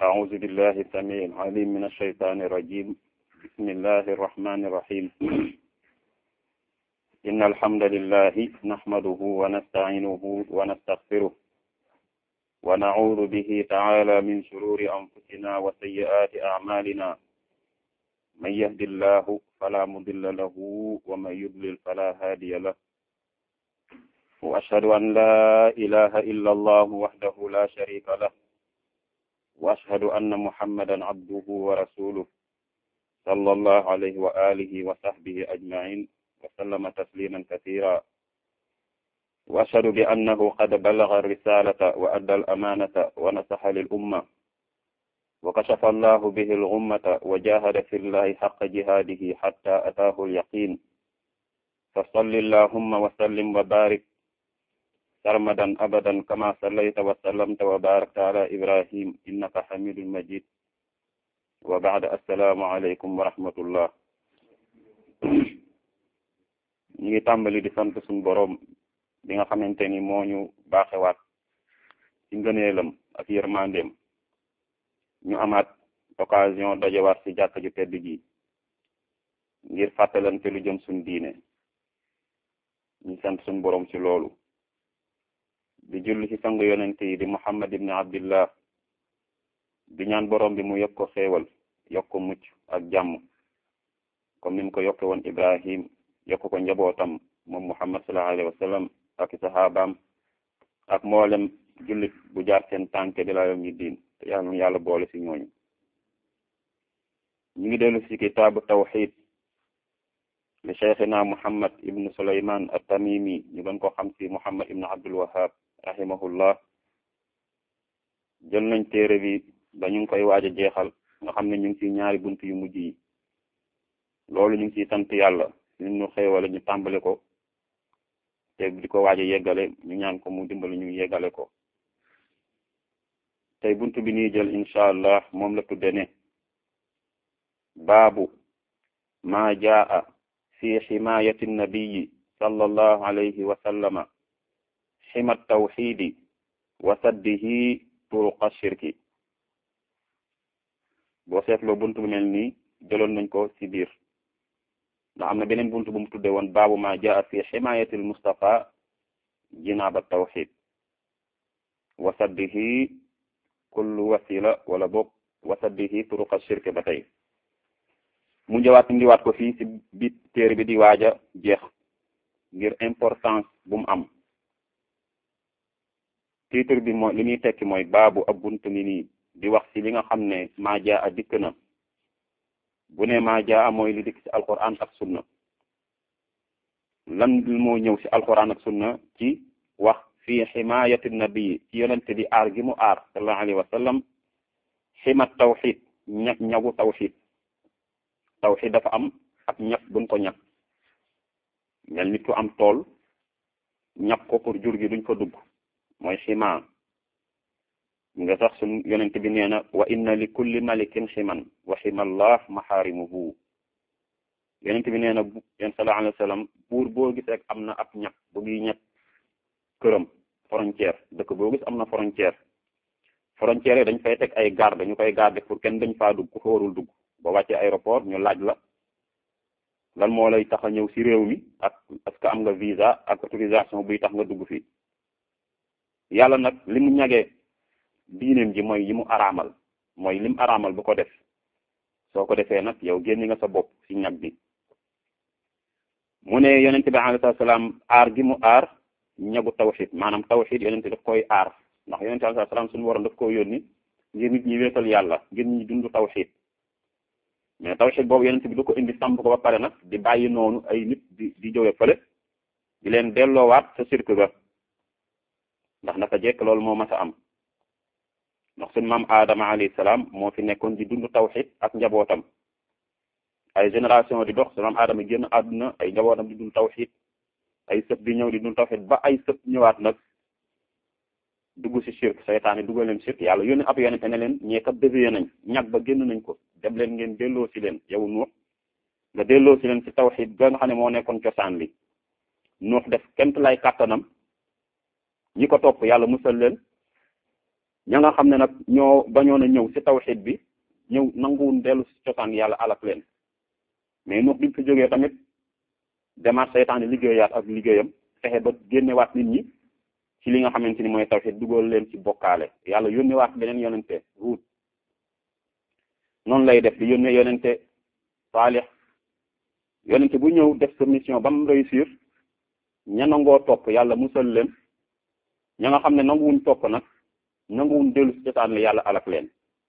أعوذ بالله السميع العليم من الشيطان الرجيم بسم الله الرحمن الرحيم إن الحمد لله نحمده ونستعينه ونستغفره ونعوذ به تعالى من شرور أنفسنا وسيئات أعمالنا من يهد الله فلا مضل له ومن يضلل فلا هادي له وأشهد أن لا إله إلا الله وحده لا شريك له وأشهد أن محمدا عبده ورسوله صلى الله عليه وآله وصحبه أجمعين وسلم تسليما كثيرا وأشهد بأنه قد بلغ الرسالة وأدى الأمانة ونصح للأمة وكشف الله به الغمة وجاهد في الله حق جهاده حتى أتاه اليقين فصل اللهم وسلم وبارك سرمدا أبدا كما صليت وسلمت وباركت على إبراهيم إنك حميد مجيد وبعد السلام عليكم ورحمة الله ñu ngi tàmbali di sant suñu boroom bi nga xamante ni moo ñu baaxewaat ci ngëneelam ak yërmandeem ñu amaat occasion dajewaat ci jàkk ju tedd ji ngir fàttalante lu jëm suñ diine ñu sant suñ boroom ci loolu di julli ci sang yonent yi di muhammad ibni abdillah di ñaan boroom bi mu yokk ko xéewal yokk ko mucc ak jàmm comme ni mu ko yokke woon ibrahim yokk ko njabootam moom muhammad sallallahu alayhi wa sallam ak sahabaam ak mboolem jullit bu jaar seen tànke di la yom ñi diin te yàlla nu yàlla boole ci ñooñu ñu ngi dellu ci kitaabu tawxid li cheikhina muhammad ibnu suleyman at-tamimi ñu gën ko xam ci muhammad ibnu abdul wahab rahimahullah jël nañ téere bi ba ñu ngi koy waaj a jeexal nga xam ne ñu ngi ci ñaari bunt yu mujj yi loolu ñu ngi ciy sant yàlla ñun ñu xéewale ñu tàmbale ko te di ko waaj a yeggale ñu ñaan ko mu dimbali ñu yeggale ko tey bunt bi ñuy jël incha allah moom la tudde ne baabu maa jaa fi ximaayati nabiyi sallallahu alayhi wa sallama xima tawxidi wa saddihi turuqa shirki boo seetloo bunt bu mel nii jëloon nañ ko ci biir ndax am na beneen bunt bu mu tudde woon baabu ma jaa fi ximaayati al mustafa jinaaba tawxid wa saddihi kullu wasila wala boog wa saddihi turuqa shirki ba tey mu njëwaat indiwaat ko fii ci bi téere bi di waaja jeex ngir importance bu mu am titre bi mooy li muy tekki mooy baabu ab bunt ni nii di wax ci li nga xam ne maa jaa a dikk na bu ne maa jaa mooy li dikk ci alquran ak sunna lan moo ñëw ci alquran ak sunna ci wax fii ximaayati nabii ci yonente bi aar gi mu aar sallallahu alayhi wa sallam ximat tawxid ñag ñagu tawxid tawxid dafa am ak ñag buñ ko ñag mel nit ku am tool ñag ko pour jur gi duñ ko dugg mooy xima nga sax sun yonent bi nee na wa inna li kulli malikin ximan wa ximallah maxaarimuhu yonent bi nee na yéen sallallahu alayhi wa sallam buur boo gis rek am na ab ñag bu muy ñag këram frontière dëkk boo gis am na frontière frontière yi dañ fay teg ay garde ñu koy garde pour kenn dañ faa dugg ku xóorul dugg ba wàccee aéroport ñu laaj la lan moo lay tax a ñëw ci réew mi ak est-ce que am nga visa ak autorisation buy tax nga dugg fii yàlla nag li mu ñagee diineem ji mooy yi mu araamal mooy lim araamal bu ko def soo ko defee nag yow génni nga sa bopp ci ñag bi mu ne yonente bi alayhi salaam aar gi mu aar ñagu tawxid maanaam tawxid yonente daf koy aar ndax yonente alayhi salaam suñu waroon daf ko yónni ngir nit ñi wéetal yàlla ngir ñi dund tawxid mais tawxid boobu yonente bi du ko indi samp ko ba pare nag di bàyyi noonu ay nit di di jóge fële di leen delloowaat sa sirk ga ndax naka jekk loolu moo mas a am ndax suñ maam Adama alayhi salaam moo fi nekkoon di dund tawxid ak njabootam ay génération di dox suñ maam Adama génn àdduna ay njabootam di dund tawxid ay sët di ñëw di dund tawxid ba ay sët ñëwaat nag dugg ci shirk seytaane duggal leen shirk yàlla yónni ab yonente ne leen ñee kat dévié nañ ñag ba génn nañ ko dem leen ngeen delloo ci leen yow nuux nga delloo ci leen ci tawxid ba nga xam ne moo nekkoon cosaan li nuux def kent lay kàttanam ñi ko topp yàlla musal leen ña nga xam ne nag ñoo bañoon a ñëw ci tawxid bi ñëw nanguwun dellu ci cosaan yàlla alak leen mais nuux bi fi jógee tamit demaat seytaane liggéeyaat ak liggéeyam fexe ba génnewaat nit ñi ci li nga xamante ni mooy tawxid dugal leen ci bokkaale yàlla yónnewaat beneen yonente Huud noonu lay def di yónne yonente Saalix yonente bu ñëw def sa mission ba mu réussir ña nangoo topp yàlla musal leen ña nga xam ne nanguwuñ topp nag nanguwuñ dellu ci cosaan la yàlla alak leen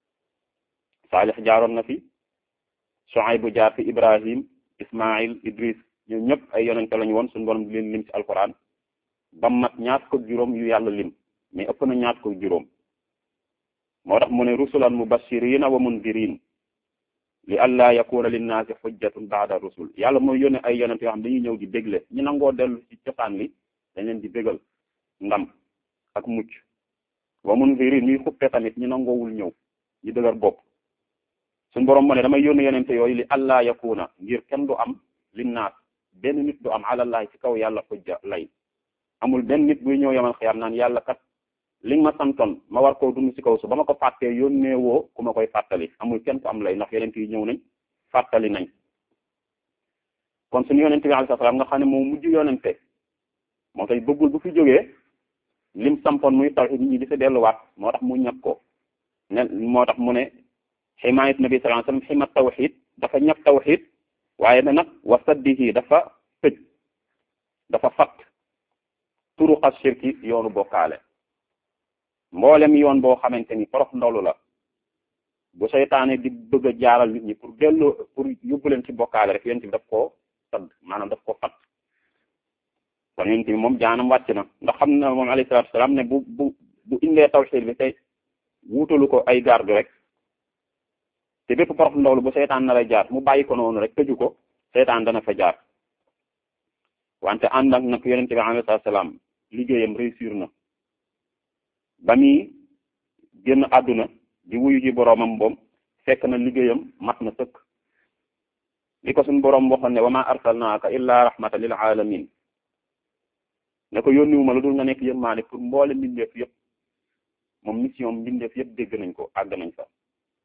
Saalix jaaroon na fi Shuayb bu jaar fi Ibrahim Ismail Idris ñoom ñëpp ay yonente lañu woon suñu borom di leen lim ci alquran ba mat ñaar ko juróom yu yàlla lim mais ëpp na ñaar ko juróom moo tax mu ne rusulan mubashirina wa mundirin li alla yakuna linnaasi xujjatun baada rusul yàlla mooy yónne ay yonent yoo xam dañuy ñëw di bégle ñu nangoo dellu ci cosaan li dañ leen di bégal ndam ak mucc wa mundirin ñuy xuppe tamit ñu nangoowul ñëw ñu dëgër bopp suñu borom mu ne damay yónne yonente yooyu li alla yakuna ngir kenn du am linnaas benn nit du am alallahi ci kaw yàlla xujja lay amul benn nit buy ñëw yamal xiyaam naan yàlla kat li nga ma santoon ma war koo dund ci kaw su ba ma ko fàttee yónnee woo ku ma koy fàttali amul kenn ku am lay ndax yonent yi ñëw nañ fàttali nañ kon suñu yonente bi alayhi salaam nga xam ne moom mujj yonente moo tax bëggul bu fi jógee lim sampoon muy tawhid ñi di fa delluwaat moo tax mu ñàkk ko ne moo tax mu ne ximaayat nabi sallallahu alayhi wasallam ximat tawhid dafa ñàkk tawhid waaye ne nag wa saddihi dafa tëj dafa fat turuqa shirki yoonu bokkaale mboolem yoon boo xamante ni porof ndolu la bu seytaane di bëgg a jaaral nit ñi pour dellu pour yóbbu leen ci bokkaale rek yonent bi daf koo sadd maanaam daf ko fat kon yonent bi moom jaanam wàcc na ndax xam na moom alayhi salaatu salaam ne bu bu bu indee tawhid bi tey wuutalu ko ay garde rek te bépp porof ndolu bu seytaan na lay jaar mu bàyyi ko noonu rek tëju ko seytaan dana fa jaar wante ànd ak nag yonent bi alayhi salaam liggéeyam réussir na ba muy génn àdduna di wuyu ji boroomam boom fekk na liggéeyam mat na sëkk li ko suñ boroom waxoon ne wa ma arsalnaaka illa rahmatan lil alamin ne ko yónniwuma lu dul nga nekk yërmaane pour mboole mbindeef yëpp moom mission mbindeef yëpp dégg nañ ko àgg nañ fa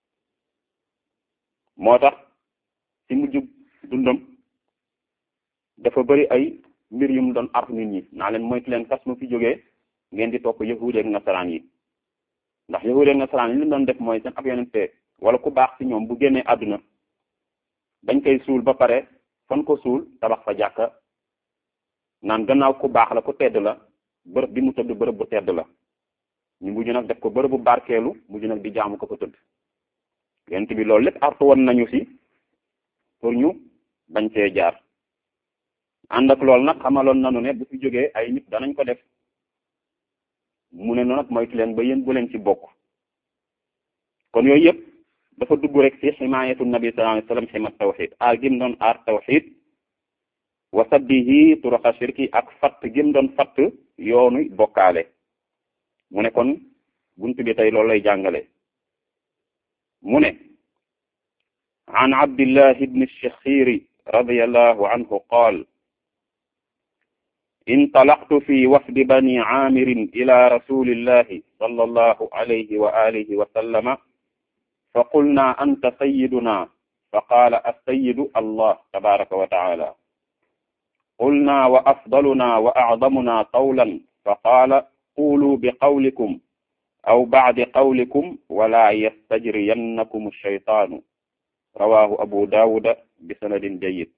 moo tax ci mujjub dundam dafa bari ay mbir yu mu doon ar nit ñi naa leen moytu leen fas mu fi jógee ngeen di topp yahuud ak nasaraan yi ndax yahuud ak nasaraan yi li doon def mooy seen ab yonente wala ku baax ci ñoom bu génnee àdduna dañ koy suul ba pare fan ko suul tabax fa jàkka naan gannaaw ku baax la ku tedd la bërëb bi mu tëdd bërëb bu tedd la ñu mujj nag def ko bërëb bu barkeelu mujj nag di jaamu ko ko tëdd yonent bi loolu lépp artu woon nañu ci pour ñu bañ cee jaar ànd ak loolu nag xamaloon nañu ne bu fi jógee ay nit danañ ko def mu ne noonu nag moytu leen ba yéen bu leen ci bokk kon yooyu yëpp dafa dugg rek ci ximaayatu nabi sallallahu alayhi wasallam ximat tawxid aar gim doon aar tawxid wa saddihi turaqa shirki ak fatt gim doon fatt yoonu bokkaale mu ne kon buntu bi tey loolu lay jàngale mu ne an abdillahi ibni shakhiri radiyallahu anhu qaal انطلقت في وفد بني عامر إلى رسول الله صلى الله عليه وآله وسلم فقلنا أنت سيدنا فقال السيد الله تبارك وتعالى قلنا وأفضلنا وأعظمنا قولا فقال قولوا بقولكم أو بعد قولكم ولا يستجرينكم الشيطان رواه أبو داود بسند جيد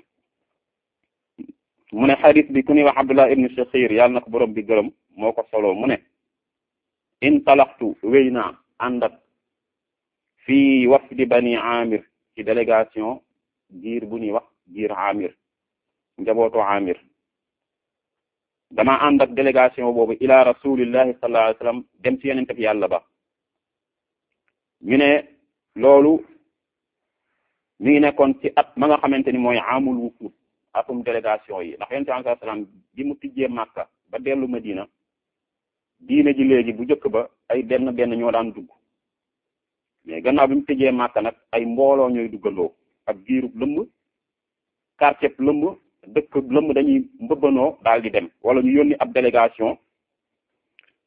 mu ne xadis bi ku ñuy wax abdullah ibn shakhir yàlla na ko borom bi gërëm moo ko solo mu ne intalaxtu wéy naa ànd ak fii wafdi bani amir ci délégation giir bu ñuy wax giir amir njabootu amir dama ànd ak délégation boobu ila rasulillahi sallallahu alayhi wasallam dem ci yenente bi yàlla ba ñu ne loolu mi ngi nekkoon ci at ma nga xamante ni mooy amul wufud atum délégation yi ndax yonent bi sallallahu alayhi wasallam bi mu tijjee Makka ba dellu Madina diine ji léegi bu njëkk ba ay benn benn ñoo daan dugg mais gannaaw bi mu tijjee Makka nag ay mbooloo ñooy duggandoo ak giirub lëmb quartier lëmb dëkk lëmb dañuy mbëbbanoo daal di dem wala ñu yónni ab délégation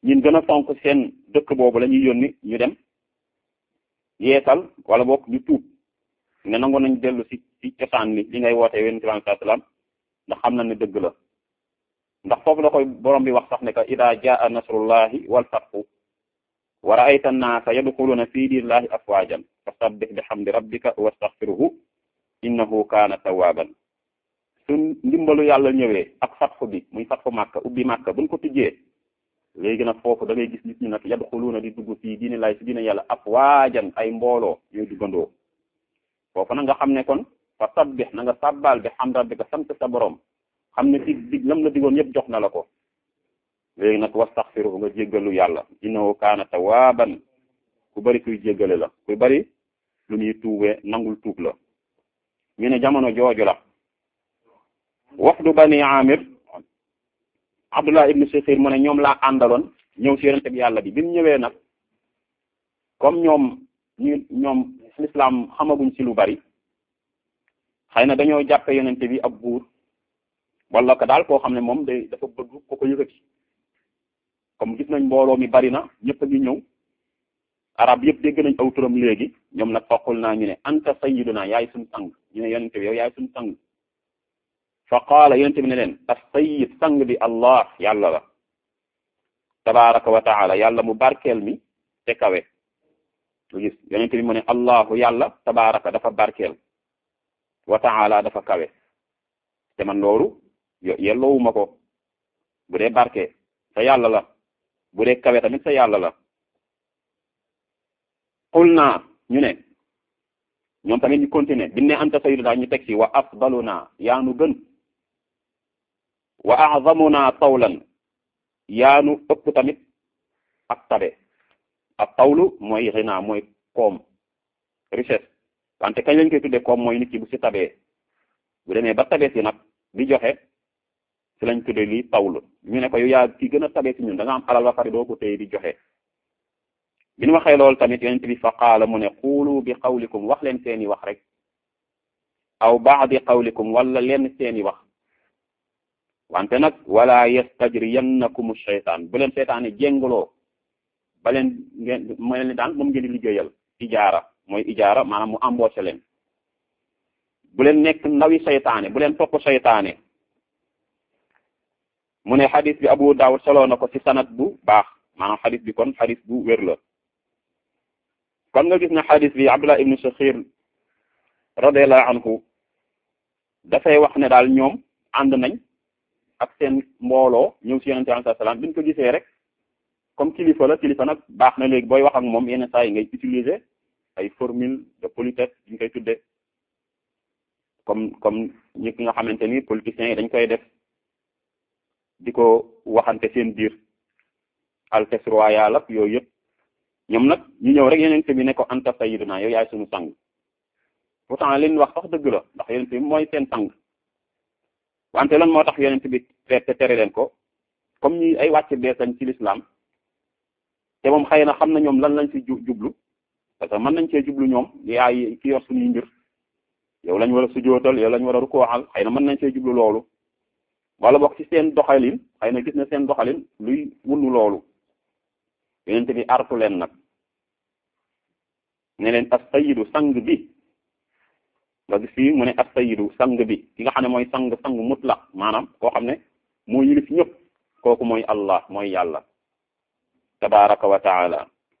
ñin gën a fonk seen dëkk boobu la ñuy yónni ñu dem yeesal wala boog ñu tuub ne nangu nañ dellu si si cosaan li li ngay woote yonent bi alayhi salaam ndax xam na ne dëgg la ndax foofu la koy borom bi wax sax ne que ida jaa nasrullahi wal fathu wa ra'ayta an-naasa yadxuluuna fi diinillahi afwaajan fasabbih bihamdi rabbika wastaghfirhu innahu kaana tawwaaban su ndimbalu yàlla ñëwee ak fatxu bi muy fatxu màkka ubbi màkka buñ ko tijjee léegi nag foofu da ngay gis nit ñi nag yadxuluuna di dugg fii diini laay si diine yàlla afwaajan ay mbooloo ñooy duggandoo foofu nag nga xam ne kon fa sabbih na nga sàbbaal bi hamdi rabbika sant sa borom xam ne dig dig lam la digoon yëpp jox na la ko léegi nag wastaxfiruhu nga jéggalu yàlla innahu kaana tawaaban ku bari kuy jéggale la ku bari lu muy tuubee nangul tuub la ñu ne jamono jooju la wafdu bani amir abdullah ibnu sikhir mu ne ñoom laa àndaloon ñëw si yonente bi yàlla bi bi mu ñëwee nag comme ñoom ñu ñoom l'islam xamaguñ si lu bari xëy na dañoo jàppe yonente bi ab buur wala ko daal koo xam ne moom day dafa bëgg ko ko yëkkati comme gis nañ mbooloo mi bari na ñëpp a ngi ñëw arab yëpp dégg nañ aw turam léegi ñoom nag foqul naa ñu ne anta sayyiduna yaay suñu sang ñu ne yonente bi yow yaay suñu sang fa qaala yonente bi ne leen as sayyid sang bi allah yàlla la tabaraka wa taala yàlla mu barkeel mi te kawe lu gis yonente bi mu ne allahu yàlla tabaraka dafa barkeel wa taala dafa kawe te man loolu yelloowuma ko bu dee barke sa yàlla la bu dee kawe tamit sa yàlla la xul naa ñu ne ñoom tamit ñu continuer bi ne anta sayyiduna ñu teg ci wa afdaluna yaanu gën wa a'zamuna tawlan yaanu ëpp tamit ak tabe ak tawlu mooy xinaa mooy koom richesse wante kañ lañ koy tuddee koom mooy nit ki bu ci tabee bu demee ba tabee si nag di joxe si lañ tuddee lii tawlu ñu ne ko yow yaa ki gën a tabee si ñun da nga am alal ba pare doo ko téye di joxe bi ñu waxee loolu tamit yonent bi fa qaala mu ne xuulu bi qawlikum wax leen seeni wax rek aw baadi qawlikum wala leen seeni wax wante nag wala yastajriyannakum shaytaan bu leen seytaane jéngaloo ba leen ngeen mo leen daan moom ngeen di liggéeyal ijaara mooy ijaara maanaam mu embauché leen bu leen nekk ndawi seytaane bu leen topp seytaane mu ne xadis bi Abu Dawud solo na ko ci sanad bu baax maanaam xadis bi kon xadis bu wér la kon nga gis ne xadis bi Abdullah ibnu Sakhir radiyallahu anhu dafay wax ne daal ñoom ànd nañ ak seen mbooloo ñëw ci yonente alayhi salaam bi ñu ko gisee rek comme kilifa la kilifa nag baax na léegi booy wax ak moom yenn saa yi ngay utiliser ay formule de politesse ñu koy tudde comme comme ñi nga xamante ni politiciens yi dañ koy def di ko waxante seen biir altesse royale ak yooyu yëpp ñoom nag ñu ñëw rek yonent bi ne ko anta sayyiduna yow yaay suñu sang pourtant leen wax sax dëgg la ndax yonent bi mooy seen sang wante lan moo tax yonent bi te tere leen ko comme ñi ay wàcc bees lañ ci l'islam te moom xëy na xam na ñoom lan lañ ci jublu parce que mën nañ cee jublu ñoom yaay ki yor suñuy mbir yow lañ war a sujootal yow lañ war a rukooxal xëy na mën nañ cee jublu loolu wala bokk ci seen doxalin xëy na gis na seen doxalin luy wunnu loolu yonent bi artu leen nag ne leen as-sayyidu sang bi nga gis fii mu ne as-sayyidu sang bi ki nga xam ne mooy sang sang mutlaq maanaam koo xam ne moo yilif ñëpp kooku mooy Allah mooy yàlla tabaraka wa taala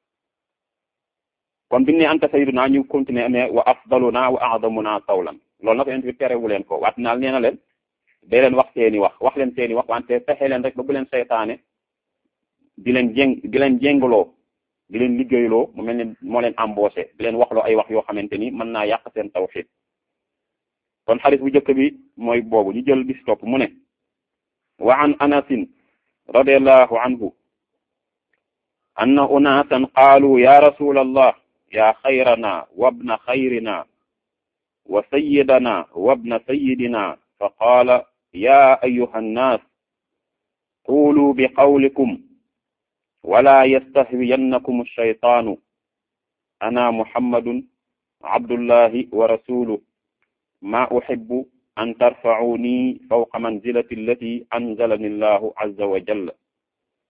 kon biñu ne anta sayyiduna ñu continuer ne wa afdaluna wa a'zamuna tawlan loolu nag yonent bi terewu leen ko waat naal nee na leen day leen wax seeni wax wax leen seeni wax wante fexe leen rek ba bu leen seytaane di leen jéng di leen jéngaloo di leen liggéeyloo mu mel ne moo leen embauché di leen waxloo ay wax yoo xamante ni mën naa yàq seen tawxiid kon xaris bu njëkk bi mooy boobu ñu jël bis topp mu ne wa an anasin radiallahu anhu anna unasan qaalu ya rasul allah ya xayrana wabna xayrina wa sayyidana wabna sayyidina fa qaala ya ayuha nnas qulu bi qawlikum wala yastahwiyannakum alshaytaanu ana muhammadun abdullahi wa rasuluh ma uhibbu an tarfa'uni fawqa manzilati allati anzalani allahu azza wa jalla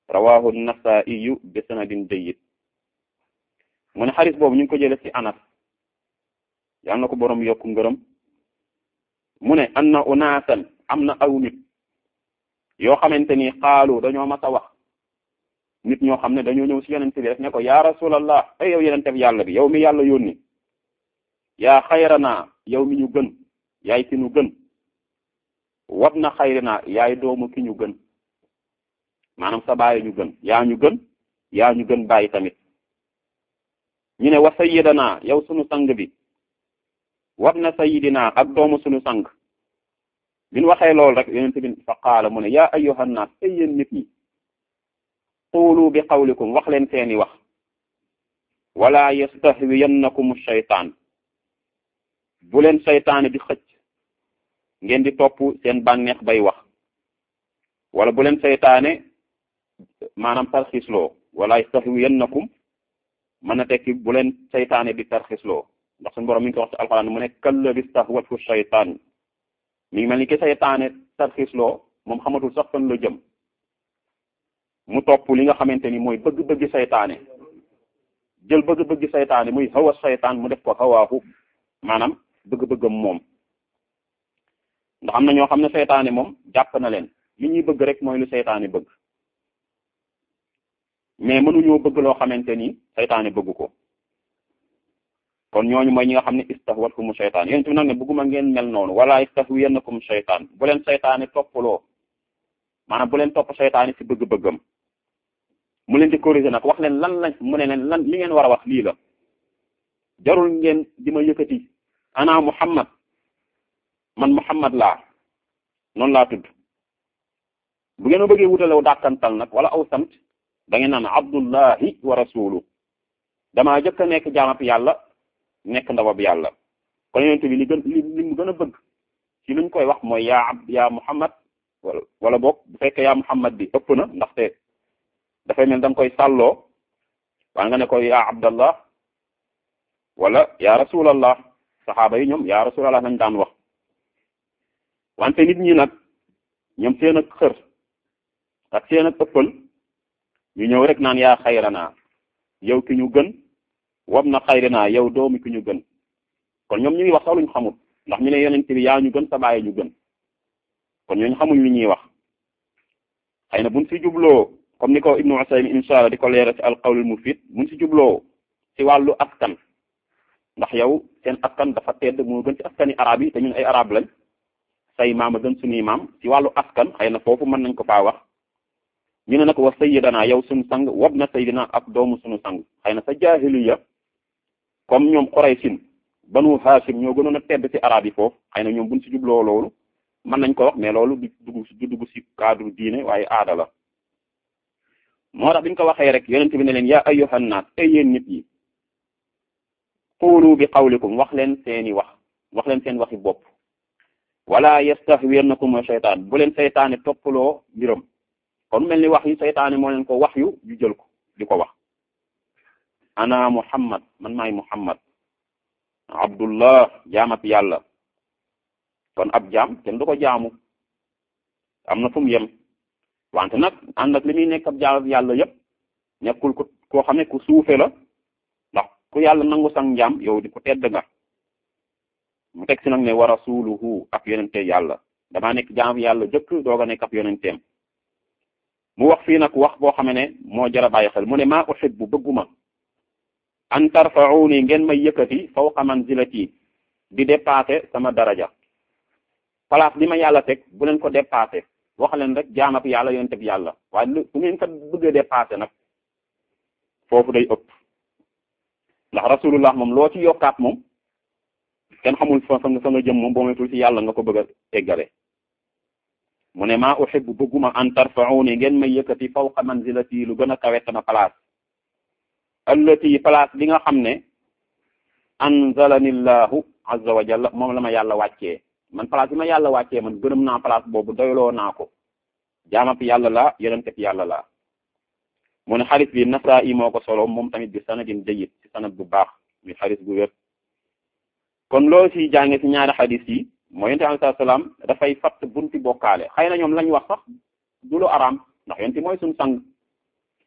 rawahu nasaiyu bi sanadin jayyid mu ne xadis boobu ñu ngi ko jële ci anas yal na ko boroom yokku ngërëm mu ne anna unaasan am na aw nit yoo xamante ni xaalu dañoo mas a wax nit ñoo xam ne dañoo ñëw ci yonente bi rek ne ko ya rasulallah ay yow yonente bi yàlla bi yow mi yàlla yónni yaa xayrana yow mi ñu gën yaay ki ñu gën wab na xayrina yaay doomu ki ñu gën maanaam sa baay ñu gën yaa ñu gën yaa ñu gën bàyyi tamit ñu ne wa sayyidana yow sunu sang bi wab na sayyidina ak doomu sunu sang bi ñu waxee loolu rek yonente bi fa qaala mu ne yaa ayyuhan naas ay yéen nit ñi quulu bi qawlikum wax leen seeni wax wala yastahwiyannakum shaytaan bu leen seytaane di xëcc ngeen di topp seen bànneex bay wax wala bu leen seytaane maanaam tarxisloo wala yastahwiyannakum mën na tekki bu leen seytaane di tarxisloo ndax suñu borom mi ngi ko wax ci alxuraan mu ne kalladi stahwathu shaytaan mi ngi mel ni ki seytaane tarxisloo moom xamatul sax fan la jëm mu topp li nga xamante ni mooy bëgg-bëgg seytaane jël bëgg-bëgg seytaane muy hawa seytaan mu def ko hawaahu maanaam bëgg-bëggam moom ndax am na ñoo xam ne seytaane moom jàpp na leen li ñuy bëgg rek mooy lu seytaane bëgg mais mënuñoo bëgg loo xamante ni seytaane bëgg ko kon ñooñu mooy ñi nga xam ne istahwatkumu seytaan yéen tamit nag ne bëgguma ngeen mel noonu wala istahwiyannakum seytaan bu leen seytaane toppaloo maanaam bu leen topp seytaane ci bëgg-bëggam mu leen di corriger nag wax leen lan lañ mu ne leen lan li ngeen war a wax lii la jarul ngeen di ma yëkkati ana muhammad man muhammad laa noonu laa tudd bu ngeen ma bëggee wutalew dàkkantal nag wala aw sant da ngeen naan abdullahi wa rasulu damaa jëkk a nekk jaamab yàlla nekk ndawab yàlla kon yonent bi li gën li li mu gën a bëgg ci luñ koy wax mooy yaa ab yaa muhammad wala wala boog bu fekkee yaa muhammad bi ëpp na ndaxte dafay mel da nga koy sàlloo waa nga ne ko yaa abdallah wala yaa rasulallah saxaaba yi ñoom yaa rasulallah lañ daan wax wante nit ñi nag ñoom seen ak xër ak seen ak ëppal ñu ñëw rek naan yaa xayranaa yow ki ñu gën wab na xayranaa yow doomi ki ñu gën kon ñoom ñu ngi wax sax luñ xamul ndax ñu ne yonent bi yaa ñu gën sa baay ñu gën kon ñooñu xamuñ li ñuy wax xëy na buñ si jubloo comme ni ko Ibnu Usaymin insha Allah di ko leeral ci alqawlul mufid buñ si jubloo ci wàllu askan ndax yow seen askan dafa tedd moo gën ci askani arab yi te ñun ay arab lañ say maam a gën suñuy maam ci wàllu askan xëy na foofu mën nañ ko faa wax ñu ne nag wa sayyidana yow suñu sang wab na sayyidina ak doomu suñu sang xëy na sa jaahiliya comme ñoom Quraysin banu Hashim ñoo gënoon a tedd ci arab yi foofu xëy na ñoom buñ si jubloo loolu mën nañ ko wax mais loolu du dugg du dugg ci cadre diine waaye aada la moo tax biñ ko waxee rek yonent bi ne leen yaa ayyuhan naas ay yéen nit yi qulu bi qawlikum wax leen seeni wax wax leen seen waxi bopp wala yastahwiyannakum shaytaan bu leen seytaane toppaloo mbiram kon mel ni wax yi seytaane moo leen ko wax yu yu jël ko di ko wax ana muhammad man maay muhammad abdullah jaamab yàlla kon ab jaam kenn du ko jaamu am na fu mu yem wante nag ànd ak li muy nekk ab jaamab yàlla yépp nekkul ko koo xam ne ku suufe la ndax ku yàlla nangu sang njaam yow di ko tedd nga mu teg si nag ne wa rasuluhu ak yonente yàlla damaa nekk jaamab yàlla jëkk doog a nekk ab yonenteem mu wax fii nag wax boo xam ne moo jar a bàyyi xel mu ne maa uhibbu bëgguma an tarfa'uni ngeen may yëkkati fawqa manzilati di dépasser sama daraja place bi ma yàlla teg bu leen ko dépasser wax leen rek jaamab yàlla yonente bi yàlla waaye lu bu ngeen ko bëggee dépasser nag foofu day ëpp ndax rasulullah moom loo ci yokkaat moom kenn xamul fa fa nga jëm moom boo metul ci yàlla nga ko bëgg a eggale mu ne maa uhibbu bëgguma an tarfa'uni ngeen may yëkkati fawqa manzilati lu gën a kawe sama place allati place bi nga xam ne anzalani llahu azza wa jalla moom la ma yàlla wàccee man place bi ma yàlla wàccee man gërëm naa place boobu doyloo naa ko jaamab yàlla la yonenteb yàlla la mu ne xaris bi Nasaa'i moo ko solo moom tamit bi sanadin jayyid ci sanad bu baax mi xaris bu wér kon loo ci jànge ci ñaari xadis yi mooy yonent bi alayhi salaam dafay fatt bunti bokkaale xëy na ñoom lañ wax sax du lu araam ndax yonent mooy suñu sang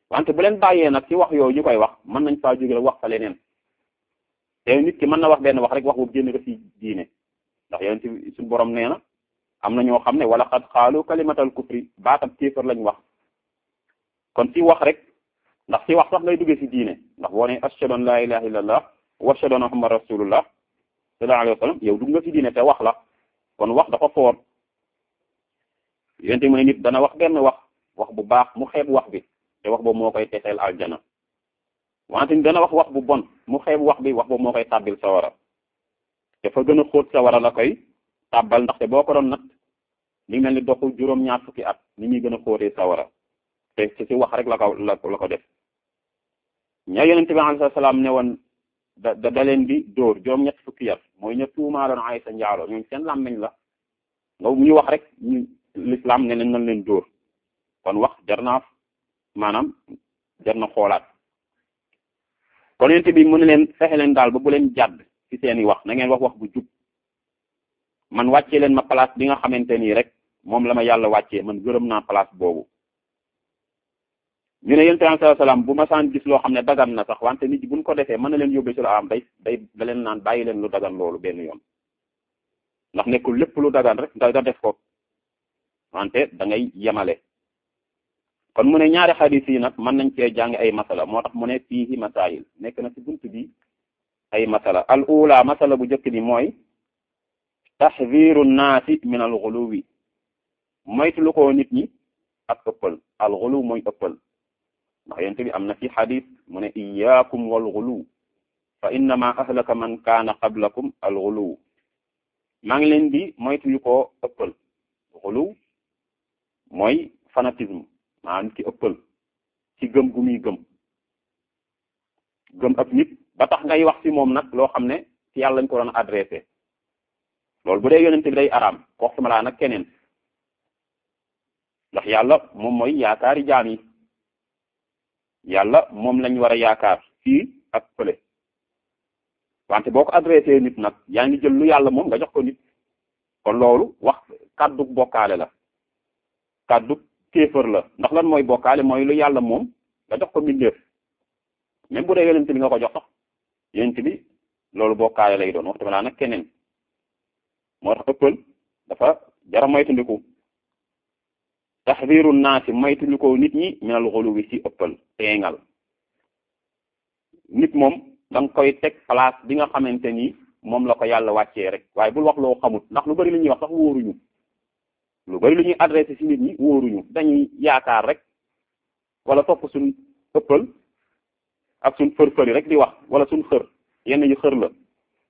wante bu leen bàyyee nag ci wax yooyu ñu koy wax mën nañ faa jóge la wax fa leneen te nit ki mën na wax benn wax rek wax boobu génn ko ci diine ndax yonent bi suñu borom nee na am na ñoo xam ne wala xad xaalu kalimatal kufri baatam kéefar lañ wax kon ci wax rek ndax ci wax sax ngay duggee ci diine ndax boo ne ashhadu an la ilaha illallah wa ashhadu anna muhammad rasulullah sallallahu alayhi wa sallam yow dugg nga ci diine te wax la kon wax dafa foor yonent mu ne nit dana wax benn wax wax bu baax mu xeeb wax bi te wax boobu moo koy texeel aljana wante ni dana wax wax bu bon mu xeeb wax bi wax boobu moo koy tàbbil sawara te fa gën a xóot sawara la koy tàbbal ndaxte boo ko doon nag li mel ni doxu juróom-ñaar fukki at ni muy gën a xóotee sawara te ci ci wax rek la ko la la ko def ña yonente bi alayhi salaam ne woon da da leen di dóor juróom-ñett fukki yar mooy ña tuumaaloon Aysa njaalo ñooñu seen làmmiñ la nga ñu wax rek ñu l'islam ne leen nañ leen dóor kon wax jar naa maanaam jar na xoolaat kon yonente bi mu ne leen fexe leen daal ba bu leen jàdd ci seeni wax na ngeen wax wax bu jub man wàccee leen ma place bi nga xamante nii rek moom la ma yàlla wàccee man gërëm naa place boobu ñu ne yonent bi sallallahu alayhi wasallam bu ma saan gis loo xam ne dagan na sax wante nit ñi buñ ko defee mën na leen yóbbee ci la am day day da leen naan bàyyi leen lu dagan loolu benn yoon ndax nekkul lépp lu dagan rek nga nga def ko wante da ngay yemale kon mu ne ñaari xadiis yi nag mën nañ cee jàng ay masala moo tax mu ne fiihi masaayil nekk na ci bunt bi ay masala al ula masala bu njëkk bi mooy taxdiru naasi min al xuluwi moytu lu ko nit ñi ak ëppal al xuluw mooy ëppal ndax yonent bi am na ci xadis mu ne iyaakum wal xuluw fa innama ahlaka man kaana qablakum al xuluw maa ngi leen di moytu lu ko ëppal xuluw mooy fanatisme maa nit ki ëppal ci gëm gu muy gëm gëm ak nit ba tax ngay wax ci moom nag loo xam ne ci yàlla lañ ko doon adressé loolu bu dee yonent bi day araam wax sama laa nag keneen ndax yàlla moom mooy yaakaari jaam yi yàlla moom lañ war a yaakaar fii ak fële wante boo ko adressé nit nag yaa ngi jël lu yàlla moom nga jox ko nit kon loolu wax kàddu bokkaale la kàddu kéefër la ndax lan mooy bokkaale mooy lu yàlla moom nga jox ko mbindeef même bu dee yonent bi nga ko jox sax yonent bi loolu bokkaale lay doon waxtu laa nag keneen moo tax ëppal dafa jara moytandiku taxdiru naasi moytandiku nit ñi minal xuluwi ci ëppal teengal nit moom da nga koy teg place bi nga xamante ni moom la ko yàlla wàccee rek waaye bul wax loo xamut ndax lu bari lu ñuy wax sax wóoruñu lu bari lu ñuy adressé ci nit ñi wóoruñu dañuy yaakaar rek wala topp suñ ëppal ak suñ fër-fëri rek di wax wala suñ xër yenn yu xër la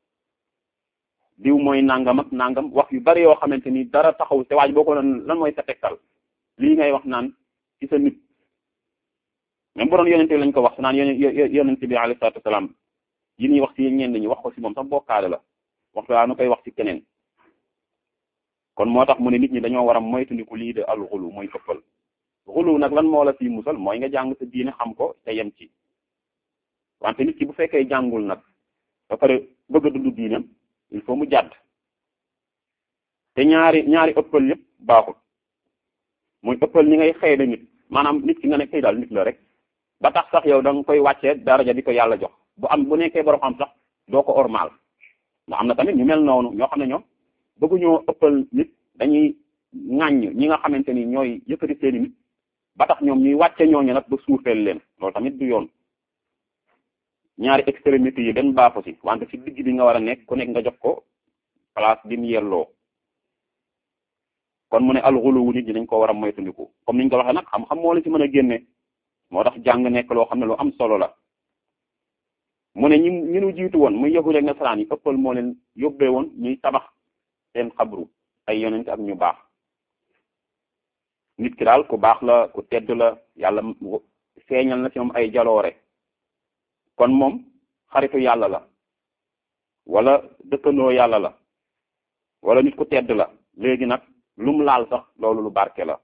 diw mooy nangam ak nangam wax yu bari yoo xamante ni dara taxaw te waaj boo ko lan lan mooy sa tegtal lii ngay wax naan ci sa nit même bu doon yonente bi lañ ko wax naan yonente bi alayhi salaatu wasalaam yi ñuy wax ci ñenn ñi wax ko ci moom sax bokkaale la waxtu waa nu koy wax ci keneen kon moo tax mu ne nit ñi dañoo war a moytandiku lii de al xulu mooy ëppal xulu nag lan moo la fi musal mooy nga jàng sa diine xam ko te yem ci wante nit ki bu fekkee jàngul nag ba pare bëgg a dund diinam il faut mu jàdd te ñaari ñaari ëppal yëpp baaxul muy ëppal ñi ngay xëy na nit maanaam nit ki nga ne kay daal nit la rek ba tax sax yow da nga koy wàccee daraja di ko yàlla jox bu am bu nekkee borom xam sax doo ko ormal ndax am na tamit ñu mel noonu ñoo xam ne ñoom bëgguñoo ëppal nit dañuy ŋàññ ñi nga xamante ni ñooy yëkkati seeni nit ba tax ñoom ñuy wàcce ñooñu nag ba suufeel leen loolu tamit du yoon ñaari extrémité yi benn baaxu ci wante ci digg bi nga war a nekk ku nekk nga jox ko place bi mu yelloo kon mu ne alxuluwu nit ñi dañ ko war a moytandiku comme niñ ko waxee nag xam-xam moo la ci mën a génne moo tax jàng nekk loo xam ne lu am solo la mu ne ñi ñi nu jiitu woon muy yahud ak nasaraan yi ëppal moo leen yóbbee woon ñuy tabax seen xabru ay yonent ak ñu baax nit ki daal ku baax la ku tedd la yàlla feeñal na ci moom ay jaloore kon moom xaritu yàlla la wala dëkkandoo yàlla la wala nit ku tedd la léegi nag lu mu laal sax loolu lu barke la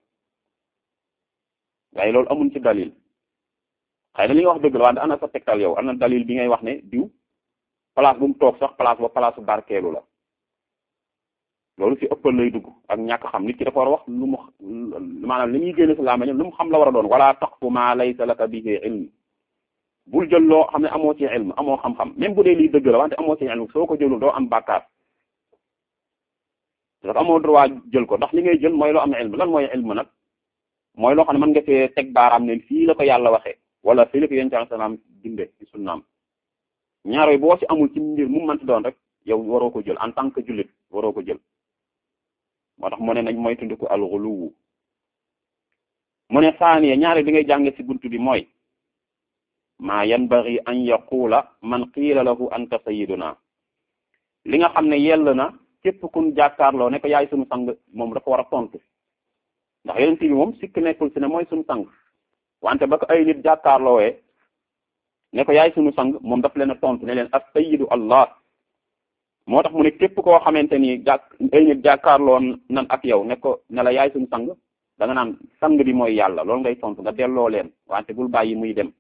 waaye loolu amuñ ci dalil xëy na li nga wax dëgg la wante ana sa tegtal yow ana dalil bi ngay wax ne diw place bu mu toog sax place ba place bu barkeelu la loolu ci ëppal lay dugg ak ñàkk xam nit ki dafa war a wax lu mu maanaam li muy génne si làmmiñam lu mu xam la war a doon wala taqfu ma laysa laka bihi ilm bul jël loo xam ne amoo ci ilm amoo xam-xam même bu dee lii dëgg la wante amoo ci ilm soo ko jëlul doo am bàkkaar dafa amoo droit jël ko ndax li ngay jël mooy loo am ilm lan mooy ilm nag mooy loo xam ne mën nga fee teg baaraam ne fii la ko yàlla waxee wala fii la ko yonent bi salaam dinde ci sunnaam ñaar yooyu boo ci amul ci mbir mu mënti doon rek yow waroo ko jël en tant que jullit waroo ko jël moo tax mu ne nañ mooy tundiku alxuluwu mu ne saaniya ñaare bi ngay jànge ci buntu bi mooy maa yanbaghi an yaqula man qiila lahu anta sayyiduna li nga xam ne yell na képp kun jàkkaarloo ne ko yaay sunu sang moom dafa war a tontu ndax yeneen bi moom sikk nekkul si ne mooy sunu sang wante ba ko ay nit jàkkaarloowee ne ko yaay sunu sang moom daf leen a tontu ne leen as sayyidu allah moo tax mu ne képp koo xamante ni jàkk ay nit jàkkaarloo nan ak yow ne ko ne la yaay suñu sang da nga naan sang bi mooy yàlla loolu ngay tontu nga delloo leen wante bul bàyyi muy dem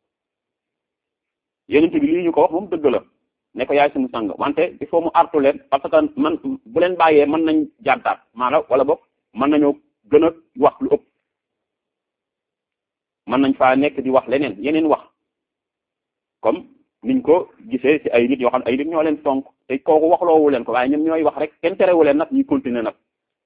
yeneen bi lii ñu ko wax moom dëgg la ne ko yaay suñu sang wante il faut mu artu leen parce que man bu leen bàyyee mën nañ jàddaat maanaam wala boog mën nañoo gën a wax lu ëpp mën nañ faa nekk di wax leneen yeneen wax comme niñ ko gisee ci ay nit yoo xam ne ay nit ñoo leen fonk te kooku waxloowu leen ko waaye ñoom ñooy wax rek kenn terewu leen nag ñuy continuer nag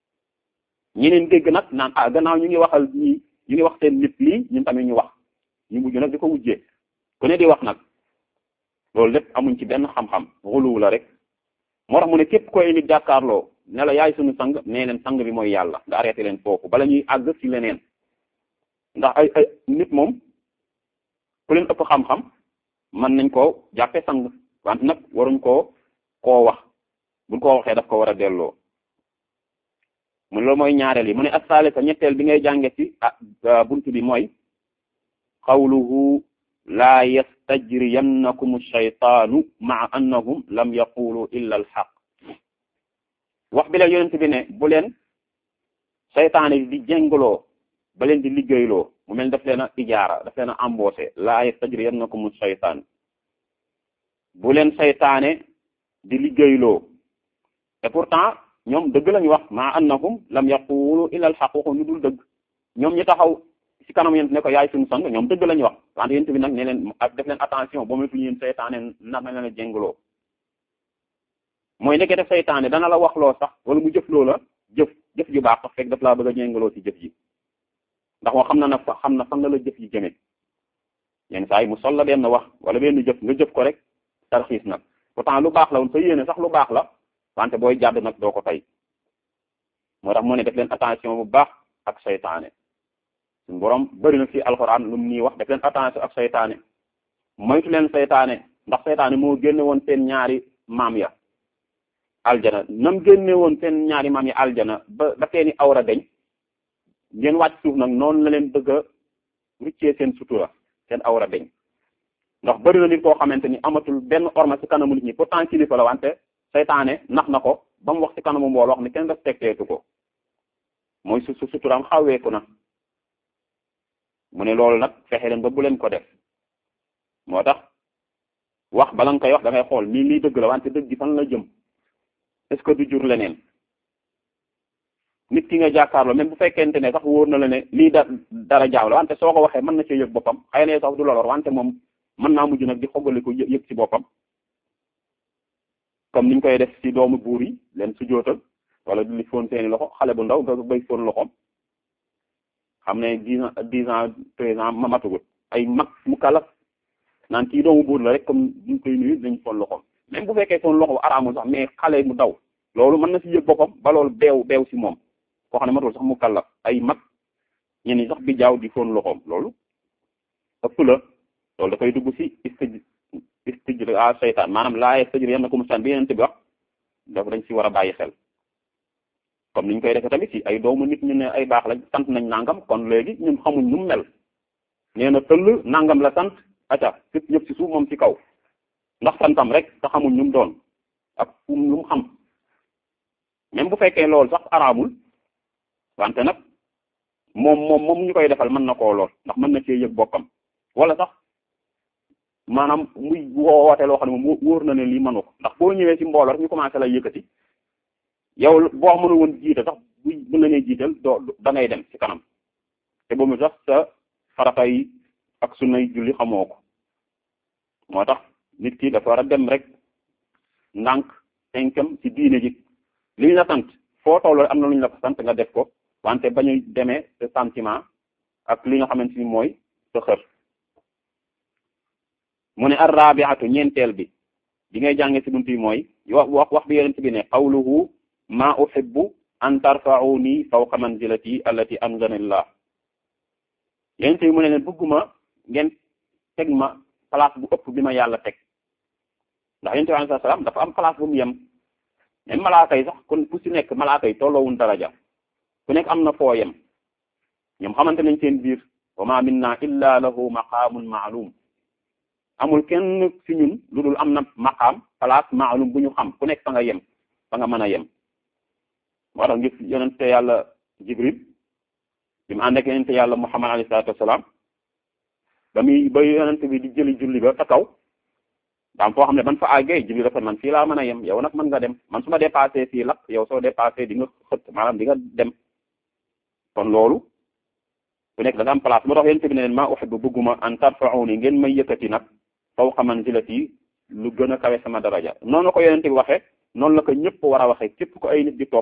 ñeneen dégg nag naan ah gannaaw ñu ngi waxal ñi ñu ngi wax seen nit lii ñun tamit ñu wax ñu mujj nag di ko wujjee ku ne di wax nag loolu lépp amuñ ci benn xam-xam xuluwu la rek moo tax mu ne képp koy nit jàkkaarloo ne la yaay suñu sang nee leen sang bi mooy yàlla nga arrêté leen foofu bala ñuy àgg ci leneen ndax ay ay nit moom ku leen ëpp xam-xam mën nañ koo jàppe sang wante nag waruñ koo koo wax buñ koo waxee daf ko war a delloo mu ne loolu mooy ñaareel yi mu ne assaale sa ñetteel bi ngay jànge ci ah buntu bi mooy qawluhu laa yastajriyannakum shaytaanu maa annahum lam yaqulu illa al xaq wax bi la yonent bi ne bu leen seytaane di jéngaloo ba leen di liggéeyloo mu mel daf leen a ijaara daf leen a embauché laa yastajriyannakum shaytaan bu leen seytaane di liggéeyloo et pourtant ñoom dëgg lañu wax maa annahum lam yaqulu illa al xaq waxu ñu dul dëgg ñoom ñi taxaw ci kanam yent ne ko yaay suñu sang ñoom dëgg lañu wax wante yent bi nag ne leen def leen attention boo metu yéen seytaane nar na leen a jéngaloo mooy nekke def seytaane dana la wax loo sax wala mu jëf loo la jëf jëf ju baax sax fekk daf laa bëgg a jéngaloo ci jëf ji ndax moo xam na nag xam na fan la la jëf yi jëme yenn saa yi mu sol la benn wax wala benn jëf nga jëf ko rek tarxiis nag pourtant lu baax la woon sa yéene sax lu baax la wante booy jàdd nag doo ko tey moo tax mu ne def leen attention bu baax ak seytaane suñu borom bëri na ci alxuraan lu mu nii wax def leen attention ak seytaane moytu leen seytaane ndax seytaane moo génne woon seen ñaari maam ya aljana nam génne woon seen ñaari maam ya aljana ba ba seeni awra deñ ngeen wàcc suuf nag noonu la leen bëgg a ruccee seen sutura seen awra deñ ndax bëri na nit koo xamante ni amatul benn orma ci kanamu nit ñi pourtant kilifa la wante seytaane nax na ko ba mu wax ci kanamu mbooloo wax ne kenn respecteetu ko mooy su su suturaam xaweeku na mu ne loolu nag fexe leen ba bu leen ko def moo tax wax bala nga koy wax da ngay xool nii lii dëgg la wante dëgg gi fan la jëm est-ce que du jur leneen nit ki nga jàkkaarloo même bu fekkente ne sax wóor na la ne lii da dara jaaw la wante soo ko waxee mën na cee yëg boppam xëy na sax du la lor wante moom mën naa mujj nag di xoggali ko yëg ci boppam comme niñ koy def ci doomu buur yi leen su jootal wala di li foon seeni loxo xale bu ndaw nga bay foon loxoom xam ne dix ans dix ans treize ans ma matugut ay mag mu kalaf naan kii doomu buur la rek comme duñ koy nuyu dañ foon loxoom même bu fekkee foon loxo araamul sax mais xale mu daw loolu mën na ci yëg boppam ba loolu beew beew ci moom koo xam ne matul sax mu kalaf ay mag ñenn sax bi jaaw di foon loxoom loolu ëpp la loolu dafay dugg ci istij istij a seytaan maanaam laa yastajri yannakum seytaan bi yenente bi wax dafa dañ ci war a bàyyi xel comme niñ koy defee tamit ci ay doomu nit ñu ne ay baax lañ sant nañ nangam kon léegi ñun xamuñ nu mu mel nee na tëll nangam la sant aca fépp ñëpp ci suuf moom ci kaw ndax santam rek te xamuñ ñu mu doon ak fu lu mu xam même bu fekkee loolu sax araamul wante nag moom moom moom ñu koy defal mën na koo lool ndax mën na cee yëg boppam wala sax maanaam muy woote loo xam ne moom wóor na ne lii mënu ko ndax boo ñëwee ci mbooloo rek ñu commencé la yëkkati yow boo mënu woon jiite sax bu mën nañuy jiital doo da ngay dem ci kanam te boobu sax sa farata yi ak sunnay julli xamoo ko moo tax nit ki dafa war a dem rek ndànk tenkam ci diine ji li ñu la sant foo toll am na lu ñu la ko sant nga def ko wante bañu demee sa sentiment ak li nga xamante ni mooy sa xër mu ne arrabiatu ñeenteel bi bi ngay jànge ci buntu yi mooy wax wax bi yonent bi ne qawluhu ma uhibbu an tarfa'uni fawqa manzilati allati anzanillah yonent bi mu ne leen bëgguma ngeen teg ma place bu ëpp bi ma yàlla teg ndax yonent bi alayhi salaam dafa am place bu mu yem même malaaka yi sax kon ku ci nekk malaaka yi tolloowun daraja ku nekk am na foo yem ñoom xamante nañ seen biir wa ma minna illa lahu maqaamun maalum amul kenn ci ñun lu dul am na maqaam place maalum bu ñu xam ku nekk fa nga yem fa nga mën a yem moo tax ngis yonente yàlla jibril bi mu ànd ak yonente yàlla muhammad alayhi salaatu wasalaam ba muy ba yonente bi di jëli julli ba ta kaw daam foo xam ne ban fa àggee jibril dafa man fii laa mën a yem yow nag mën nga dem man su ma dépassé fii lakk yow soo dépassé di nga xët maanaam di nga dem kon loolu ku nekk da nga am place moo tax yonente bi ne leen maa uhibbu bëgguma an tarfa'uni ngeen may yëkkati nag fawqa manzilati lu gën a kawe sama daraja noonu la ko yonente bi waxee noonu la ko ñëpp war a waxee képp ko ay nit di topp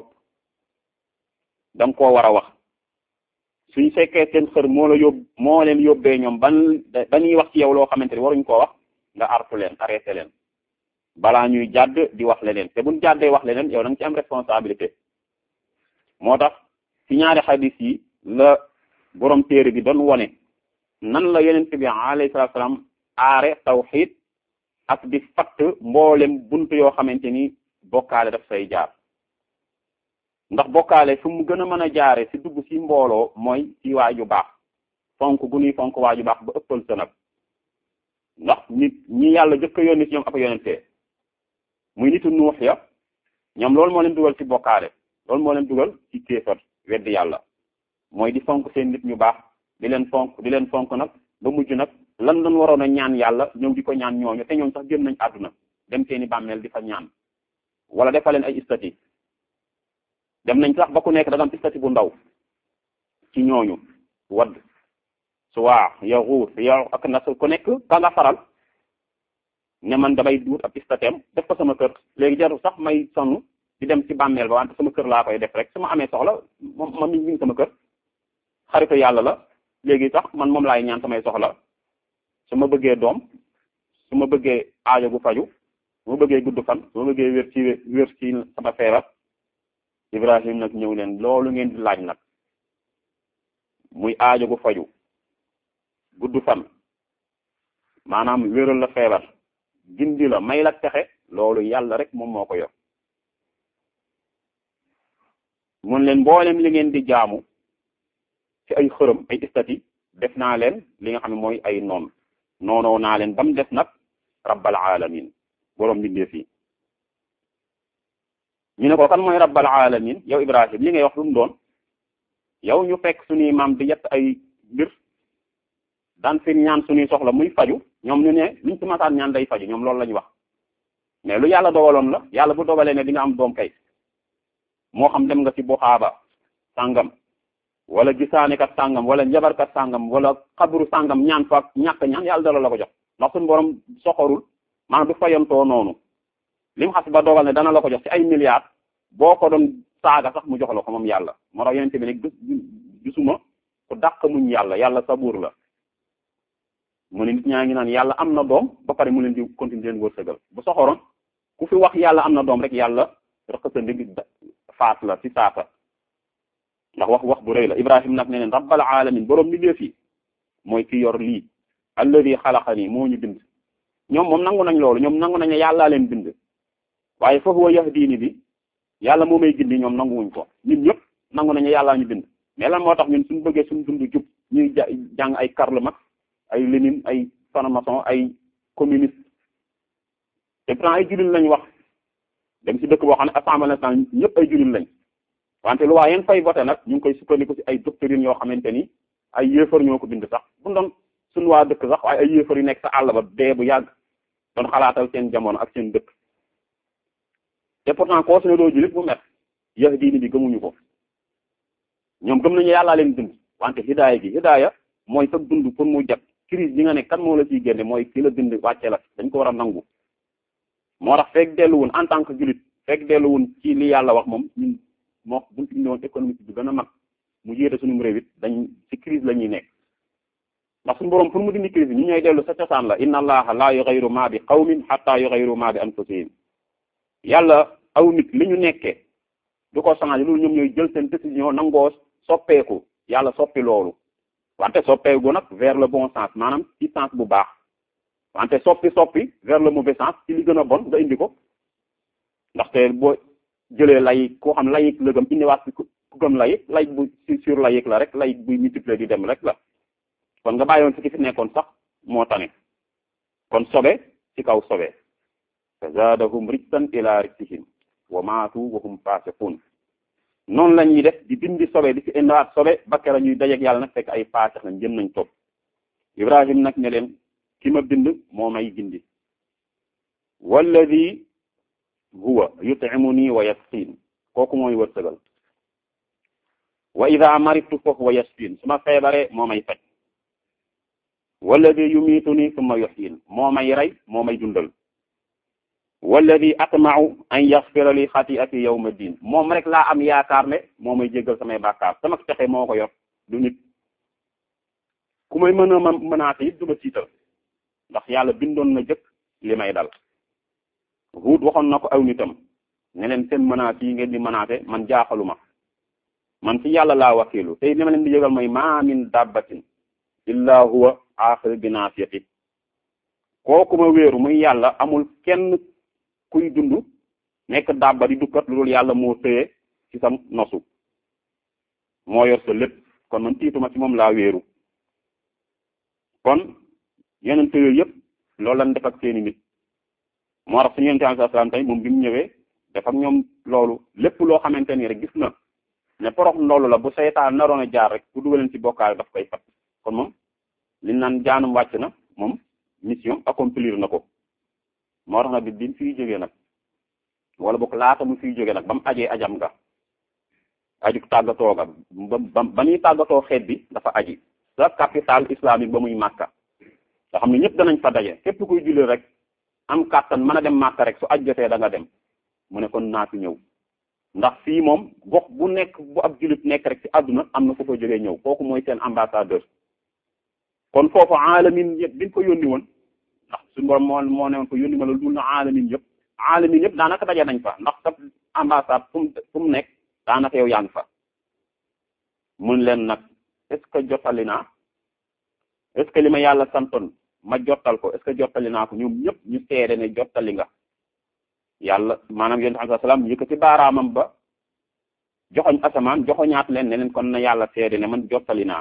da nga koo war a wax suñ fekkee seen xër moo la yóbbu moo leen yóbbee ñoom ban dañuy wax ci yow loo xamante ni waruñ koo wax nga artu leen arrêté leen balaa ñuy jàdd di wax leneen te buñ jàddee wax leneen yow da nga ci am responsabilité moo tax ci ñaari xadis yi la borom téere bi doon wone nan la yonent bi alayhi salaatu salaam aare tawxiid ak di fatt mboolem bunt yoo xamante ni bokkaale daf say jaar ndax bokkaale fu mu gën a mën a jaare ci dugg ci mbooloo mooy ci waaju baax fonk gu nuy fonk waaju baax ba ëppal sa nag ndax nit ñi yàlla jëkk a yónni ci ñoom ak yonentee muy nitu nuux ya ñoom loolu moo leen dugal ci bokkaale loolu moo leen dugal ci kéefar weddi yàlla mooy di fonk seen nit ñu baax di leen fonk di leen fonk nag ba mujj nag lan doon waroon a ñaan yàlla ñëw di ko ñaan ñooñu te ñoom sax gën nañ àdduna dem seeni bàmmeel di fa ñaan wala defal leen ay istati dem nañ sax ba ku nekk da nga am istati bu ndaw ci ñooñu wadd suwaa yaxuus yow ak nas ku nekk ka nga faral ne man damay duut ab istateem def ko sama kër léegi jarul sax may sonn di dem ci bàmmeel ba wante sama kër laa koy def rek su ma amee soxla moom ma mi ngi sama kër xaritu yàlla la léegi sax man moom laay ñaan samay soxla su ma bëggee doom su ma bëggee aajo bu faju su ma bëggee gudd fan su ma bëggee wér ci wér ci sama feebar Ibrahim nag ñëw leen loolu ngeen di laaj nag muy aajo gu faju gudd fan maanaam wéral la feebar gindi la may la texe loolu yàlla rek moom moo ko yor mun leen mboolem li ngeen di jaamu ci ay xërëm ay istati def naa leen li nga xam ne mooy ay noon noonoo naa leen ba mu def nag rabbal alamin boroom mbindeef yi ñu ne ko kan mooy rabbal alamin yow Ibrahim li ngay wax lu mu doon yow ñu fekk suñuy maam di yett ay mbir daan fi ñaan suñuy soxla muy faju ñoom ñu ne luñ ci masaan ñaan day faju ñoom loolu la ñu wax mais lu yàlla dogaloon la yàlla bu dogalee ne di nga am doom kay moo xam dem nga ci buxaaba sàngam wala gisaanekat sàngam wala njabarkat sàngam wala xabru sàngam ñaan fa ñàkk ñaan yàlla dala la ko jox ndax suñu borom soxorul maanaam du fayantoo noonu lim xas ba dogal ne dana la ko jox ci ay milliards boo ko doon saaga sax mu jox la ko moom yàlla moo tax yonente bi ne gisuma ku dàq muñ yàlla yàlla sabuur la mu ne nit ñaa ngi naan yàlla am na doom ba pare mu leen di continuer leen wërsëgal bu soxoroon ku fi wax yàlla am na doom rek yàlla rek sa ndig faat la ci saasa ndax wax wax bu rëy la ibrahim nag ne neen rabbal alamin boroom mbindeef yi mooy ki yor lii alladi xalaqani moo ñu bind ñoom moom nangu nañ loolu ñoom nangu nañ ne yàllaa leen bind waaye fa huwa yahdini bi yàlla moo may gindi ñoom nanguwuñ ko ñun ñëpp nangu nañ ne yàllaa ñu bind mais lan moo tax ñun suñu bëggee suñu dund jub ñuy jàng ay Karl Marx ay Lénine ay franc-maçon ay communiste te pourtant ay jullit lañ wax dem ci dëkk boo xam ne assemblée nationale ñëpp ay jullit lañ wante lu waa yeen fay voté nag ñu ngi koy sukkandiku ci ay doctrines yoo xamante ni ay yéefar ñoo ko bind sax bu doon suñu waa dëkk sax waaye ay yéefar yu nekk sa àll ba dee bu yàgg doon xalaatal seen jamono ak seen dëkk te pourtant koo su ne doo jullit bu met yahdini bi gëmuñu ko ñoom gëm nañu yàllaa leen dund wante hidaaya gi hidaaya mooy sa dund pour mu jag crise bi nga ne kan moo la ciy génne mooy ki la dund wàcce la dañ ko war a nangu moo tax fekk delluwun en tant que julit fekk delluwun ci li yàlla wax moom ñun moo buñ indi woon économique bi gën a mag mu yéete suñu réew it dañ ci crise la ñuy nekk ndax suñu borom pour mu dindi crise bi ñu ñooy dellu sa cosaan la inna allaha la yughayyiru ma bi qawmin hatta yughayyiru ma bi anfusihim yàlla aw nit li ñu nekkee du ko changé loolu ñoom ñooy jël seen décision nangoo soppeeku yàlla soppi loolu wante soppeeku nag vers le bon sens maanaam ci sens bu baax wante soppi soppi vers le mauvais sens ci li gën a bon nga indi ko ndaxte boo jëlee layik koo xam layik la gëm indiwaat si ku gëm layik layik bu sur layik la rek layik buy multiplier di dem rek la kon nga bàyyoon fi ki fi nekkoon sax moo tane kon sobe ci kaw sobe fa zaadahum rijsan ila rijsihim wa maatu wa hum fasiqun noonu la ñuy def di bindi sobe di fi indiwaat sobe ba kera ñuy dajeeg yàlla nag fekk ay faasix lañ jëm nañ topp ibrahim nag ne leen ki ma bind moo may gindi walladi huwa yut'imuni wa yasqin kooku mooy wërsëgal wa ida maritu fa huwa yasqin su ma feebaree moo may faj walladi yumituni summa yuhyin moo may rey moo may dundal walladi atma'u an yaghfira li xati'ati yawma din moom rek laa am yaakaar ne moo may jéggal samay bàkkaar sama pexe moo ko yor du nit ku may mën a ma mënaate it du ma tiital ndax yàlla bindoon na jëkk li may dal Huud waxoon na ko aw nitam ne leen seen menaces yi ngeen di menacer man jaaxaluma man ci yàlla laa wakiilu tey li ma leen di yëgal mooy ma min dabbatin illa huwa aaxir bi naasiyati kooku ma wéeru muy yàlla amul kenn kuy dund nekk dabba di dukkat lu dul yàlla moo tëye ci sa nosu moo yor sa lépp kon man tiituma ci moom laa wéeru kon yeneen yooyu yëpp loolu lañ def ak seeni nit moo tax suñu yonent alayhi salaam tey moom bi mu ñëwee def ak ñoom loolu lépp loo xamante ni rek gis na ne porox ndoolu la bu seytaan naroon a jaar rek bu dugaleen ci bokkaale daf koy fat kon moom li naan jaanum wàcc na moom mission accomplir na ko moo tax nag bi bi mu fiy jógee nag wala boog laata mu fiy jógee nag ba mu ajee ajam nga aju tàggatoo ga ba ba ba muy tàggatoo xeet bi dafa aji sa capital islamique ba muy màkka nga xam ne ñëpp danañ fa daje képp kuy julli rek am kàttan mën a dem màkka rek su aj jotee da nga dem mu ne kon naa fi ñëw ndax fii moom gox bu nekk bu ab jullit nekk rek ci àdduna am na ku fa jógee ñëw kooku mooy seen ambassadeur kon foofu aalamin yëpp biñ ko yónni woon ndax suñu borom moo moo ne woon ko yónni ma la dul na aalamin yëpp aalamin yëpp daanaka daje nañ fa ndax sa ambassade fu mu fu mu nekk daanaka yow yaa ngi fa mun leen nag est ce que jottali naa est ce que li ma yàlla santoon ma jottal ko est ce que jottali naa ko ñoom ñëpp ñu seede ne jottali nga yàlla maanaam yonent alayhi salaam yëkkati baaraamam ba joxoñ asamaan joxoñaat leen ne leen kon na yàlla seede ne man jottali naa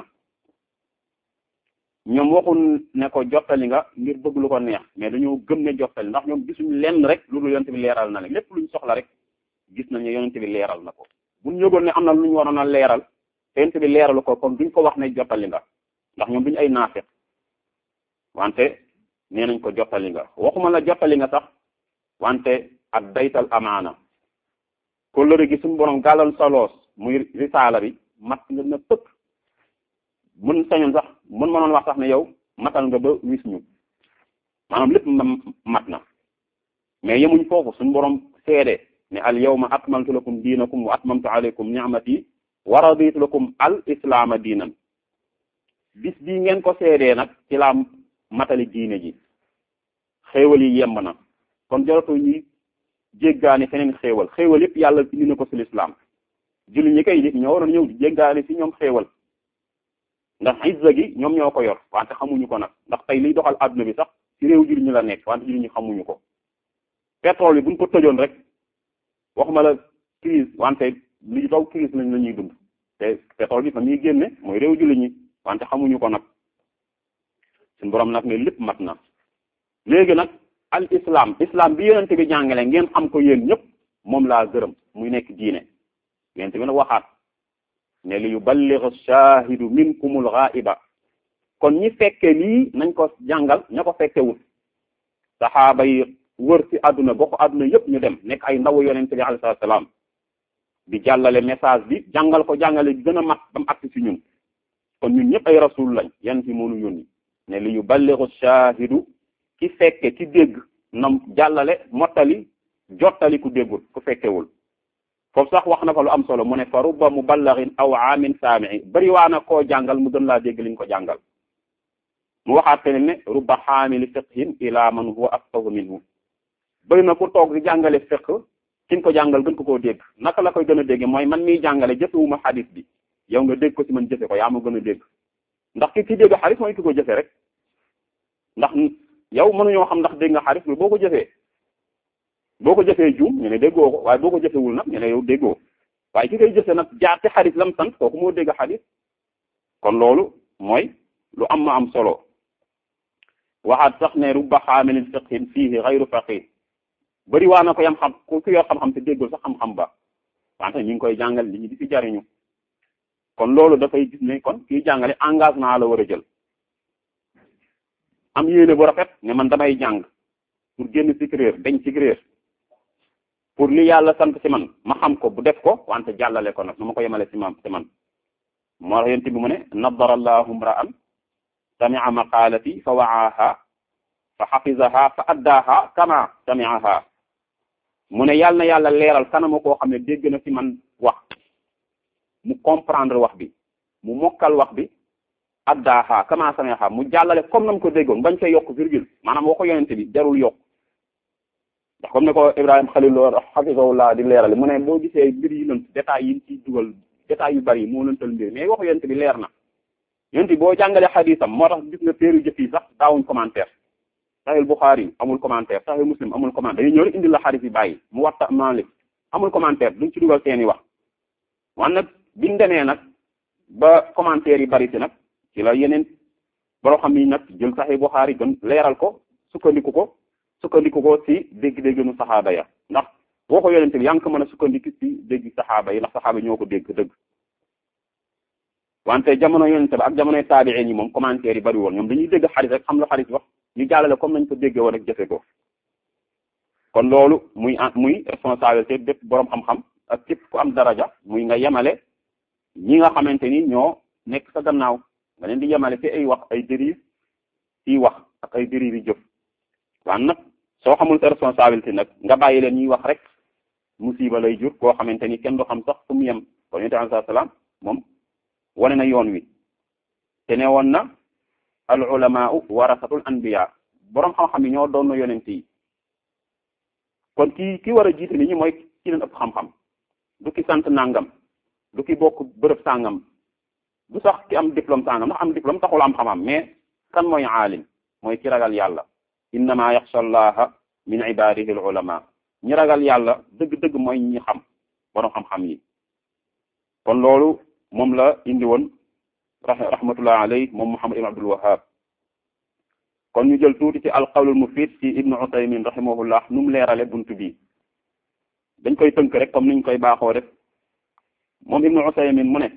ñoom waxul ne ko jottali nga ngir bëgg lu ko neex mais dañoo gëm ne jottali ndax ñoom gisuñ lenn rek lu dul yonent bi leeral na leen lépp luñ soxla rek gis nañ ne yonent bi leeral na ko buñ yëgoon ne am na lu ñu waroon a leeral te yonent bi leeralu ko kon duñ ko wax ne jottali nga ndax ñoom duñ ay naafeq wante nee nañ ko jottali nga waxuma la jottali nga sax wante ak daytal amaana kóllëre gi suñu borom gàllal sa loos muy risaala bi mat nga na pëkk mën sañoon sax mën mënoon wax sax ne yow matal nga ba wis ñu maanaam lépp mat na mais yemuñ foofu suñu borom seede ne al yawma akmaltu lakum diinakum wa atmamtu alaykum ni'mati wa raditu lakum al islaama diinan bis bii ngeen ko seedee nag ci laa matali diine ji xéewal yi yemb na kon jaratu ñuy jéggaani feneen xéewal xéewal yëpp yàlla indi na ko ci lislaam julli ñi koy nit ñoo waroon ñëw di jéggaani ci ñoom xéewal ndax izza gi ñoom ñoo ko yor wante xamuñu ko nag ndax tey liy doxal adduna bi sax ci réew julli ñi la nekk wante julli ñi xamuñu ko pétrole bi buñ ko tëjoon rek waxuma la crise wante li daw crise lañ la ñuy dund te pétrole bi fa muy génne mooy réew julli ñi wante xamuñu ko nag suñu borom nag ne lépp mat na léegi nag al islam islam bi yonente bi jàngale ngeen xam ko yéen ñëpp moom laa gërëm muy nekk diine yonente bi nag waxaat ne li yuballigh ash-shahidu minkumul ghaiba kon ñi fekke lii nañ ko jàngal ña ko fekke wut saxaaba yi wër ci àdduna bokk àdduna yëpp ñu dem nekk ay ndaw yonente bi alayhi salaam di jàllale message bi jàngal ko jàngale gën a mat ba mu agsi ci ñun kon ñun ñëpp ay rasul lañ yan ci moonu yónni ne li yuballighu shahidu ki fekke ki dégg na jàllale mottali jottali ku déggul ku fekkewul foofu sax wax na fa lu am solo mu ne fa rubba muballarin aw aamin saami'i bari waa na koo jàngal mu gën laa dégg liñ ko jàngal mu waxaat feneen ne rubba xaamili fiqhin ila man huwa afqahu minhu bëri na ku toog di jàngale fiqh kiñ ko jàngal gën ko koo dégg naka la koy gën a dégg mooy man miy jàngale jëfewuma xadis bi yow nga dégg ko ci man jëfe ko yaa ma gën a dégg ndax ki ki dégg xadis mooy ki ko jëfe rek ndax yow mënuñoo xam ndax dégg nga xadis bi boo ko jëfee boo ko jëfee juum ñu ne déggoo ko waaye boo ko jëfewul nag ñu ne yow déggoo waaye ki koy jëfe nag jaar ci xadis lam sant kooku moo dégg xadis kon loolu mooy lu am ma am solo waxaat sax ne rubba xaamilin fiqhin fiihi xayru faqih bëri waa na ko yam xam ku ku yor xam-xam te déggul sax xam-xam ba wante ñu ngi koy jàngal li ñu di fi jariñu kon loolu dafay gis ne kon kii jàngale engagement la war a jël am yéene bu rafet ne man damay jàng pour génn ci réer dañ ci réer pour li yàlla sant ci man ma xam ko bu def ko wante jàllale ko nag nu ma ko yemale ci man ci man moo tax yent bi mu ne nadara allahu mra'an sami'a maqalati fa wa'aha fa xafizaha fa addaaha kama sami'aha mu ne yàlla na yàlla leeral kanama koo xam ne dégg na ci man wax mu comprendre wax bi mu mokkal wax bi addaaha kama sami'aha mu jàllale comme nam ko déggoon bañ koy yokk virgule maanaam waxu yonente bi jarul yokk ndax comme ne ko Ibrahima Khalil hafizahullah di leerale mu ne boo gisee mbir yi lënt détails yi ci dugal détails yu bari yi moo lëntal mbir mais waxu yonente bi leer na yonente bi boo jàngalee xadisam moo tax gis nga téeru jëf yi sax daawuñ commentaire Sahih Bukhari amul commentaire Sahih Muslim amul commentaire dañuy ñëw rek indi la xadis yi bàyyi mu waxta Malik amul commentaire duñ ci dugal seeni wax wan nag biñ demee nag ba commentaire yi bari si nag ci la yeneen boo xam ni nag jël Sahih Bukhari gën leeral ko sukkandiku ko sukkandiku ko ci dégg-dégg nu saxaaba ya ndax boo ko yonente bi yaa ngi ko mën a sukkandiku ci dégg saxaaba yi ndax saxaaba ñoo ko dégg dëgg wante jamono yonente bi ak jamonoy taabiin yi moom commentaire yi bari woon ñoom dañuy dégg xadis rek xam la xadis wax ñu jàllale comme nañ ko déggee woon rek jëfe ko kon loolu muy muy responsabilité bépp boroom xam-xam ak képp ku am daraja muy nga yemale ñi nga xamante ni ñoo nekk sa gannaaw nga leen di yemale ci ay wax ay dérive ci wax ak ay dérive yi jëf waan nag soo xamul sa responsabilité nag nga bàyyi leen ñuy wax rek musiba lay jur koo xamante ni kenn du xam sax fu mu yem kon yonent bi salaam moom wane na yoon wi te ne woon na al ulamaau warasatul anbiya boroom xam-xam yi ñoo doon na yonent yi kon ki ki war a jiite nit ñi mooy ki leen ëpp xam-xam du ki sant nangam du ki bokk bërëb sàngam du sax ki am diplôme sàngam ndax am diplôme taxul am xam-xam mais kan mooy aalim mooy ki ragal yàlla innama yaxsha allaha min ibadihi al ulama ñi ragal yàlla dëgg-dëgg mooy ñi xam boroom xam-xam yi kon loolu moom la indi woon rahmatullah alayhi moom Muhammad ibn Abdul Wahhab kon ñu jël tuuti ci alqawlul mufid ci ibnu Usaymin rahimahullah nu mu leerale buntu bi dañ koy tënk rek comme niñ koy baaxoo def moom ibnu Usaymin mu ne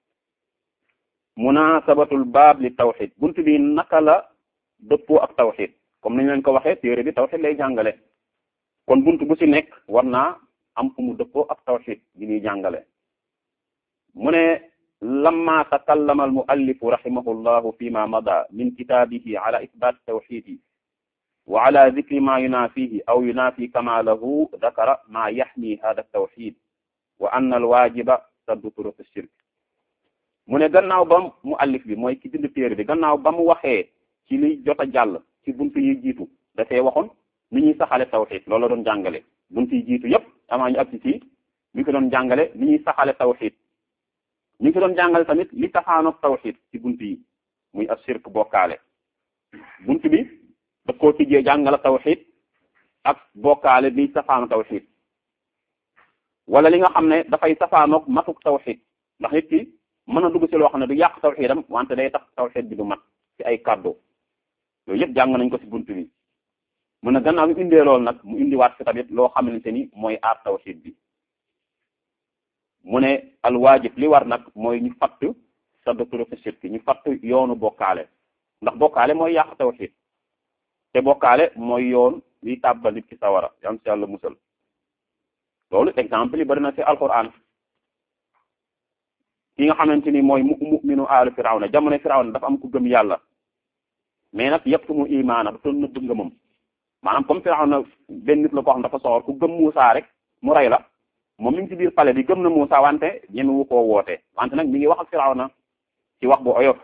munasabatul baab li tawxid buntu bi naka la dëppoo ak tawxid comme niñ leen ko waxee téere bi tawxid lay jàngale kon buntu bu ci nekk war naa am fu mu dëppoo ak tawxid bi ñuy jàngale mu ne lamma takallama almuallifu rahimahu llahu fi ma mada min kitabihi ala ithbat tawxidi wa ala dicri ma yunafihi aw yunafi kamalahu dakara ma yaxmi hada tawxid wa anna alwajiba saddu turuq shirk mu ne gannaaw ba muallif bi mooy ki bind téere bi gannaaw ba mu waxee ci li jot a jàll ci buntu yi jiitu dafee waxoon ni ñuy saxale tawxid loolu la doon jàngale buntu yi jiitu yépp amaa ñu agsi ci mi ngi ko doon jàngale ni ñuy saxale tawxid ñu ngi ko doon jàngale tamit li taxaanoog tawxid ci bunt yi muy ashirk bokkaale bunt bi daf koo tijjee jàngale tawxid ak bokkaale bi safaanu tawxid wala li nga xam ne dafay safaanoog matuk tawxid ndax nit ki mën na dugg ci loo xam ne du yàq tawxidam wante day tax tawxid bi du mat ci ay kàddu yooyu yëpp jàng nañ ko ci bunt bi mun na gannaaw bi indee loolu nag mu indiwaat ci tamit loo xamante ni mooy aar tawxid bi mu ne alwaajib li war nag mooy ñu fatt saddu turuqi shirki ñu fatt yoonu bokkaale ndax bokkaale mooy yàq tawxid te bokkaale mooy yoon liy tàbbal nit ki sawara yan si yàlla musal loolu exemple yi bari na ci alquran ki nga xamante ni mooy mu mu'minu aalu firawna jamono firawna dafa am ku gëm yàlla mais nag yëpp mu imaana dafa nëbb ngëmam maanaam comme firawna benn nit la koo xam dafa soxor ku gëm Muusa rek mu rey la moom mi ngi ci biir palais bi gëm na Muusa wante ñemewu koo woote wante nag mi ngi wax ak firawna ci wax bu oyof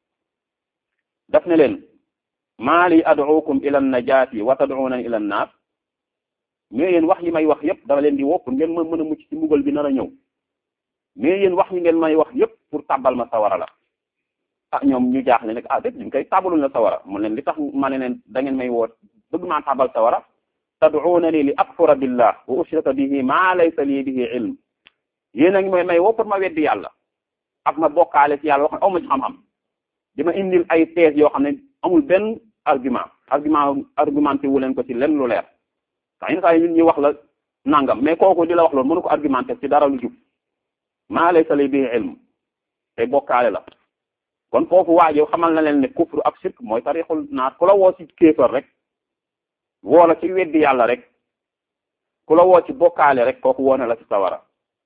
daf ne leen maa li ad'ukum ila an-najaati wa tad'unani ila an-naar mais yéen wax yi may wax yëpp dama leen di wopp ngeen mën mën a mucc ci mbugal bi nar a ñëw mais yéen wax yi ngeen may wax yëpp pour tàbbal ma sawara la ah ñoom ñu jaaxle nag ah dét ñu koy tàbbalul la sawara mu leen li tax ma ne leen da ngeen may woot bëgg maa tàbbal sawara tad'unani li akfura billah wa ushrika bihi ma laysa li bihi ilm yéen a ngi may may woo pour ma weddi yàlla ak ma bokkaale ci yàlla wax aw ma ci xam-xam dima indil ay thèse yoo xam ne amul benn argument argument argumenté wu leen ko ci lenn lu leer sax yenn saa yi ñun ñuy wax la nangam mais kooku di la wax loolu mënu ko argumenté ci dara lu jub maa laysa li bihi ilm te bokkaale la kon foofu waajo xamal na leen ne kufru ak shirk mooy tarixul naat ku la woo ci kéefër rek woo la ci weddi yàlla rek ku la woo ci bokkaale rek kooku woo na la ci sawara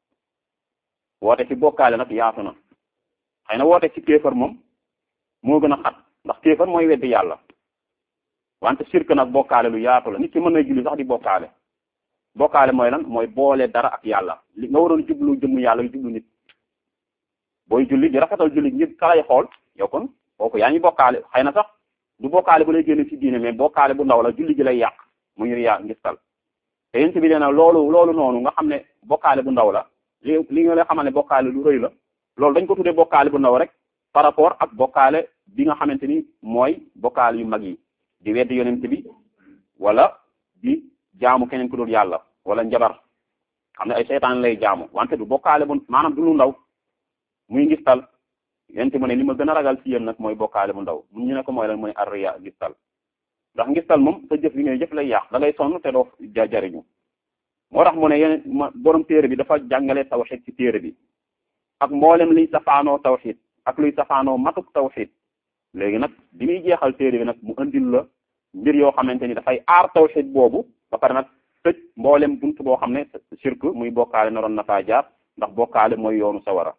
woote ci bokkaale nag yaatu na xëy na woote ci kéefër moom moo gën a xat ndax kéefër mooy weddi yàlla wante shirk nag bokkaale lu yaatu la nit ki mën na julli sax di bokkaale bokkaale mooy lan mooy boole dara ak yàlla li nga waroon jublu jëmm yàlla yu jublu nit booy julli di rafetal julli ngir kalay xool yow kon kooku yaa ngi bokkaale xëy na sax du bokkaale bu lay génn ci diine mais bokkaale bu ndaw la julli gi lay yàq mu ngir yaa ngistal te yéen bi nee na loolu loolu noonu nga xam ne bokkaale bu ndaw la li li nga lay xamal ne bokkaale lu rëy la loolu dañ ko tuddee bokkaale bu ndaw rek par rapport ak bokkaale bi nga xamante ni mooy bokkaale yu mag yi di weddi yonent bi wala di jaamu keneen ku dul yàlla wala njabar xam ne ay seytaan lay jaamu wante du bokkaale bu maanaam du lu ndaw muy ngistal yonent mu ne li ma gën a ragal ci yéen nag mooy bokkaale bu ndaw mu ñu ne ko mooy lan mu ne arriya ngistal ndax ngistal moom sa jëf li ngay jëf lay yàq da ngay sonn te doo jariñu moo tax mu ne yeneen borom téere bi dafa jàngale tawxid ci téere bi ak mboolem liy safaanoo tawxid ak luy safaanoo matuk tawxid léegi nag bi muy jeexal téere bi nag mu andil la mbir yoo xamante ni dafay aar tawxid boobu ba pare nag tëj mboolem bunt boo xam ne shirk muy bokkaale naroon na faa jaar ndax bokkaale mooy yoonu sawara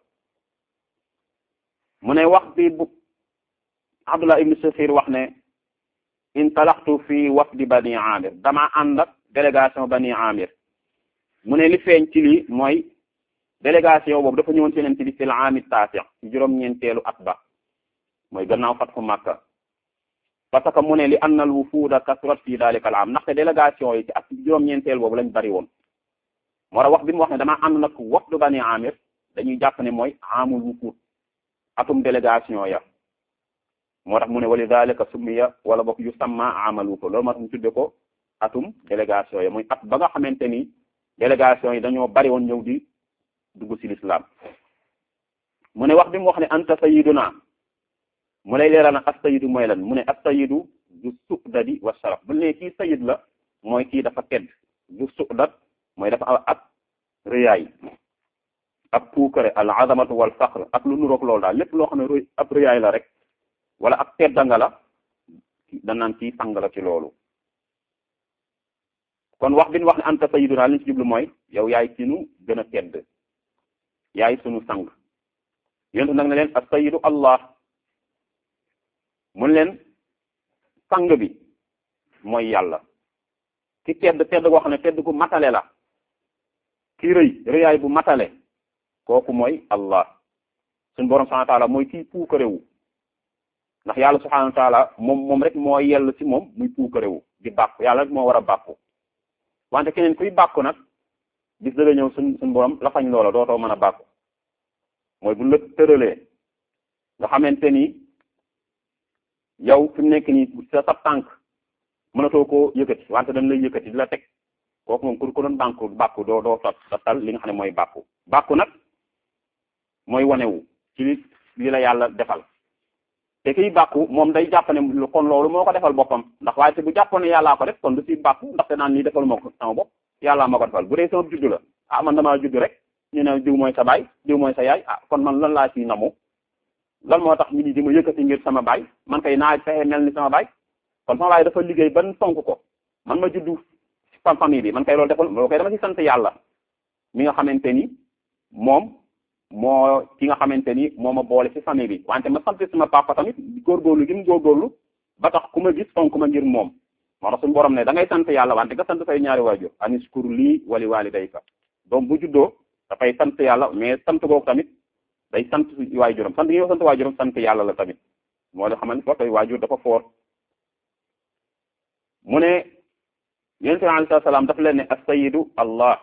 mu ne wax bi bu Abdullah ibn Sakhir wax ne intalaxtu fi wafdi bani amir dama ànd ak délégation bani amir mu ne li feeñ ci lii mooy délégation boobu dafa ñëwoon ci leen ci bi fil aami taasi ci juróom-ñeenteelu at ba mooy gannaaw fatxu Makka parce que mu ne li annal wufuuda kasrat fii daalika al aam ndaxte délégation yi ci at juróom-ñeenteel boobu lañ bari woon moo tax wax bi mu wax ne damaa ànd nag wafdu bani amir dañuy jàpp ne mooy aamul wufuud atum délégation ya moo tax mu ne wali dalika summiya wala bokk yu samma amal wufuud loolu moo tax mu tudde ko atum délégation ya muy at ba nga xamante ni délégation yi dañoo bari woon ñëw di dugg ci l'islam mu ne wax bi mu wax ne anta sayiduna mu lay leeral nag as sayidu mooy lan mu ne as sayidu du suqdadi wa sharaf bu ne kii sayid la mooy kii dafa tedd du suqdat mooy dafa am ak rëyaay ak puukare al azamatu wal faqr ak lu nuroog loolu daal lépp loo xam ne ab rëyaay la rek wala ak teddanga la danaan kii sang la ci loolu kon wax bi ñu wax ne anta sayyiduna li ñu ci jublu mooy yow yaay sunu gën a tedd yaay sunu sang yontu nag ne leen as sayyidu allah mun leen sang bi mooy yàlla ki tedd tedd goo xam ne tedd gu matale la ki rëy rëyaay bu matale kooku mooy allah suñu borom subhanahu wa taala mooy kii puukarewu ndax yàlla subhanahu wa taala moom moom rek moo yell ci moom muy puukarewu di bàkku yàlla rek moo war a bàkku wante keneen kuy bàkku nag bis dëgg ñëw suñ suñ borom la fañ loola dootoo mën a bàkku mooy bu la tëralee nga xamante ni yow fi mu nekk nii sa sab tànk mënatoo koo yëkkati wante dañ lay yëkkati di la teg kooku moom ku ko doon bànku bàkku doo doo sa tal li nga xam ne mooy bàkku bàkku nag mooy wanewu ci li li la yàlla defal te kiy bàkku moom day jàpp ne kon loolu moo ko defal boppam ndax waaye te bu jàppoon ne yàllaa ko def kon du ci bàkku ndaxte naan lii defal moo ko sama bopp yàllaa moo ko defal bu dee sama juddu la ah man damaa juddu rek ñu ne diw mooy sa baay diw mooy sa yaay ah kon man lan laa ciy namu lan moo tax nit ñi di ma yëkkati ngir sama baay man kay naa fexe mel ni sama baay kon sama baay dafa liggéey ban fonk ko man ma juddu fam famille bi man kay loolu defal loolu kay dama ci sant yàlla mi nga xamante ni moom moo ki nga xamante ni moo ma boole ci famille bi wante ma sant sama papa tamit góorgóorlu gi mu góorgóorlu ba tax ku ma gis fonk ma ngir moom moo tax suñu borom ne da ngay sant yàlla wante nga sant say ñaari waajur aniskur lii wali walidayka doom bu juddoo dafay sant yàlla mais sant googu tamit day sant waajuram sant gi nga sant waajuram sant yàlla la tamit moo la xamal foofu waajur dafa foor mu ne yonent bi alayhi salaam dafa leen ne as-sayyidu allah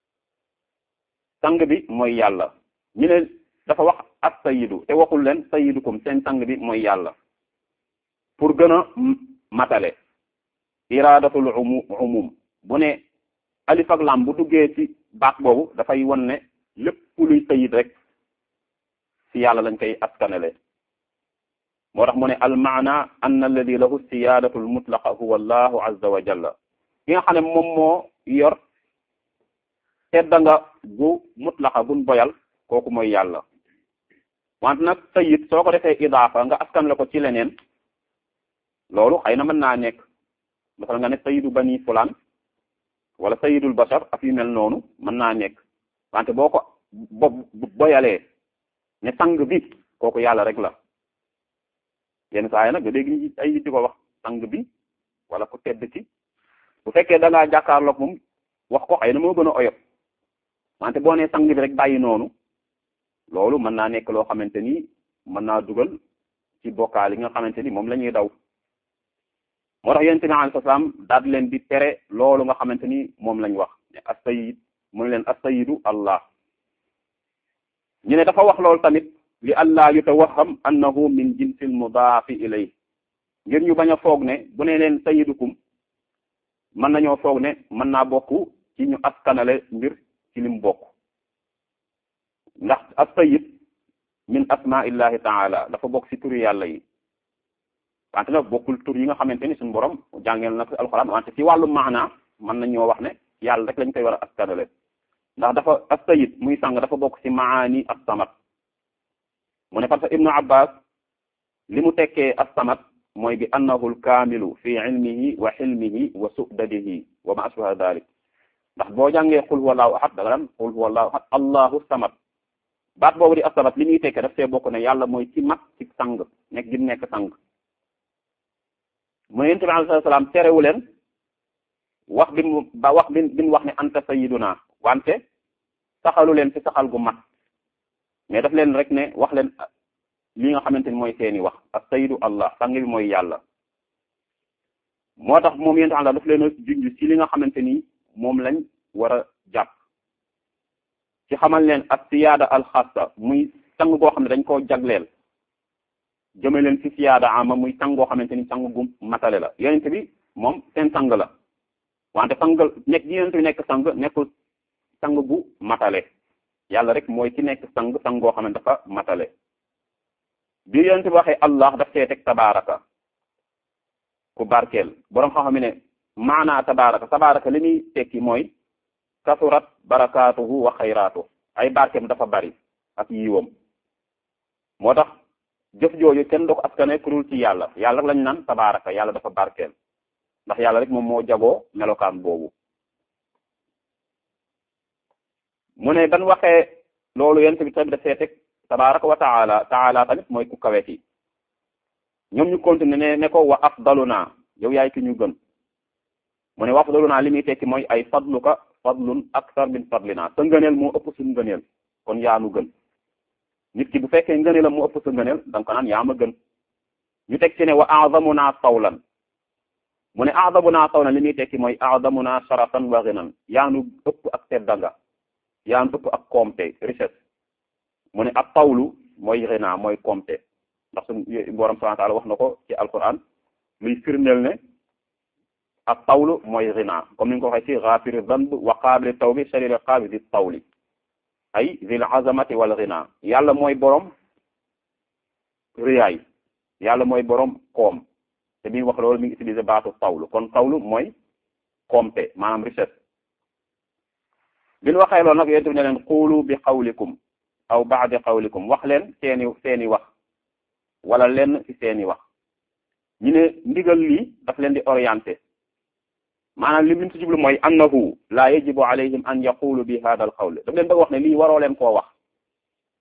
sang bi mooy yàlla ñu ne dafa wax as-sayyidu te waxul leen sayyidukum seen sang bi mooy yàlla pour gën a matale iradatul umu umum bu ne alif ak lam bu duggee ci baat boobu dafay won ne lépp luy sayid rek ci yàlla lañ koy askanale moo tax mu ne al maana anna alladi lahu siyadatu l mutlaqa huwa allahu azza wa jalla ki nga xam ne moom moo yor tedda nga gu mutlaqa gun boyal kooku mooy yàlla wante nag sayid soo ko defee idaafa nga askan la ko ci leneen loolu xëy na mën naa nekk masal nga ne sayidu bani fulaan wala sayidul bashar ak yu mel noonu mën naa nekk wante boo ko bo boyalee ne sang bi kooku yàlla rek la yenn saa yi nag nga dégg ñi ay nit di ko wax sang bi wala ku tedd ci bu fekkee da ngaa jàkkaarloog moom wax ko xëy na moo gën a oyof wante boo nee sang bi rek bàyyi noonu loolu mën naa nekk loo xamante ni mën naa dugal ci bokkaal yi nga xamante ni moom la ñuy daw moo tax yonent bi alayhi salaam daal di leen di tere loolu nga xamante ni moom lañ wax ne as-sayyid mu ne leen as-sayyidu allah ñu ne dafa wax loolu tamit li allah yutawaham annahu min jinsil mudaafi ilay ngir ñu bañ a foog ne bu ne leen sayyidukum mën nañoo foog ne mën naa bokk ci ñu askanale mbir ci lim bokk ndax as-sayyid min asmaillahi taala dafa bokk ci turi yàlla yi wante nag bokkul tur yi nga xamante ni suñu borom jàngeel na ko alxuraan wante ci wàllu maana mën nañoo wax ne yàlla rek lañ koy war a askanale ndax dafa as-sayyid muy sang dafa bokk ci maani as-samad mu ne parce que ibnu abbas li mu tekkee as-samad mooy bi annahu al-kaamilu fi ilmihi wa xilmihi wa su'dadihi wa ma ashbaha dalik ndax boo jàngee qul huwa allahu ahad da nga daan qul huwa allahu ahad allahu samad baat boobu di as-samad li muy tekkee daf see bokk ne yàlla mooy ci mat ci sang nekk gi nekk sang mu ne yonent bi alayhi salaam terewu leen wax bi mu ba wax bi bi mu wax ne anta sayyiduna wante saxalu leen ci saxal gu mat mais daf leen rek ne wax leen li nga xamante ni mooy seeni wax as-sayyidu allah sang bi mooy yàlla moo tax moom yonent Allah daf leen a junj ci li nga xamante ni moom lañ war a jàpp ci xamal leen as-siyaada al-xaassa muy sang goo xam ne dañ koo jagleel jëme leen ci siyaada ama muy sang goo xamante ni sang gu matale la yonent bi moom seen sang la wante sang nekk gi yonent bi nekk sang nekkul sang gu matale yàlla rek mooy ci nekk sang sang goo xam ne dafa matale bi yonent bi waxee allah daf see teg tabaraka ku barkeel boroom xam-xam ne maanaa tabaraka tabaraka li muy tekki mooy kasurat barakaatuhu wa xayraatu ay barkeem dafa bari ak yiwam moo tax jëf jooju kenn du ko askane ku dul ci yàlla yàlla rek lañ naan tabaraka yàlla dafa barkeel ndax yàlla rek moom moo jagoo melokaan boobu mu ne ban waxee loolu yent bi tamit dafee teg tabaraka wa taala taala tamit mooy ku kawe ki ñoom ñu continuer ne ne ko wa afdaluna yow yaay ki ñu gën mu ne wa afdaluna li muy tekki mooy ay fadluka fadlun akthar min fadlina sa ngëneel moo ëpp suñu ngëneel kon yaa nu gën nit ki bu fekkee ngëneelam moo ëpp sa ngëneel da nga ko naan yaa ma gën ñu teg ci ne wa a'zamuna tawlan mu ne a'zamuna tawlan li muy tekki mooy a'zamuna sharafan wa ghinan yaa nu ëpp ak teddanga yaa nu ëpp ak koomte richesse mu ne ak tawlu mooy ghina mooy koomte ndax suñu borom subhanahu wa ta'ala wax na ko ci alquran luy firndeel ne ak tawlu mooy ghina comme ni nga ko waxee ci ghafiri dhanb wa qabili tawbi shadidil iqabi di tawli ay zil azamati wal ghina yàlla mooy borom riyaay yàlla mooy borom koom te bi wax loolu mi ngi utiliser baatu tawlu kon tawlu mooy koomte maanaam richesse bi ñu waxee loolu nag yéen ne leen xuulu bi xawlikum aw baadi xawlikum wax leen seeni seeni wax wala lenn ci seeni wax ñu ne ndigal lii daf leen di orienté maanaam li mu ci jublu mooy annahu la yajibu alayhim an yaqulu bi hada al qawl daf leen bëgg wax ne lii waroo leen koo wax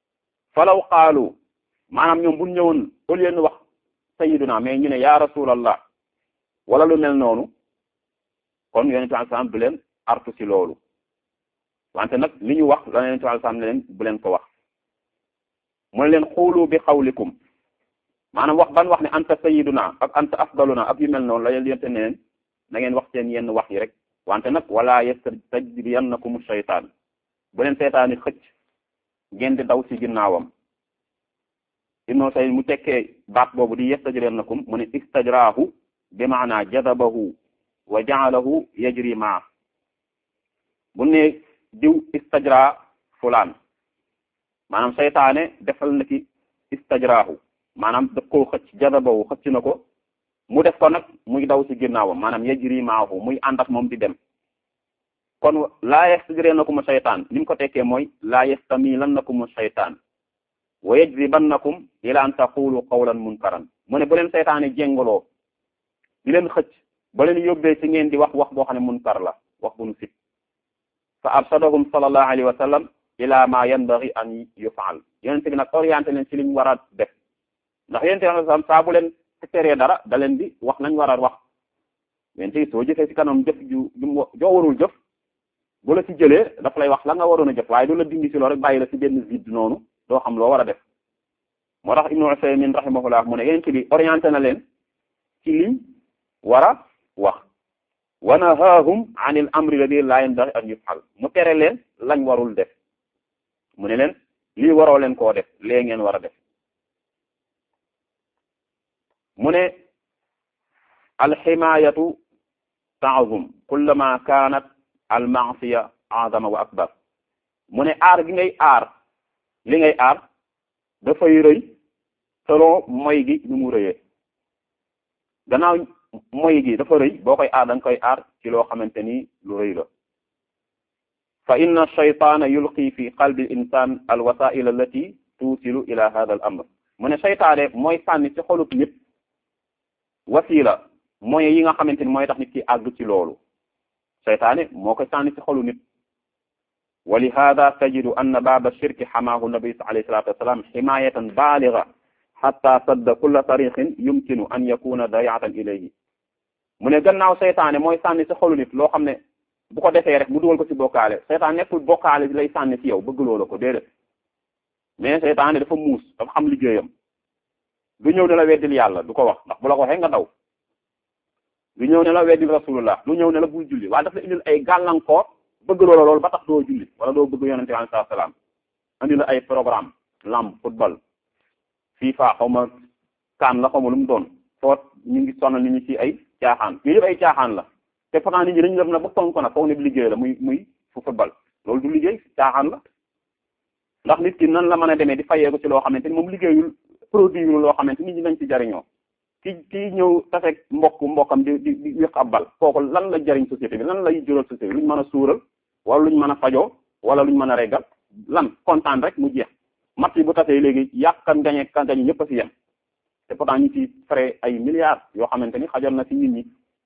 falaw qaalu maanaam ñoom bu ñëwoon au lieu ñu wax sayyiduna mais ñu ne ya rasulallah wala lu mel noonu kon yonent bi sallam du leen artu ci loolu wante nag li ñu wax la yonent bi sallam ne leen bu leen ko wax mu ne leen xuulu bi xawlikum maanaam wax ban wax ne anta sayyiduna ak anta afdaluna ak yu mel noonu la yonent ne leen na ngeen wax seen yenn wax yi rek wante nag wala yastajriyannakum shaytaan bu leen seytaani xëcc ngeen di daw ci ginnaawam ibnu say mu tekkee baat boobu di yastajriyannakum mu ne istajraahu bi maana jadabahu wa ja'alahu yajri maa bu ne diw istajra fulaan maanaam seytaane defal na ki istajraahu maanaam daf koo xëcc jadabahu xëcc na ko mu def ko nag muy daw ci ginnaawam maanaam yajri maahu muy ànd ak moom di dem kon laa yastajriyannakum seytaan ni mu ko tekkee mooy laa yastamilannakum seytaan wa yajribannakum ila an taqulu qawlan munkaran mu ne bu leen seytaane jéngaloo di leen xëcc ba leen yóbbee ci ngeen di wax wax boo xam ne munkar la wax bu nu sit fa arsadahum sallallahu alayhi wa sallam ila ma yanbaghi an yufaal yonente bi nag orienté leen ci liñ war a def ndax yonente bi sallam saa bu leen teree dara da leen di wax nañ war a wax yonente bi soo jëfee ci kanam jëf ju joo warul jëf bu la ci jëlee dafa lay wax la nga waroon a jëf waaye du la dindi ci loolu rek bàyyi la ci benn vide noonu doo xam loo war a def moo tax ibnu Usaymin rahimahullah mu ne yonente bi orienté na leen ci liñ war a wax wa nahaahum an il amri alladi la yanbaghi an yufal mu tere leen lañ warul def mu ne leen lii waroo leen koo def lee ngeen war a def mu ne alximayatu taazum kullama kanat almasiya azama wa akbar mu ne aar gi ngay aar li ngay aar dafay rëy selon moy gi ni mu rëyee gannaaw moy gi dafa rëy boo koy aar da nga koy aar ci loo xamante ni lu rëy la fa inna shaytaana yulqi fi qalbi al insan al wasail allati tuusilu ila hada al amr mu ne seytaane mooy sànni ci xolub nit wasila mooy yi nga xamante ni mooy tax nit ki àgg ci loolu seytaane moo koy sànni ci xolu nit wa li hada tajidu anna baaba shirki xamaahu nabi alayhi salatu wassalam ximayatan baaliga xatta sadda kulla tariqin yumkinu an yakuna dayatan ilayhi mu ne gannaaw seytaane mooy sànni ci xolu nit loo xam ne bu ko defee rek mu dugal ko ci bokkaale seytaane nekkul bokkaale lay sànni ci yow bëgg loola ko déedéet mais seytaane dafa muus dafa xam liggéeyam du ñëw ne la weddil yàlla du ko wax ndax bu la ko waxee nga daw du ñëw ne la weddil rasulullah du ñëw ne la bul julli waaye dafa la indil ay gàllankoor bëgg loola loolu ba tax doo julli wala doo bëgg yonente bi alayhi salaam andi la ay programme lamb football FIFA xaw ma kaan la xaw ma lu mu doon foot ñu ngi sonal nit ñi ci ay caaxaan yooyu yëpp ay caaxaan la te pourtant nit ñi dañu def na ba fonk nag foog ne liggéey la muy muy fu football loolu du liggéey caaxaan la ndax nit ki nan la mën a demee di fayee ko ci loo xamante ni moom liggéeyul produit loo xamante nit ñi nañ ci jariñoo ki ki ñëw taseeg mbokk mbokkam di di di wéq ab bal kooku lan la jariñ société bi lan lay jural société bi luñ mën a suural wala luñ mën a fajoo wala luñ mën a reggal lan kontaan rek mu jeex mat yi bu tasee léegi yàqan gañe kan gañe ñëpp a fi yem te pourtant ñu ci frais ay milliards yoo xamante ni xajoon na ci nit ñi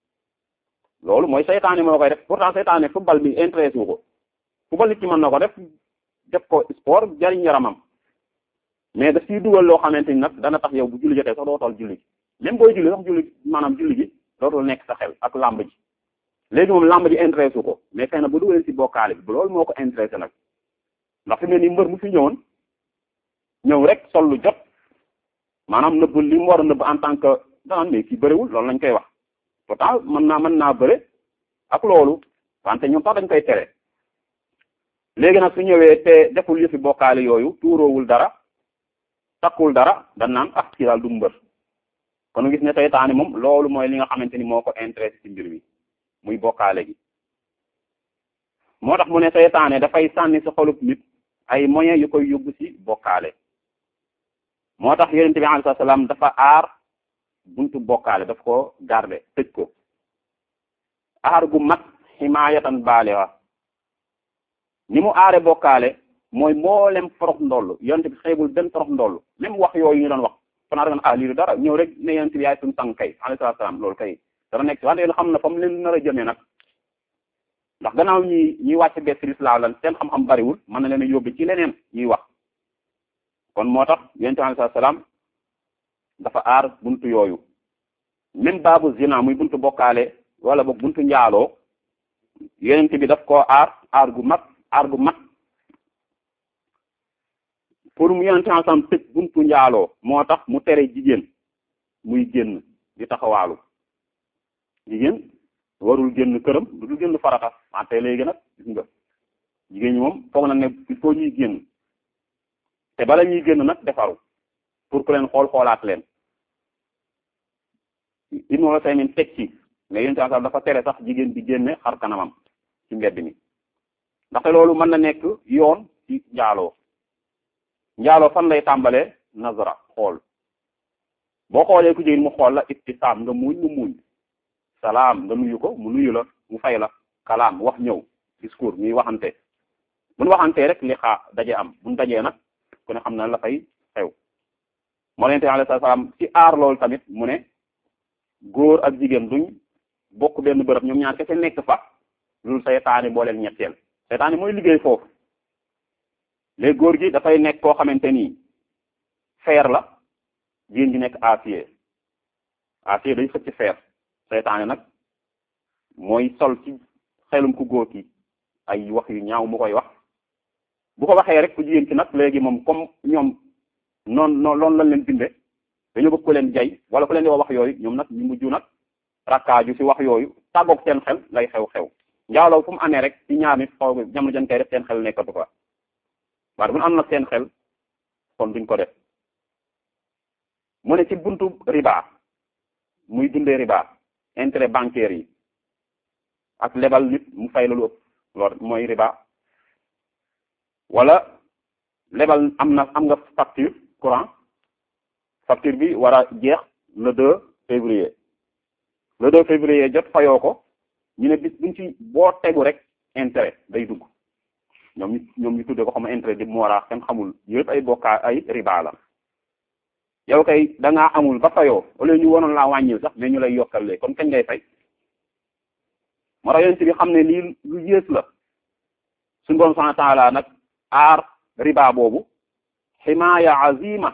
loolu mooy seytaane moo koy def pourtant seytaane football bi intéressé wu ko football nit ki mën na ko def def ko sport jariñ yaramam mais daf ciy dugal loo xamante ni nag dana tax yow bu julli jotee sax doo toll julli même booy julli sax julli maanaam julli gi dootul nekk sa xel ak lamb ji léegi moom lamb ji intéressé wu ko mais xëy na bu dugalee ci bokkaale bi loolu moo ko intéressé nag ndax fi mu ne nii mbër mu fi ñëwoon ñëw rek sol lu jot maanaam nëbb li mu war a nëbb en tant que danaan mais kii bëriwul loolu lañ koy wax pourtant mën naa mën naa bëre ak loolu wante ñoom sax dañ koy tere léegi nag su ñëwee te deful yëfi bokkaale yooyu tuuroowul dara takkul dara dañ naan ah kii daal du mbër kon gis ne seytaane moom loolu mooy li nga xamante ni moo ko intéressé ci mbir mi muy bokkaale gi moo tax mu ne seytaane dafay sànni si xolub nit ay moyens yu koy yóbbu ci bokkaale moo tax yonent bi alayhi salaam dafa aar buntu bokkaale daf ko garde tëj ko aar gu mat ximaayatan baalixa ni mu aare bokkaale mooy mboolem forox ndoll yonent bi xeebul benn forox ndoll même wax yooyu ñu doon wax fanaa da nga ah lii du dara ñëw rek ne yonent bi yaay suñu sang kay alayhi salaam loolu kay dana nekk wante yéen xam na fa mu leen nar a jëmee nag ndax gannaaw ñi ñuy wàcc bees ci lislaam lan seen xam-xam bariwul mën na leen a yóbbu ci leneen ñuy wax kon moo tax yonent bi alayhi salaam dafa aar buntu yooyu même baabu zina muy buntu bokkaale wala boog buntu njaaloo yonent bi daf koo aar aar gu mag aar gu mag pour mu yonent bi salaam tëj buntu njaaloo moo tax mu tere jigéen muy génn di taxawaalu jigéen warul génn këram du dul génn farata wante léegi nag gis nga jigéen ñi moom foog na ne il faut ñuy génn te bala ñuy génn nag defaru pour ku leen xool xoolaat leen Ibnu Usaymin teg ci mais yéen tamit dafa tere sax jigéen bi génne xar kanamam ci mbedd mi ndaxte loolu mën na nekk yoon ci njaaloo njaaloo fan lay tàmbalee nazara xool boo xoolee ku jigéen mu xool la ibtisaam nga muuñ mu muuñ salaam nga nuyu ko mu nuyu la mu fay la kalaam wax ñëw discours ñuy waxante buñ waxantee rek li xaa daje am buñ dajee nag ku ne xam na la fay xew moo leen te alayhi salaam ci aar loolu tamit mu ne góor ak jigéen duñ bokk benn bërëb ñoom ñaar kese nekk fa loolu seytaane boo leen ñetteel seytaane mooy liggéey foofu léegi góor gi dafay nekk koo xamante ni fer la jigéen gi nekk acier acier day xëcc fer seytaane nag mooy sol ci xelum ku góor ki ay wax yu ñaaw mu koy wax bu ko waxee rek ku jigéen ci nag léegi moom comme ñoom noonu noonu loolu lañ leen binde dañoo bëgg ko leen jay wala ku leen di wax yooyu ñoom nag ñu mujj nag rakkaaju ci wax yooyu tàggoog seen xel lay xew-xew njaaloo fu mu amee rek ci ñaar nit xaw jamono jën koy def seen xel nekkatu fa waaye bu ñu am nag seen xel kon duñ ko def mu ne ci buntu riba muy dundee riba intérêt bancaire yi ak lebal nit mu fay la lu ëpp loolu mooy riba wala lebal am na am nga facture courant facture bi war a jeex le 2 février le 2 février jot fayoo ko ñu ne bis buñ ci boo tegu rek intérêt day dugg ñoom ñu ñoom ñu tuddee ko xam intérêt di mu war a kenn xamul yëpp ay bokkaa ay riba la yow kay da ngaa amul ba fayoo wala ñu waroon laa wàññil sax mais ñu lay yokkal lee kon kañ ngay fay moo tax yonent bi xam ne lii lu yées la suñu borom subhanahu wa ta'ala nag aar riba boobu ximaaya azima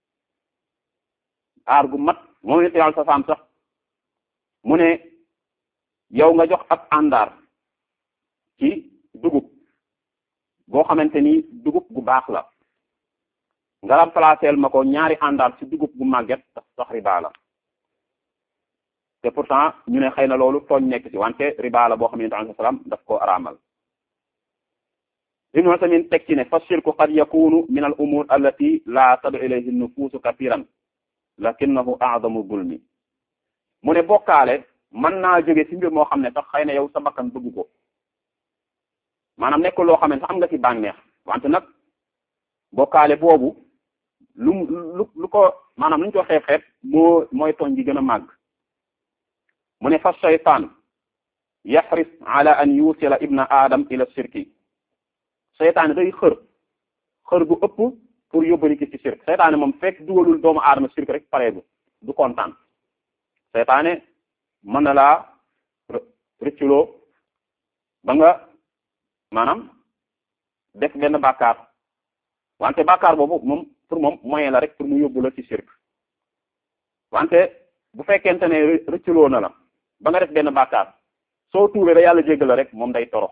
aar gu mat moom yonent yàlla sa saam sax mu ne yow nga jox ab àndaar ci dugub boo xamante ni dugub gu baax la nga remplaceel ma ko ñaari àndaar ci dugub gu màgget sax riba la te pourtant ñu ne xëy na loolu tooñ nekk ci wante riba la boo xam ne alayhi salaam daf ko araamal ibnu Usaymin teg ci ne fa shirku qad yakunu min al umur allati la tadu ilayhi nufuusu kathiran lakinnahu a'zamu zulmi mu ne bokkaale mën naa jóge ci mbir moo xam ne sax xëy na yow sa bakkan bëgg ko maanaam nekk loo xam ne sax am nga ci bànneex wante nag bokkaale boobu lu lu lu ko maanaam lu ñu ko xeeb xeeb moo mooy tooñ gi gën a màgg mu ne fa shaytaan yaxris ala an yusila ibna adam ila shirki seytaane day xër xër gu ëpp pour yóbbali ki ci shirk seytaane moom fekk dugalul doomu aadama shirk rek pareegu du kontaan seytaane mën na laa rëcculoo ba nga maanaam def benn bàkkaar wante bàkkaar boobu moom pour moom moyen la rek pour mu yóbbu la ci shirk wante bu fekkente ne rëcculoo na la ba nga def benn bàkkaar soo tuubee ba yàlla jéggal la rek moom day torox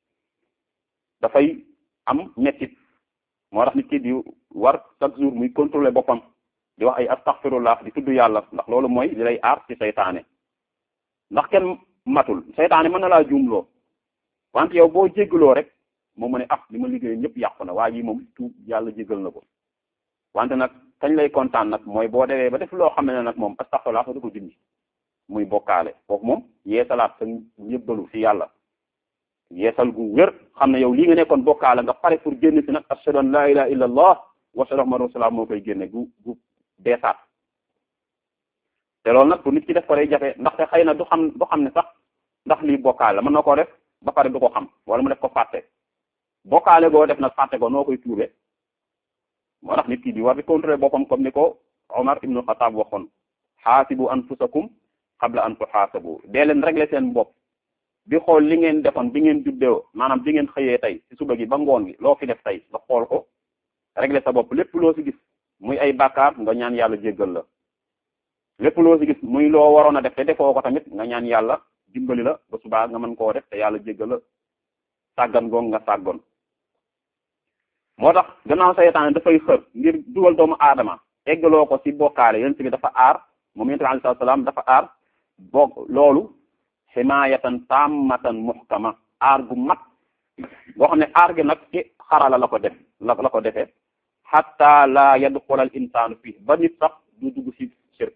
dafay am mettit moo tax nit ki di war chaque jour muy contrôler boppam di wax ay astaghfirullah di tudd yàlla ndax loolu mooy li lay aar ci seytaane ndax kenn matul seytaane mën na laa juumloo wante yow boo jéggaloo rek moom mu ne ah li ma liggéey ñëpp yàqu na waa ji moom tuub yàlla jéggal na ko wante nag kañ lay kontaan nag mooy boo demee ba def loo xam ne nag moom astaghfirullah fa du ko dindi muy bokkaale foofu moom yeesalaat sa ñëbbalu ci yàlla yeesal gu wér xam ne yow lii nga nekkoon bokkaale nga pare pour génn si nag ashhadu an la ilaha illa allah wa ashhadu anna rasulullah moo koy génne gu gu beesaat te loolu nag pour nit ki def ko day jafe ndaxte xëy na du xam du xam ne sax ndax lii bokkaale la mën na koo def ba pare du ko xam wala mu def ko fàtte bokkaale goo def nag fàtte ko noo koy tuube moo tax nit ki di war di contrôler boppam comme ni ko Omar ibnu Xataab waxoon xaasibu anfusakum qabla an tuxaasabu dee leen régler seen bopp bi xool li ngeen defoon bi ngeen juddoo maanaam bi ngeen xëyee tey ci suba gi ba ngoon gi loo fi def tey nga xool ko régler sa bopp lépp loo si gis muy ay bàkkaar nga ñaan yàlla jéggal la lépp loo si gis muy loo waroon a def te defoo ko tamit nga ñaan yàlla dimbali la ba subaa nga mën koo def te yàlla jéggal la sàggan goog nga sàggoon moo tax gannaaw saytaane dafay xër ngir dugal doomu aadama eggaloo ko ci bokkaale yonent bi dafa aar moom yonent bi alayhi salaam dafa aar boog loolu ximaayatan tammatan muhkama aar gu mat boo xam ne aar gi nag ci xarala la ko def la la ko defee hatta la yadxula al insaanu fii ba nit sax du dugg ci shirk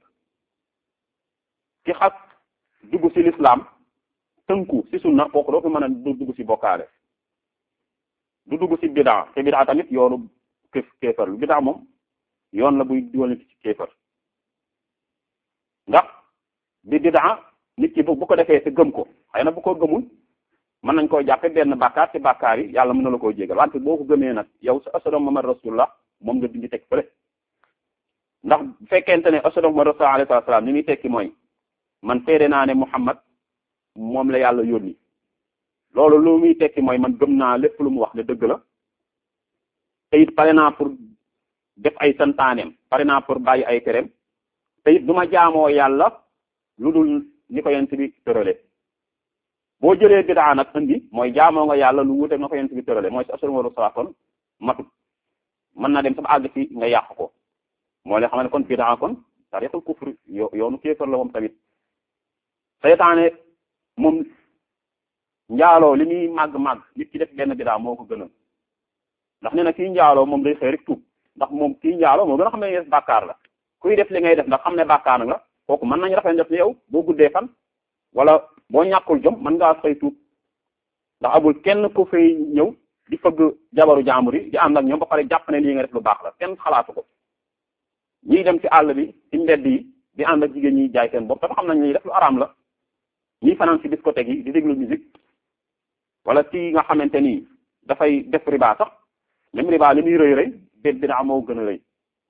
ki xas dugg ci l'islam tënku ci sunna kooku doo fi mën a du dugg ci bokkaale du dugg ci bidaa te bidaa tamit yoonu kéef kéefar lu bidaa moom yoon la buy dugal nit ci kéefar ndax bi bidaa nit ki bu bu ko defee te gëm ko xëy na bu ko gëmul mën nañ koo jàppe benn bàkkaar ci bàkkaar yi yàlla mën na la koo jégal wante boo ko gëmee nag yow sa ashhadu Muhammad rasulullah moom nga dindi teg fële ndax bu fekkente ne ashhadu Muhammad rasulullah alayhi salaam ni muy tekki mooy man seede naa ne Muhammad moom la yàlla yónni loolu lu muy tekki mooy man gëm naa lépp lu mu wax ne dëgg la te it pare naa pour def ay santaaneem pare naa pour bàyyi ay tereem te it du ma jaamoo yàlla lu dul ni ko yent bi tërale boo jëlee bidaa nag indi mooy jaamoo nga yàlla lu wuute na ko yent bi tërale mooy si assuré waru saa kon matut mën na dem sama àgg ci nga yàq ko moo leen xam ne kon bidaa kon tariqul kufr yo yoonu kéefar la moom tamit seytaane moom njaaloo li muy màgg-màgg nit ki def benn bidaa moo ko gënal ndax nee na kii njaaloo moom day xëy rek tuub ndax moom kii njaaloo moo gën a xam ne def bàkkaar la kuy def li ngay def ndax xam ne bàkkaar nag la kooku mën nañ rafet def ni yow boo guddee fan wala boo ñàkkul jom mën ngaa xëy tuub ndax amul kenn ku fay ñëw di fëgg jabaru jaambur yi di ànd ak ñoom ba pare jàpp ne lii nga def lu baax la kenn xalaatu ko ñiy dem ci àll bi ci mbedd yi di ànd ak jigéen ñi jaay seen bopp dafa xam nañ ñuy def lu araam la ñiy fanaan ci discothèque yi di déglu musique wala ci nga xamante ni dafay def riba sax même riba li muy rëy rëy bé bidaa moo gën a rëy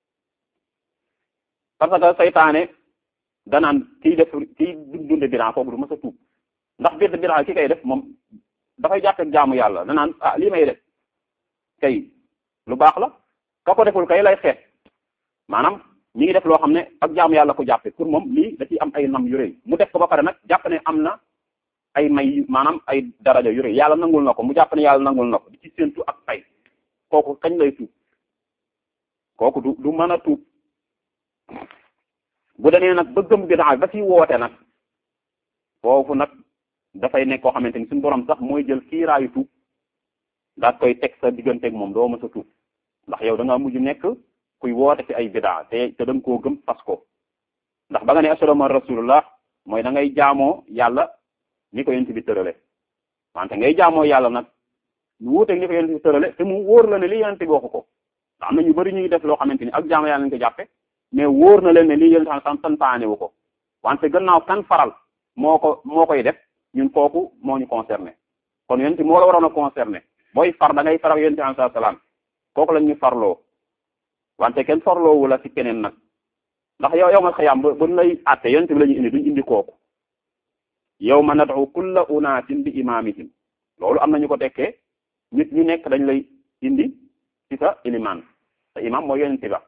parce que saytaane danaan kiy def kiy dunde bidaa kooku du mës a tuub ndax biir bidaa ki kay def moom dafay jàppe jaamu yàlla danaan ah lii may def kay lu baax la ka ko deful kay lay xeet maanaam ñi ngi def loo xam ne ak jaamu yàlla ko jàppe pour moom lii da ciy am ay nam yu rëy mu def ko ba pare nag jàpp ne am na ay may maanaam ay daraja yu rëy yàlla nangul na ko mu jàpp ne yàlla nangul na ko di ci séentu ak ay kooku kañ lay tuub kooku du du mën a tuub bu demee nag ba gëm bidaa ba ci woote nag foofu nag dafay nekk koo xamante ni suñu borom sax mooy jël kiiraayu tuub daat koy teg sa digganteeg moom doo mës a tuub ndax yow da nga mujj nekk kuy woote ci ay bidaa te te da nga koo gëm fas ko ndax ba nga ne asalaama rasulullah mooy da ngay jaamoo yàlla ni ko yent bi tërale wante ngay jaamoo yàlla nag ñu wuuteeg ni ko yent bi tërale te mu wóor la ne li yent bi waxu ko ndax am na ñu bari ñuy def loo xamante ni ak jaamoo yàlla lañ ko jàppe mais wóor na leen ne lii yent san santaane wu ko wante gannaaw kan faral moo ko moo koy def ñun kooku moo ñu concerné kon yent moo la waroon a concerné booy far da ngay faral yent bi alayhi salaam kooku lañ ñu farloo wante kenn farloowu la ci keneen nag ndax yow yow ma xëyam ba buñ lay àtte yonent bi la ñu indi duñ indi kooku yow ma nad'u kulla unaasin bi imaamihim loolu am nañu ko tekkee nit ñu nekk dañ lay indi ci sa ilimaan sa imam mooy yonent ba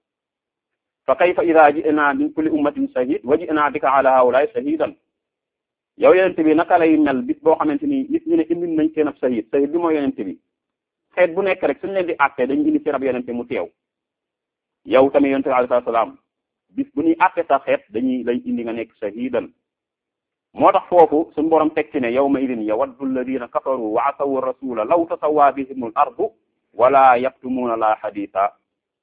fa kayfa ida ji'na min kulli ummatin shahid wa ji'na bika ala haula'i shahidan yow yonent bi naka lay mel bis boo xamante ni nit ñu ne indi nañ seen ab shahid shahid bi mooy yonent bi xeet bu nekk rek suñu leen di àtte dañu indi seen ab yonent mu teew yow tamit yonent bi alayhi salaam bis bu ñuy àtte sa xeet dañuy lay indi nga nekk shahidan moo tax foofu suñu borom teg ci ne yawma idin yawaddu alladina kafaru wa asawu rasula law tasawwa bihimul ardu wala yaktumuuna la haditha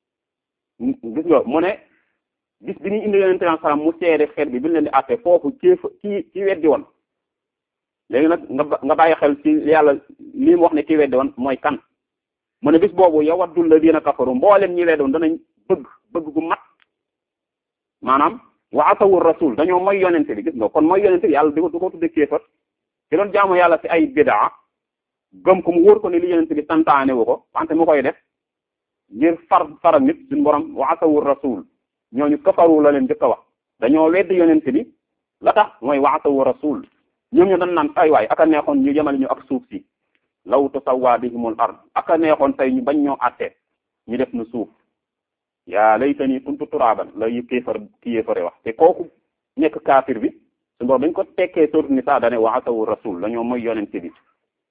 gis nga mu ne bis bi ñuy indi yonente bi salaam mu seede xeet bi bi leen di àtte foofu kéef kii ki weddi woon léegi nag nga nga bàyyi xel ci yàlla lii mu wax ne ki weddi woon mooy kan mu ne bis boobu yawaddu alladina kafaru mboolem ñi weddi woon danañ bëgg bëgg gu mat maanaam wa asawu rasul dañoo mooy yonente bi gis nga kon mooy yonente bi yàlla di ko du ko tudde kéefat ci doon jaamu yàlla ci ay bidaa gëm ko mu wóor ko ne li yonente bi santaane wu ko wante mu koy def ngir far faral nit suñu borom wa asawu rasul ñooñu kafaru la leen jëkk a wax dañoo wedd yonente bi la tax mooy wa asawu rasul ñoom ñu dañ naan ay waay aka neexoon ñu yemale ñu ak suuf si law tasawwa bihimul ard aka neexoon tey ñu bañ ñoo àtte ñu def nu suuf yaa laytani kuntu turaaban la yu kéefar ki yéefare wax te kooku nekk kaafir bi su bor dañ ko tekkee sourate Nisaa dane wa asawu rasul la ñoo mooy yonente bi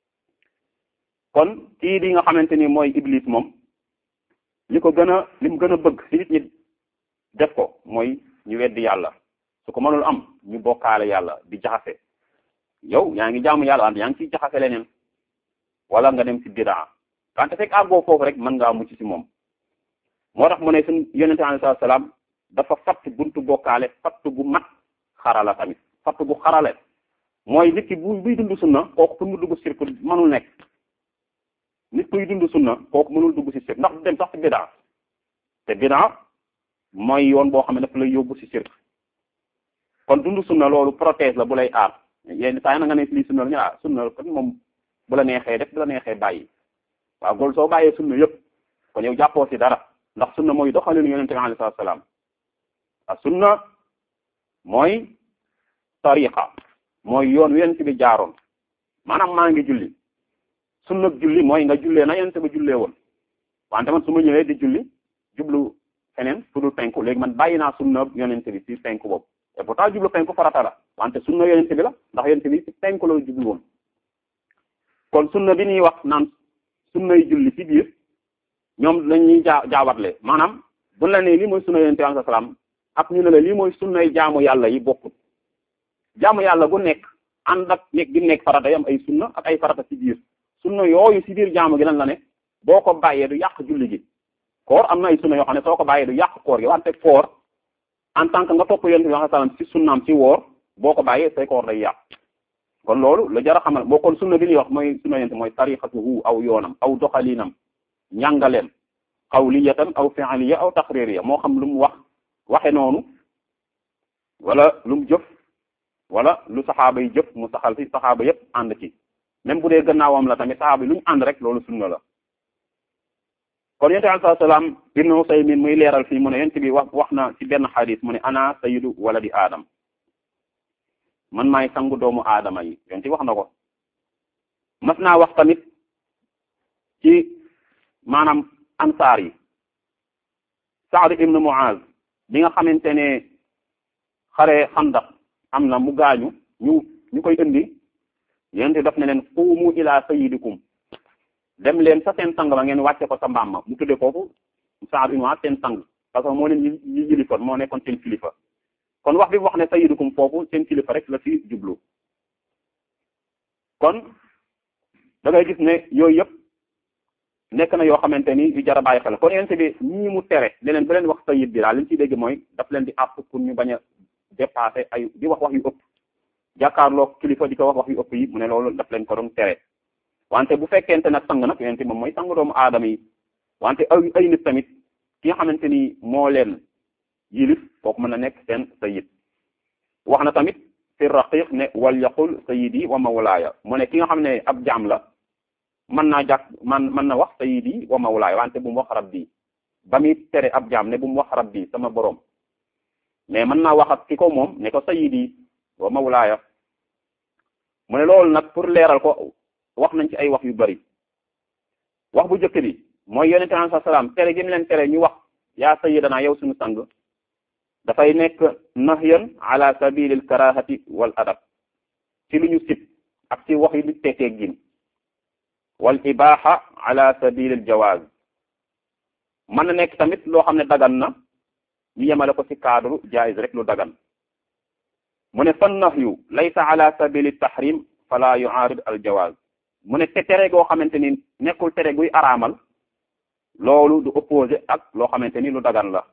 kon kii di nga xamante ni mooy iblis moom li ko gën a li mu gën a bëgg ci nit ñi def ko mooy ñu weddi yàlla su ko mënul am ñu bokkaale yàlla di jaxase yow yaa ngi jaamu yàlla wante yaa ngi ciy jaxase leneen wala nga dem ci bidaa wante fekk àggoo foofu rek mën ngaa mucc ci moom moo tax mu ne suñ yonente alayhi salaam dafa fatt buntu bokkaale fatt gu mat xarala tamit fatt gu xarale mooy nit ki bu buy dund sunna kooku pour mu dugg sirku mënul nekk nit kuy dund sunna kooku mënul dugg ci sirk ndax du dem sax ci bidaa te bidaa mooy yoon boo xam ne dafa lay yóbbu ci sirk kon dund sunna loolu protège la bu lay aar yenn saa yi na nga ne lii sunna la ñu ah sunna kon moom bu la neexee def bu la neexee bàyyi waaw gool soo bàyyee sunna yëpp kon yow jàppoo ci dara ndax sunna mooy doxalinu yonente bi alayhi salaam a sunna mooy tariqa mooy yoon wi yonente bi jaaroon maanaam maa ngi julli sunna julli mooy nga jullee na yonente bi jullee woon wante man su ma ñëwee di julli jublu feneen fu dul penku léegi man bàyyi naa sunna yonente bi ci penku boobu et pourtant jublu penku farata la wante sunna yonente bi la ndax yonente bi ci penku la jublu woon kon sunna bi ñuy wax naan sunnay julli ci biir ñoom dañuy jaa jaawatle maanaam bu la nee lii mooy sunna yonente bi alayhi salaam ak ñu ne la lii mooy sunnay jaamu yàlla yi bokkut jaamu yàlla gu nekk ànd ak nekk gi nekk farata yi am ay sunna ak ay farata ci biir sunna yooyu ci biir jaamu gi lan la ne boo ko bàyyee du yàq julli gi koor am na ay sunna yoo xam ne soo ko bàyyee du yàq koor gi wante koor en tant que nga topp yonent bi sallallahu alayhi wasallam ci sunnaam ci woor boo ko bàyyee say koor day yàq kon loolu lu jar a xamal boo kon sunna bi ñuy wax mooy sunna yonent mooy tariqatuhu aw yoonam aw doxalinam njàngaleem qawliyatan aw fi'liya aw taqririya moo xam lu mu wax waxe noonu wala lu mu jëf wala lu saxaaba yi jëf mu saxal ci saxaaba yépp ànd ci même bu dee gannaawam la tamit saxaaba yi lu ñu ànd rek loolu sunna la kon yonent bi alayhi salaam Ibn Usaymin muy leeral fii mu ne yonent bi wax wax na ci benn xadis mu ne ana sayyidu waladi aadam man maay sangu doomu aadama yi yonent bi wax na ko mas naa wax tamit ci maanaam ansaar yi Saad ibn Muaz bi nga xamante ne xare xandax am na mu gaañu ñu ñu koy indi yonent daf ne leen qumu ila sayyidikum dem leen sa seen sang ba ngeen wàcce ko sa mbaam ma mu tudde foofu Saad ibn Muaz seen sang parce que moo leen yi yi yilifoon moo nekkoon seen kilifa kon wax bi wax ne sayyidukum foofu seen kilifa rek la fi jublu kon da ngay gis ne yooyu yëpp nekk na yoo xamante ni yu jar a bàyyi xel kon yonent bi ñii mu tere ne leen bu leen wax sayyid bi daal li ñu ciy dégg mooy daf leen di àpp pour ñu bañ a dépasser ay di wax wax yu ëpp jàkkaarloo kilifa di ko wax wax yu ëpp yi mu ne loolu daf leen ko doon tere wante bu fekkente nag sang nag yonent moom mooy sang doomu aadama yi wante ay ay nit tamit ki nga xamante ni moo leen yilif kooku mën na nekk seen sayyid wax na tamit fi raqiq ne wal yaqul sayyidi wa mawlaaya mu ne ki nga xam ne ab jaam la mën naa jàkk man mën na wax sayyidi wa mawlaaya wante bu mu wax rabbi ba muy tere ab jaam ne bu mu wax rabbi sama borom mais mën naa wax ak ki ko moom ne ko sayyidi wa mawlaaya mu ne loolu nag pour leeral ko wax nañ ci ay wax yu bari wax bu njëkk bi mooy yonente alayhi salaam tere gi mu leen tere ñu wax yaa sayyidana yow suñu sang dafay nekk nahyan ala sabilil karahati wal adab ci lu ñu sib ak ci wax yi lu teetee gin wal ibaha ala sabilil jawaz mën na nekk tamit loo xam ne dagan na ñu yemale ko ci cadre jaiz rek lu dagan mu ne fan nahyu laysa ala sabili tahrim fala yuarid al jawaz mu ne te tere goo xamante ni nekkul tere guy araamal loolu du opposé ak loo xamante ni lu dagan la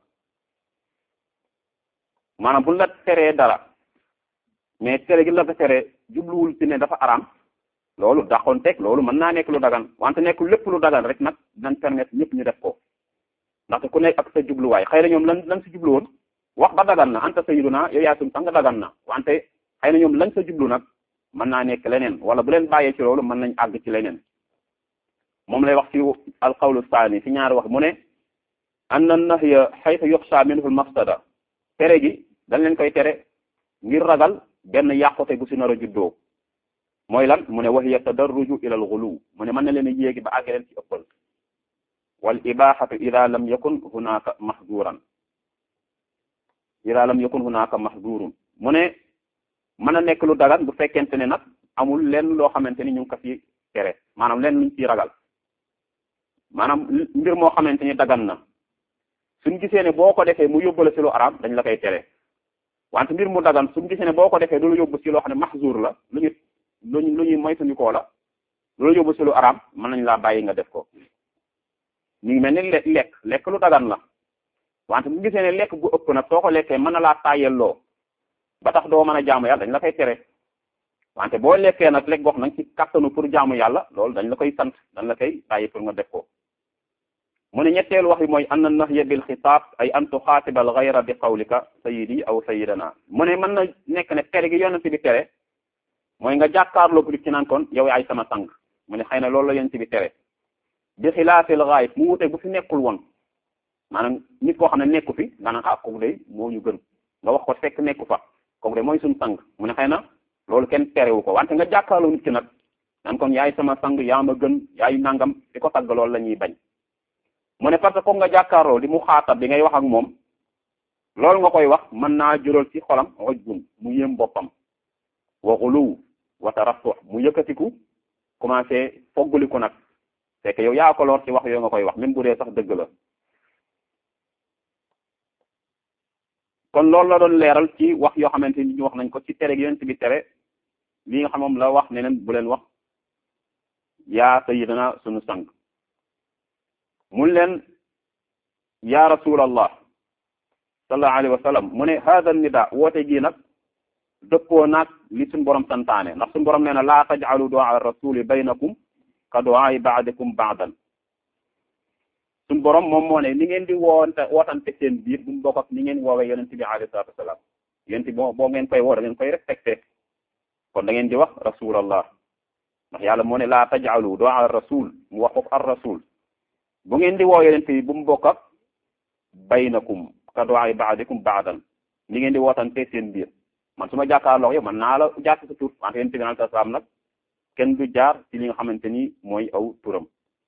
maanaam bu la teree dara mais tere gi la ko tere jubluwul ci ne dafa araam loolu daxoon teg loolu mën naa nekk lu dagan wante nekkul lépp lu dagan rek nag dañ permettre ñëpp ñu def ko ndaxte ku nekk ak sa jubluwaay xëy na ñoom lan lan si jublu woon wax ba dagan na anta sayyiduna yow yaa suñu sang dagan na wante xëy na ñoom lañ sa jublu nag mën naa nekk leneen wala bu leen bàyyee ci loolu mën nañ àgg ci leneen moom lay wax ci alqawlu saani ci ñaari wax mu ne anna nahya haythu yuxsha minhu al mafsada tere gi dañ leen koy tere ngir ragal benn yàqute gu si nar a juddoo mooy lan mu ne wahiya tadarruju ila al ghulu mu ne mën na leen a yéegi ba àgg leen ci ëppal wal ibahatu ida lam yakun hunaka mahduran ida lam yakun hunaka mahdurun mu ne mën a nekk lu dagan bu fekkente ne nag amul lenn loo xamante ni ñu ngi ko fi tere maanaam lenn luñ ciy ragal maanaam mbir moo xamante ni dagan na suñ gisee ne boo ko defee mu yóbbale ci lu araam dañ la koy tere wante mbir mu dagan suñ gisee ne boo ko defee du lu yóbbu ci loo xam ne mahzur la lu ñu luñu lu ñuy moytandikoo la lu yóbbu ci lu araam mën nañ laa bàyyi nga def ko ñu ngi mel ni lekk lekk lu dagan la wante bu gisee ne lekk bu ëpp nag soo ko lekkee mën na laa tàyyelloo ba tax doo mën a jaamu yàlla dañ la koy tere wante boo lekkee nag lekk gox nag ci kattanu pour jaamu yàlla loolu dañ la koy sant dañ la koy bàyyi pour nga def ko mu ne ñetteelu wax bi mooy an na nahya bil xitaab ay an tuxaatiba al gayra bi qawlika sayidi aw sayidana mu ne mën na nekk ne tere gi yonent bi tere mooy nga jàkkaarloo ko ci naan kon yow yaay sama sang mu ne xëy na loolu la yonent bi tere bi xilaafil gaayib mu wute bu fi nekkul woon maanaam nit koo xam ne nekku fi nga naan ah kooku de moo ñu gën nga wax ko fekk nekku fa kooku de mooy suñu sang mu ne xëy na loolu kenn terewu ko wante nga jàkkaarloo nit ki nag naan kon yaay sama sang yaa ma gën yaay nangam di ko tagg loolu la ñuy bañ mu ne parce que comme nga jàkkaarloo di mu xaatab bi ngay wax ak moom loolu nga koy wax mën naa jural ci xolam xoj bun mu yéem boppam waxuluw wa taraffu mu yëkkatiku commencé foggaliku nag fekk yow yaa ko lor ci wax yoo nga koy wax même bu dee sax dëgg la kon loolu la doon leeral ci wax yoo xamante ni ñu wax nañ ko ci tere gi yonent bi tere li nga xam moom la wax ne leen bu leen wax yaa sayyidina sunu sang mun leen ya rasulallah sallallahu alayhi wa sallam mu ne hada nida woote gii nag dëppoo naag li suñu borom santaane ndax suñu borom nee na laa taj'alu du'a rasuli baynakum ka du'a ba'dikum ba'dan suñu borom moom moo ne ni ngeen di woonte wootante seen biir bu mu bokk ak ni ngeen woowee yonent bi alayhi salatu wasalaam yonent bi boo ngeen koy woo da ngeen koy respecté kon da ngeen di wax rasulallah ndax yàlla moo ne laa taj'alu du'a rasul mu wax ko ar rasul bu ngeen di woo yonent bi bu mu bokk ak baynakum ka du'a ba'dikum ba'dan ni ngeen di wootante seen biir man su ma jàkkaarloo yow man naa la jaar ci sa tur wante yonent bi alayhi salaam nag kenn du jaar ci li nga xamante ni mooy aw turam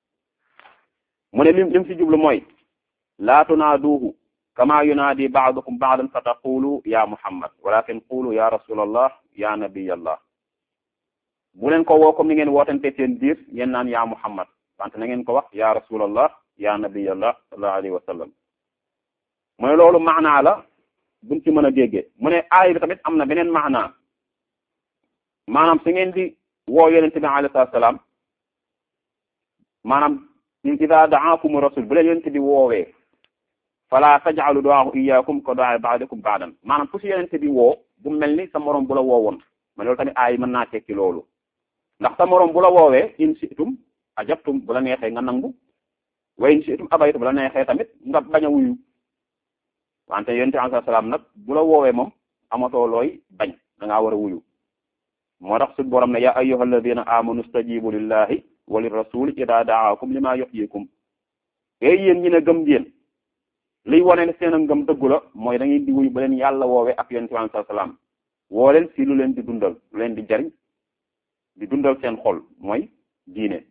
mu ne lim lim si jublu mooy laa tunaaduuhu kama yunaadi ba'dukum ba'dan fa taqulu ya muhammad walakin qulu ya rasulallah ya nabiyallah bu leen ko woo comme ni ngeen wootante seen biir ngeen naan ya muhammad wante na ngeen ko wax ya rasulallah ya nabiyallah sallallahu alayhi wa sallam mu ne loolu maanaa la buñ ci mën a déggee mu ne aay bi tamit am na beneen maanaa maanaam su ngeen di woo yonente bi alayhi salaam maanaam ida da'akum rasul bu leen yonente bi woowee fala taj'alu du'aahu iyyakum ka du'aa ba'dikum ba'dan maanaam fu si yonente bi woo bu mel ni sa morom bu la woowoon ma loolu tamit aay mën naa tekki loolu ndax sa morom bu la woowee in si'tum ajabtum bu la neexee nga nangu wa in si'tum abaytum bu la neexee tamit nga bañ a wuyu wante yonent bi alayhi salaam nag bu la woowee moom amatoo looy bañ da ngaa war a wuyu moo tax suñu borom ne ya ayyuha alladina amanu stajibu lillahi wa lirrasuli ida daakum lima yuhyikum ey yéen ñi ne gëm ngeen liy wane ne seen a ngëm dëggu la mooy da ngeen di wuyu ba leen yàlla woowee ak yonent bi alayhi salaam woo leen si lu leen di dundal lu leen di jariñ di dundal seen xol mooy diine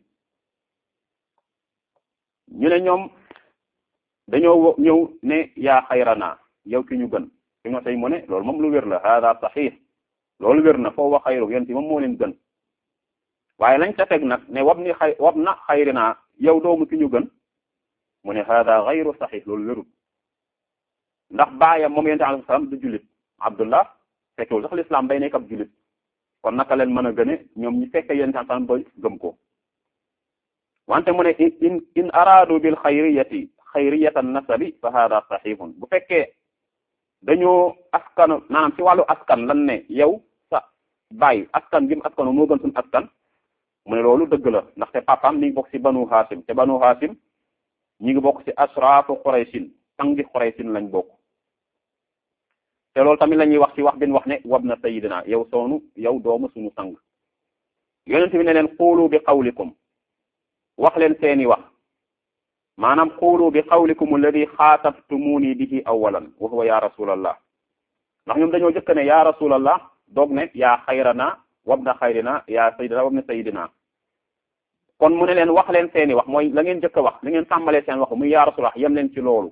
ñu ne ñoom dañoo ñëw ne yaa xayrana yow ki ñu gën fi nga say mu ne loolu moom lu wér la hada saxiix loolu wér na foo wax xayru yonent moom moo leen gën waaye lañ ca teg nag ne wab ni xay wab na xayrina yow doomu ki ñu gën mu ne hada xayru saxiix loolu wérul ndax baayam moom yonent alayhi salaam du jullit abdullah fekkewul sax l'islam bay nekk ab jullit kon naka leen mën a gëne ñoom ñi fekke yonent alayhi salaam ba gëm ko wante mu ne in in araadu bil xayriyati xayriyatan nasabi fa hada saxiixun bu fekkee dañoo askan maanaam ci wàllu askan lan ne yow sa baay askan gi mu askano moo gën suñu askan mu ne loolu dëgg la ndaxte papaam mi ngi bokk ci banu haasim te banu haasim ñi ngi bokk ci asraafu xuraysin sangi xuraysin lañ bokk te loolu tamit la ñuy wax ci wax bin wax ne wab na sayidina yow soonu yow doomu suñu sang yonent bi ne leen xuulu bi qawlikum wax leen seeni wax maanaam xuulu bi qawlikum alladi xaatabtumuni bihi awalan wa huwa ya rasulallah ndax ñoom dañoo jëkk ne ya rasulallah doog ne yaa xayrana wabna xayrina yaa sayidina wabna sayidina kon mu ne leen wax leen seeni wax mooy la ngeen jëkk a wax la ngeen tàmbalee seen wax muy yaa rasulallah yem leen ci loolu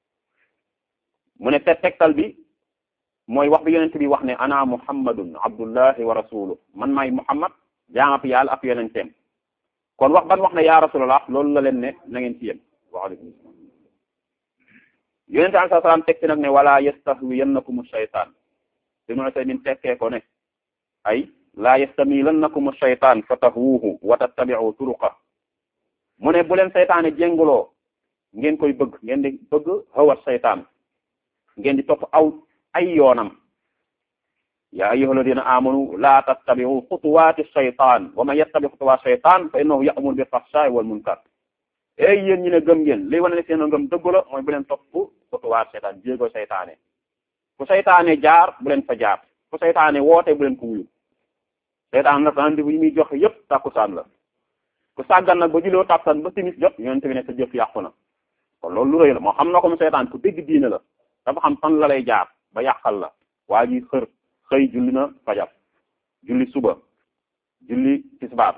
mu ne te tegtal bi mooy wax bi yonent bi wax ne ana muhammadun abdullahi wa rasuluh man maay muhammad jaamab yàlla ak yonenteem kon wax ban wax ne yaa rasulallah loolu la leen ne na ngeen ci yem waaleykum salaam yonente alai salaam teg ci nag ne wala yastahwiyannakum shaytaan Ibnu Usaymin tekkee ko ne ay laa yastamilannakum shaytaan fa tahwuhu wa tattabi'u turuqa mu ne bu leen seytaane jénguloo ngeen koy bëgg ngeen di bëgg hawat seytaan ngeen di topp aw ay yoonam yaa ayyuha alladina amanu laa tattabi'u xutuwaati shaytaan wa man yattabi xutuwaati shaytaan fa innahu ya'muru bil fahshaa'i wal munkar ey yéen ñi ne gëm ngeen liy wane ne seen ngëm dëgg la mooy bu leen topp xutuwaat seytaan jéego seytaane fu seytaane jaar bu leen fa jaar fu seytaane woote bu leen ko wuyu seytaan nag rendez-vous yi muy joxe yépp tàkkusaan la ku sàggan nag ba juloo tàkkusaan ba timis jot yonente bi ne sa jëf yàqu na kon loolu lu rëy la moo xam na ko mu seytaan ku dégg diine la dafa xam fan la lay jaar ba yàqal la waa ji xër xëy julli na fajar julli suba julli tisbaar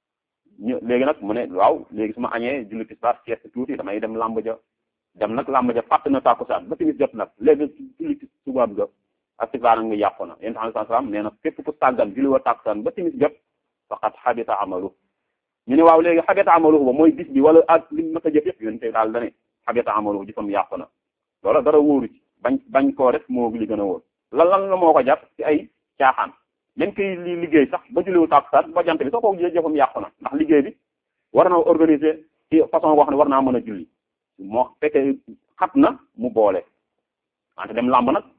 ñu léegi nag mu ne waaw léegi su ma añee julli tisbaar sieste tuuti damay dem làmb ja dem nag làmb ja fàtt na tàkkusaan ba timis jot nag léegi julli subaab ga ak tisbaar nag nga yàqu na yéen tamit salaam nee na képp ku sàggan julli wa tàkkusaan ba timis jot faqat xabita amalu ñu ne waaw léegi xabita amalu ba mooy bis bi wala ak li ma ko jëf yëpp yéen tey daal dane xabita amalu jëfam yàqu na loola dara wóoru ci bañ bañ koo def moo li gën a wóor lan lan la moo ko jàpp ci ay caaxaan même kii li liggéey sax ba julliwu tàkkusaan ba jant bi soo ko jëfam yàqu na ndax liggéey bi war na organiser ci façon boo xam ne war naa mën a julli moo fekkee xat na mu boole wante dem làmb nag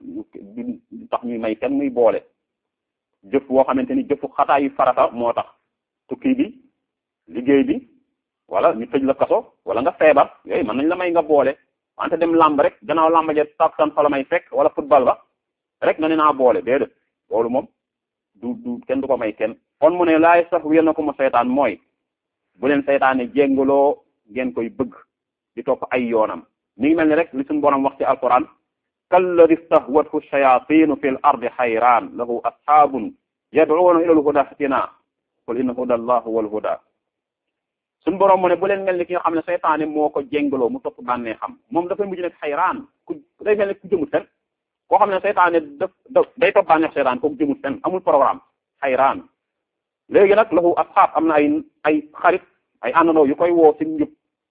tax ñuy may kenn muy boole jëf boo xamante ni jëfu xataayu farata moo tax tukki bi liggéey bi wala ñu tëj la kaso wala nga feebar yooyu mën nañ la may nga boole wante dem làmb rek gannaaw làmb ja tàkkusaan fa la may fekk wala football ba rek nga ne naa boole déedéet loolu moom du du kenn du ko may kenn kon mu ne laay sax wér na ko mu seytaan mooy bu leen seytaane jéngaloo ngeen koy bëgg di topp ay yoonam mi ngi mel ni rek li suñu borom wax ci alquran kalladi stahwathu shayatinu fi l ardi xayraan lahu asxaabun yad'uuna ila lhuda ihtina qul inna huda allah huwa alhuda suñu borom mu ne bu leen mel ni ki nga xam ne seytaane moo ko jéngaloo mu topp bànnee xam moom dafay mujj nekk xayraan ku day mel ni ku jëmut fen koo xam ne seytaane daf daf day topp bànneex seytaan kooku jëmut fen amul programme xayraan léegi nag lahu asxaab am na ay ay xarit ay àndandoo yu koy woo ci njub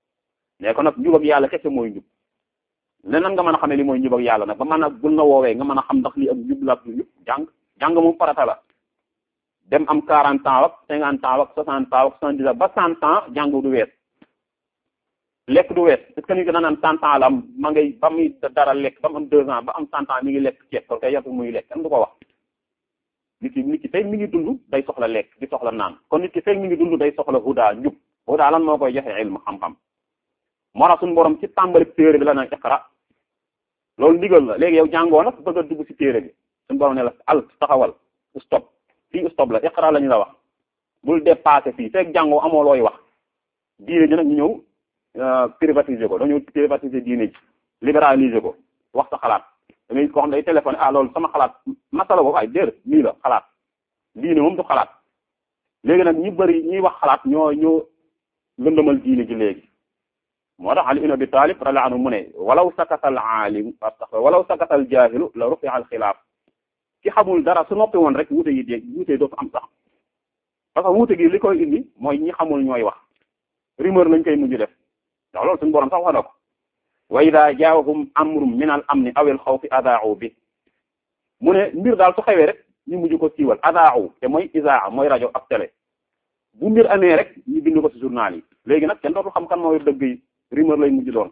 ne ko nag njub ak yàlla kese mooy njub leneen nga mën a xamee li mooy njub ak yàlla nag ba mën a bul na woowee nga mën a xam ndax li ak njub la ak njub jàng jàng moom farata la dem am quarante ans ak cinquante ans ak soixante ans ak soixante-dix ans ba cent ans jàng du wees lekk du wees est-ce que nit ki da naan cent ans la am ma ngay ba muy dara lekk ba mu am deux ans ba am cent ans mi ngi lekk ceeb kon kay yàlla muy lekk kenn du ko wax nit ki nit ki fekk mi ngi dund day soxla lekk di soxla naan kon nit ki fekk mi ngi dund day soxla huda njub huda lan moo koy joxe ilm xam-xam moo tax suñu borom ci tàmbali téere bi la na iqra loolu ndigal la léegi yow jàngoo nag bëgg a dugg ci téere bi suñu borom ne la al taxawal stop fii stop la iqra la ñu la wax bul dépassé fii fekk jàngoo amoo looy wax diine ji nag ñu ñëw privatiser ko dañoo privatiser diine ji libéraliser ko wax sa xalaat da ngay ko xam day téléphoné ah loolu sama xalaat masala ko ay déer lii la xalaat diine moom du xalaat léegi nag ñi bëri ñiy wax xalaat ñoo ñoo lëndëmal diine ji léegi moo tax Ali ibn Abi Talib radiyallahu anhu mu ne walaw sakata al aalim walaw sakata al jaahilu la rufi'a al xilaaf ki xamul dara su noppi woon rek wuute yi dee wuute dootu am sax parce que wuute gi li koy indi mooy ñi xamul ñooy wax rumeur lañ koy mujj def ndax loolu suñu borom sax wax na ko wa ida jaahum amrum min al amni aw al xawfi adaa'u bi mu ne mbir daal su xewee rek ñu mujj ko siiwal adaa'u te mooy isaa mooy rajo ak télé bu mbir amee rek ñu bind ko ci journal yi léegi nag kenn dootul xam kan mooy dëgg yi rumeur lay mujj doon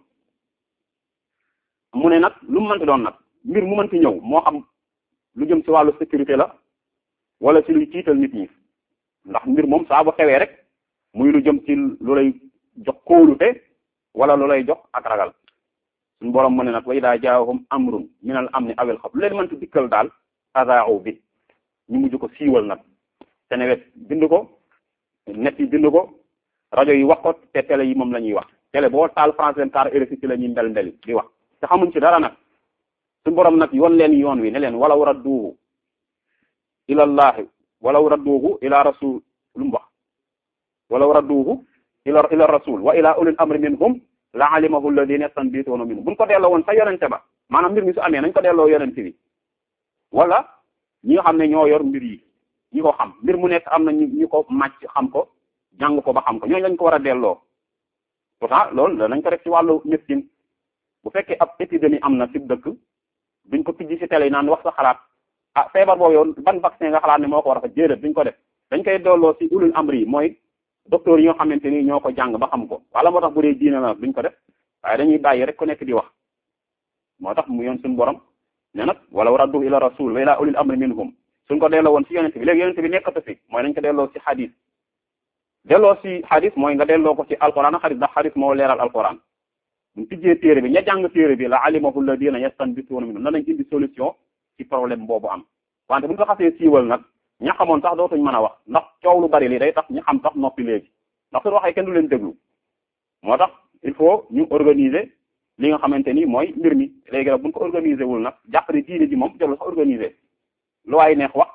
mu ne nag lu mu mënti doon nag mbir mu mënti ñëw moo xam lu jëm ci wàllu sécurité la wala ci luy tiital nit ñi ndax mbir moom saa bu xewee rek muy lu jëm ci lu lay jox kóolute wala lu lay jox ak ragal suñu borom mu ne nag wa idaa jaahum amrun minal amni awil xawf lu leen mënti dikkal daal adaa'u bi ñu mujj ko siiwal nag Seneweb bind ko net yi bind ko rajo yi wax ko te télé yi moom la ñuy wax télé boo taal France 24 RFI ci la ñuy mbel mbeli di wax te xamuñ ci dara nag suñu borom nag yoon leen yoon wi ne leen walaw radduuhu ilallahi walaw radduuhu ila rasul lu mu wax walaw radduuhu ila ila rasul wa ila ulil amri minhum la alimahu alladina yastanbituuna minhum buñ ko delloo woon sa yonente ba maanaam mbir mi su amee nañ ko delloo yonente bi wala ñi nga xam ne ñoo yor mbir yi ñi ko xam mbir mu nekk am na ñu ñu ko màcc xam ko jàng ko ba xam ko ñooñu lañ ko war a delloo pourtant loolu danañ ko def ci wàllu médecine bu fekkee ab épidémie am na ci dëkk duñ ko tijji ci télé yi naan wax sa xalaat ah feebar boobu yow ban vaccin nga xalaat ne moo ko war a fa jéedét duñ ko def dañ koy delloo ci ulul amri yi mooy docteur yi nga xamante ni ñoo ko jàng ba xam ko wala moo tax bu dee diine la duñ ko def waaye dañuy bàyyi rek ku nekk di wax moo tax mu yoon suñu borom ne nag wala raddu ila rasul wa ila ulil amri minhum suñ ko delloo woon ci yonente bi léegi yonente bi nekkatu fi mooy dañ ko delloo ci xadis delloo ci xadis mooy nga delloo ko ci alquran a xadis ndax xadis moo leeral alquran buñ tijjee téere bi ña jàng téere bi la alimahu alladina yastanbituuna minhum nan lañ indi solution ci problème boobu am wante buñ ko xasee siiwal nag ña xamoon sax dootuñ mën a wax ndax coow lu bari li day tax ñi xam sax noppi léegi ndax suñu waxee kenn du leen déglu moo tax il faut ñu organiser li nga xamante ni mooy mbir mi léegi nag buñ ko organiser wul nag jàpp ne diine ji moom jarul sax organiser lu waay neex wax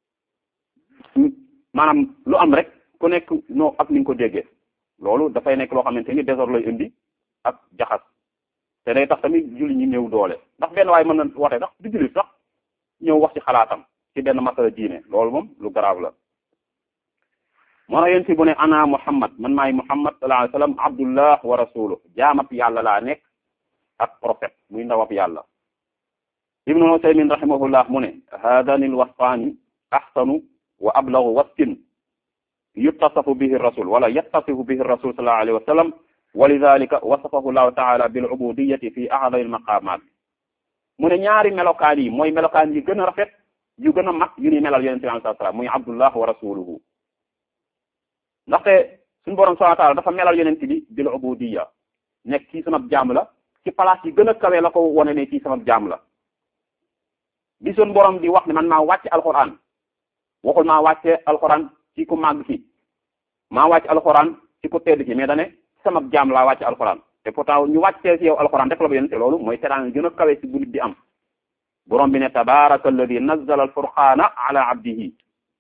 maanaam lu am rek ku nekk noo ak ni nga ko déggee loolu dafay nekk loo xamante ni désordre lay indi ak jaxas te day tax tamit julli ñi néew doole ndax benn waaye mën na woote sax du jullit sax ñëw wax ci xalaatam ci benn masala diine loolu moom lu garaaw la moo tax yéen si bu ne ana muhammad man maay muhammad sallallahu alayhi wasallam abdullah wa rasuluh jaamab yàlla laa nekk ak prophète muy ndawab yàlla ibnu usaymin rahimahullah mu ne haadani l wasfaani ahsanu wa ablagu wasfin yuttasafu bihi rasul wala yattasifu bihi rasul sallallahu alayhi wa sallam wa lidalika wasafahu llahu taala bil ubudiyati fi a'dami al maqamat mu ne ñaari melokaan yi mooy melokaan yi gën a rafet yu gën a mag yu ni melal yonente bi sallallahu alayhi wa sallam muy abdullah wa rasuluhu ndaxte suñu borom subhanahu wa taala dafa melal yonente bi bil ubudiya nekk kii sama jaam la ci place yi gën a kawe la ko wone ne kii sama jaam la bi suñu borom di wax ne man maa wàcce alquran waxul maa wàcce alquran ci ku màgg ki maa wàcce alquran ci ku tedd ki mais dane sama jaam laa wàcce alquran te pourtant ñu wàccee ci yow alquran rek la ba yonente loolu mooy teraan gën a kawe ci bu nit di am borom bi ne tabaraka alladi nazzala alfurqana ala abdihi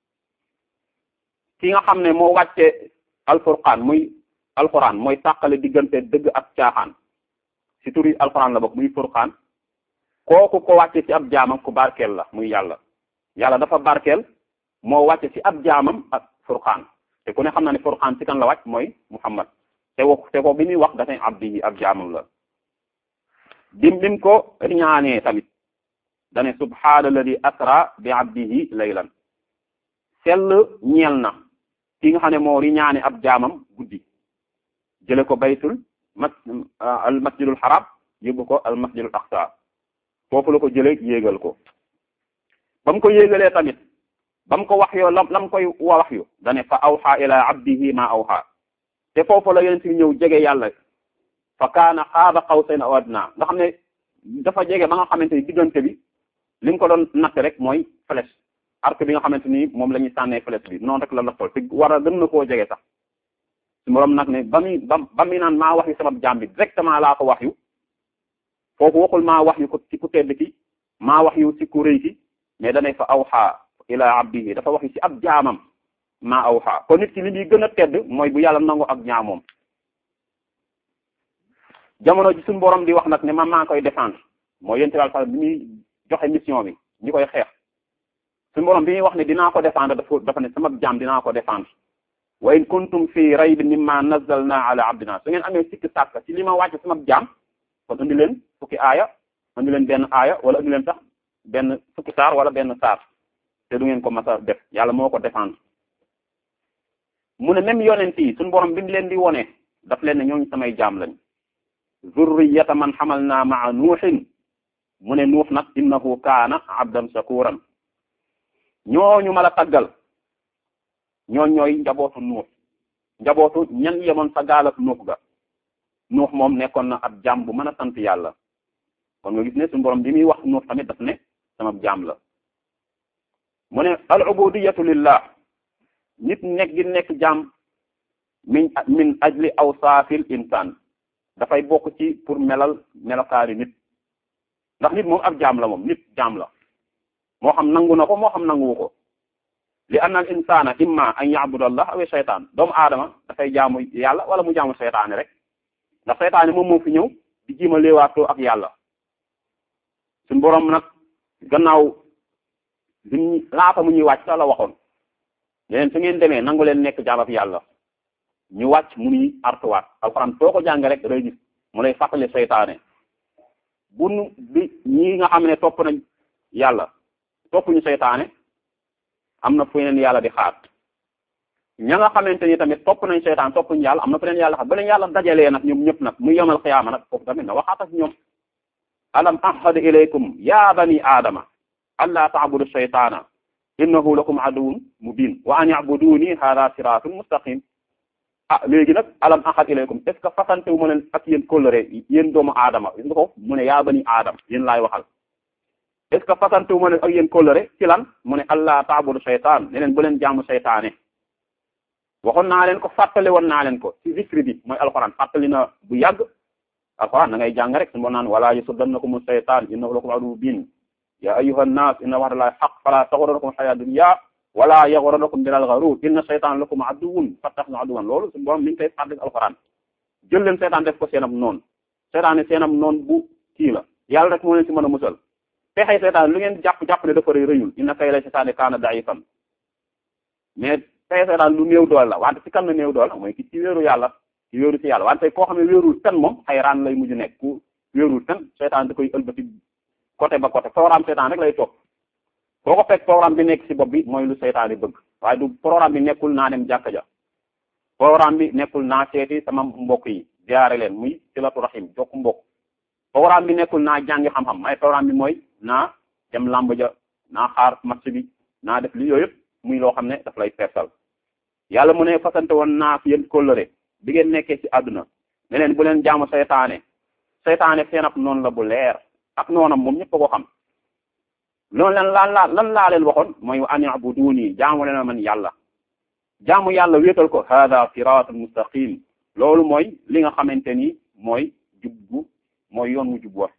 ki nga xam ne moo wàcce alfurqaan muy alquran mooy tàqale diggante dëgg ak caaxaan ci turi alquran la bokk muy furqaan kooku ko wàcce ci ab jaamam ku barkeel la muy yàlla yàlla dafa barkeel moo wàcce ci ab jaamam ak furqaan te ku ne xam na ne furqaan ci kan la wàcc mooy muhammad te wax te ko bi muy wax dafay abdi ab jaamam la dim bim ko riñaanee tamit dane subhaana alladi asra bi abdihi laylan sell ñeel na ki nga xam ne moo riñaane ab jaamam guddi jële ko baytul mas al masjidul haram yóbbu ko al masjidul aqsa foofu la ko jëlee yéegal ko ba mu ko yéegalee tamit ba mu ko wax yoo lam lam koy wax yu dane fa awxa ila abdihi ma awxa te foofu la yonent bi ñëw jege yàlla fa kaana xaaba qawsayn aw adna nga xam ne dafa jege ba nga xamante ni diggante bi li nga ko doon natt rek mooy flèche arc bi nga xamante ni moom la ñuy sànnee flèche bi noonu rek la la toll te war a gën na koo jege sax su morom nag ne ba muy ba ba muy naan maa wax yu sama jaam bi directement laa ko wax yu foofu waxul maa wax yu ko ci ku tedd ki maa wax yu ci ku rëy ki mais danay fa awxa ila abdihi dafa wax yu ci ab jaamam maa awxa kon nit ki li muy gën a tedd mooy bu yàlla nangu ak ñaamoom jamono ji suñu borom di wax nag ne man maa koy défendre mooy yéen tamit bi muy joxe mission bi ñi koy xeex suñu borom bi muy wax ne dinaa ko défendre dafa dafa ne sama jaam dinaa ko défendre wa in kuntum fi raybin mimma nazzalna ala abdina su ngeen amee sikki sàkk ci li ma wàcc sama jaam kon indi leen fukki aaya indi leen benn aaya wala indi leen sax benn fukki saar wala benn saar te du ngeen ko mas a def yàlla moo ko défendre mu ne même yonent yi suñu borom bi mu leen di wone daf leen ne ñooñu samay jaam lañ zurriyata man xamalna maa nuuxin mu ne nuux nag innahu kaana abdan shakuran ñooñu ma la taggal ñooñ ñooy njabootu nuux njabootu ñan yemoon sa gaalak nuux ga nuux moom nekkoon na ab jaam bu mën a sant yàlla kon nga gis ne suñu borom bi muy wax nuux tamit daf ne sama jaam la mu ne al ubudiyatu lillah nit nekk gi nekk jaam min min ajli awsaafil insaan dafay bokk ci pour melal melokaari nit ndax nit moom ab jaam la moom nit jaam la moo xam nangu na ko moo xam nanguwu ko li anna al insana imma an ya'budu allah aw shaytaan doomu aadama dafay jaamu yàlla wala mu jaamu seytaane rek ndax seytaane moom moo fi ñëw di jiima léewaatoo ak yàlla suñ boroom nag gannaaw duñ laata mu ñuy wàcc sax la waxoon leen su ngeen demee nangu leen nekk jaamab yàlla ñu wàcc mu nuy artuwaat alxuraan foo ko jàng rek day gis mu lay fàttali seytaane bu nu bi ñi nga xam ne topp nañ yàlla topp ñu seytaane am na fu leen yàlla di xaar ña nga xamante ni tamit topp nañ seytaan topp ñu yàlla am na fu leen yàlla xaar ba leen yàlla dajalee nag ñoom ñëpp nag muy yomal xiyaama nag foofu tamit na waxaat ak ñoom alam ahad ilaykum ya bani aadama alla ta'budu shaytaana innahu lakum aduwwun mubin wa an ya'buduni hada siratun mustaqim ah léegi nag alam ahad ilaykum est ce que fasante wu ma leen ak yéen kóllëre yéen doomu aadama gis nga ko mu ne yaa bani aadama yéen laay waxal est ce que fasante wu ma leen ak yéen kóllëre ci lan mu ne allah ta'budu shaytaan ne leen bu leen jaamu seytaane waxoon naa leen ko fàttali woon naa leen ko ci zikri bi mooy alxuraan fàttali na bu yàgg alxuraan da ngay jàng rek suñu naan wala yasuddannakum shaytaan innahu lakum aduwwun mubin ya ayyuha nnas inna wa'dallahi haqq fala taghurrannakum hayatu dunya wala yaghurrannakum bilal gharur inna shaytaan lakum aduwwun fattakhidhuhu aduwwan loolu suñu borom mi ngi koy fàttali alxuraan jël leen seytaan def ko seenam noonu seytaan ne seenam noonu bu kii la yàlla rek moo leen si mën a musal pexey seytaan lu ngeen jàpp jàpp ne dafa rëy rëyul inna kayda seytaani kaana da'ifan mais pexey seytaan lu néew doole la wante ci kan la néew doole mooy ki ci wéeru yàlla ci wéeru ci yàlla wante koo xam ne wéerul fen moom xayraan lay mujj nekk ku wéerul fen seytaan da koy ëlbati côté ba côté programme seytaan rek lay topp boo ko fekk programme bi nekk ci bopp bi mooy lu seytaan yi bëgg waaye du programme bi nekkul naa dem jàkka ja programme bi nekkul naa seeti sama mbokk yi ziyaare leen muy silatu rahim jokk mbokk programme bi nekkul naa jàngi xam-xam may programme bi mooy naa dem làmb ja naa xaar match bi naa def li yooyu yëpp muy loo xam ne daf lay persal yàlla mu ne fasante woon naa fi yéen kóllëre bi ngeen nekkee ci àdduna ne leen bu leen jaamu seytaane seytaane seen ab noonu la bu leer ak noonam moom ñëpp a ko xam loolu leen lan laa lan laa leen waxoon mooy an ya'buduni jaamu leen man yàlla jaamu yàlla wéetal ko hada siratul mustaqim loolu mooy li nga xamante ni mooy jubbu mooy yoon mu jub wa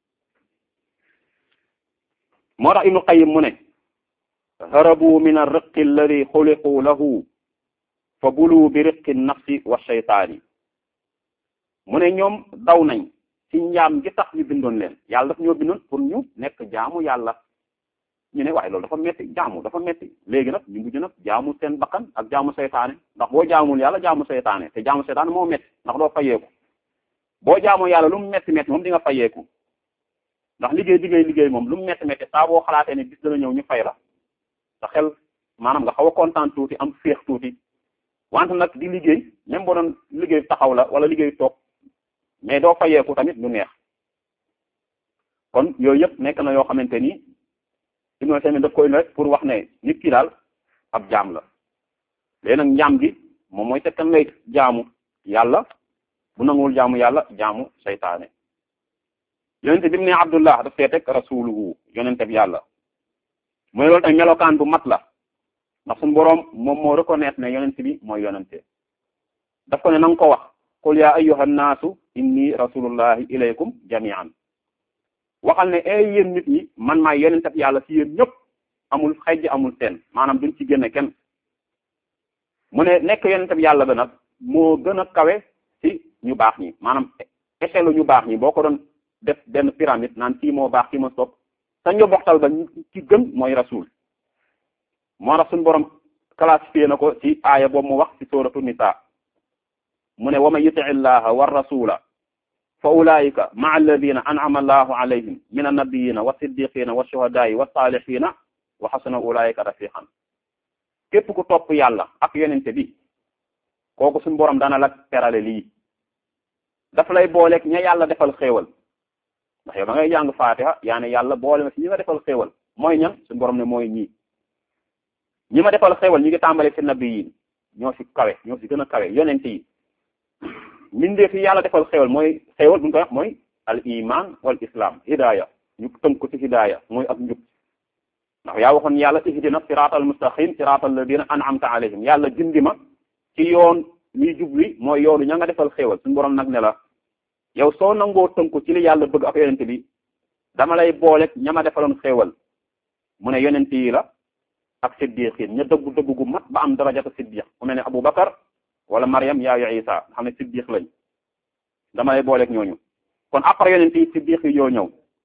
moo tax ibnu qayyim mu ne harabu min ar-riqqi alladi xuliqu lahu fa bulu bi riqqi nafsi wa shaytaani mu ne ñoom daw nañ ci njaam gi tax ñu bindoon leen yàlla daf ñoo bindoon pour ñu nekk jaamu yàlla ñu ne waaye loolu dafa metti jaamu dafa metti léegi nag ñu mujj nag jaamu seen bakkan ak jaamu seytaane ndax boo jaamul yàlla jaamu seytaane te jaamu seytaane moo metti ndax doo fayeeku boo jaamoo yàlla lu mu metti metti moom di nga fayeeku ndax liggéey liggéey liggéey moom lu mu metti metti saa boo xalaatee ne bis dana ñëw ñu fay la sa xel maanaam nga xaw a kontaan tuuti am féex tuuti wante nag di liggéey même boo doon liggéey taxaw la wala liggéey toog mais doo fayeeku tamit lu neex kon yooyu yëpp nekk na yoo xamante ni Ibnu Taymiyya daf koy rek pour wax ne nit ki daal ab jaam la léegi nag njaam gi moom mooy te kan lay jaamu yàlla bu nanguwul jaamu yàlla jaamu seytaane yonente bi mu ne Abdullah daf see teg rasuluhu yonente bi yàlla mooy loolu tamit melokaan bu mat la ndax suñu boroom moom moo reconnaître ne yonente bi mooy yonente daf ko ne na nga ko wax qul ya ayyuha nnaasu inni rasulullahi ilaykum jami'an waxal ne ay yéen nit ñi man maay yonente bi yàlla ci yéen ñëpp amul xejj amul seen maanaam duñ ci génne kenn mu ne nekk yonente bi yàlla ba nag moo gën a kawe ci ñu baax ñi maanaam échelle ñu baax ñi boo ko doon def benn pyramide naan kii moo baax kii ma sopp sa njoboxtal ba ci gën mooy rasul moo tax suñu borom classifié na ko ci aaya boobu mu wax ci suratu nisa mu ne wa man yuti illaha wa rasula fa ulaika maa alladina an'ama allahu alayhim min annabiyina wa siddiqina wa shuhadaai wa salihina wa xasuna ulaika rafiqan képp ku topp yàlla ak yonente bi kooku suñu borom dana la terale lii dafa lay booleeg ña yàlla defal xéewal ndax yow da ngay jàng fatiha yaa ne yàlla boole ma si ñi nga defal xéewal mooy ñan suñu borom ne mooy ñii ñi ma defal xéewal ñi ngi tàmbale ci nabi yi ñoo si kawe ñoo si gën a kawe yonente yi mindee fi yàlla defal xéewal mooy xéewal bu ñu koy wax mooy al iman wal islam hidaya ñu tënk ko ci hidaya mooy ak njub ndax yaa waxoon yàlla ihdina siratal mustaqim siratal ladina an'amta alayhim yàlla jindi ma ci yoon ñuy jubli mooy yoonu ña nga defal xéewal suñu borom nag ne la yow soo nangoo tënku ci li yàlla bëgg ak yonente bi dama lay booleeg ña ma defaloon xéewal mu ne yonente yi la ak siddiqin ña dëggu dëggu gu mat ba am darajata siddiq ku mel ne Abu Bakar wala Maryam yaayu Isa xam ne siddiq lañ dama lay booleeg ñooñu kon après yonent yi siddiq yi yoo ñëw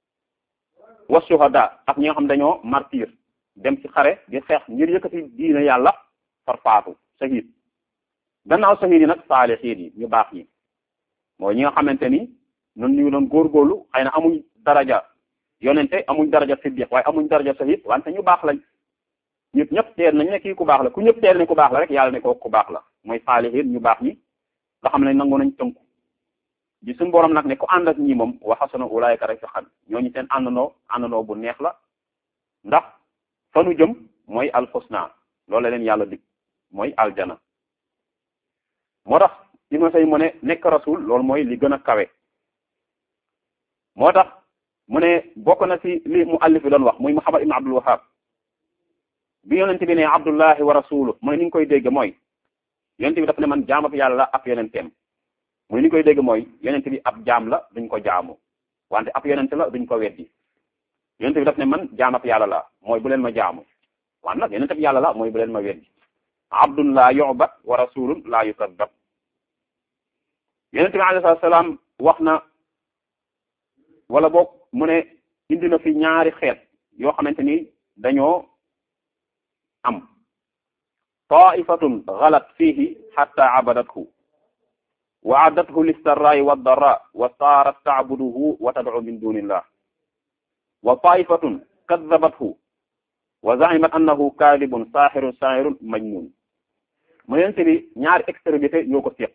wa shuhada ak ñi nga xam dañoo martyr dem ci xare di xeex ngir yëkkati diine yàlla far faatu shahid gannaaw shahid yi nag saalihiin yi ñu baax ñi mooy ñi nga xamante ni ñun ñu doon góorgóorlu xëy na amuñ daraja yonente amuñ daraja siddiq waaye amuñ daraja shahid wante ñu baax lañ ñëpp ñëpp teel nañ ne kii ku baax la ku ñëpp teel ne ku baax la rek yàlla ne ko ku baax la mooy saalihiin ñu baax ñi nga xam ne nangu nañ tënku ji suñu borom nag ne ku ànd ak ñi moom wa hasuna ulaayika rafiqan ñooñu seen àndandoo àndandoo bu neex la ndax fa nu jëm mooy alxusna loolu la leen yàlla dig mooy aljana moo tax Ibnu Say mu ne nekk rasul loolu mooy li gën a kawe moo tax mu ne bokk na ci li mu allif bi doon wax muy Muhammad ibn Abdul Wahhab bi yonent bi ne abdullahi wa rasuluh mu ne ni nga koy dégg mooy yonent bi daf ne man jaamab yàlla la ab yonenteem mu ne ni nga koy dégg mooy yonent bi ab jaam la duñ ko jaamu wante ab yonent la duñ ko weddi yonent bi daf ne man jaamab yàlla la mooy bu leen ma jaamu wante nag yonent bi yàlla la mooy bu leen ma weddi abdun la yu'bad wa rasulun la yukazzab yonent bi alayhi salaam wax na wala boog mu ne indi na fi ñaari xeet yoo xamante ni dañoo am taifatun galat fihi hatta abadathu wa addathu lissarraai waddara wa saarat tacbuduhu wa tadcu min dunillah wa taifatun kaddabathu wa zaimat annahu kadibun saaxirun saahirun majnun mu yonente bi ñaari extrémité ñoo ko séq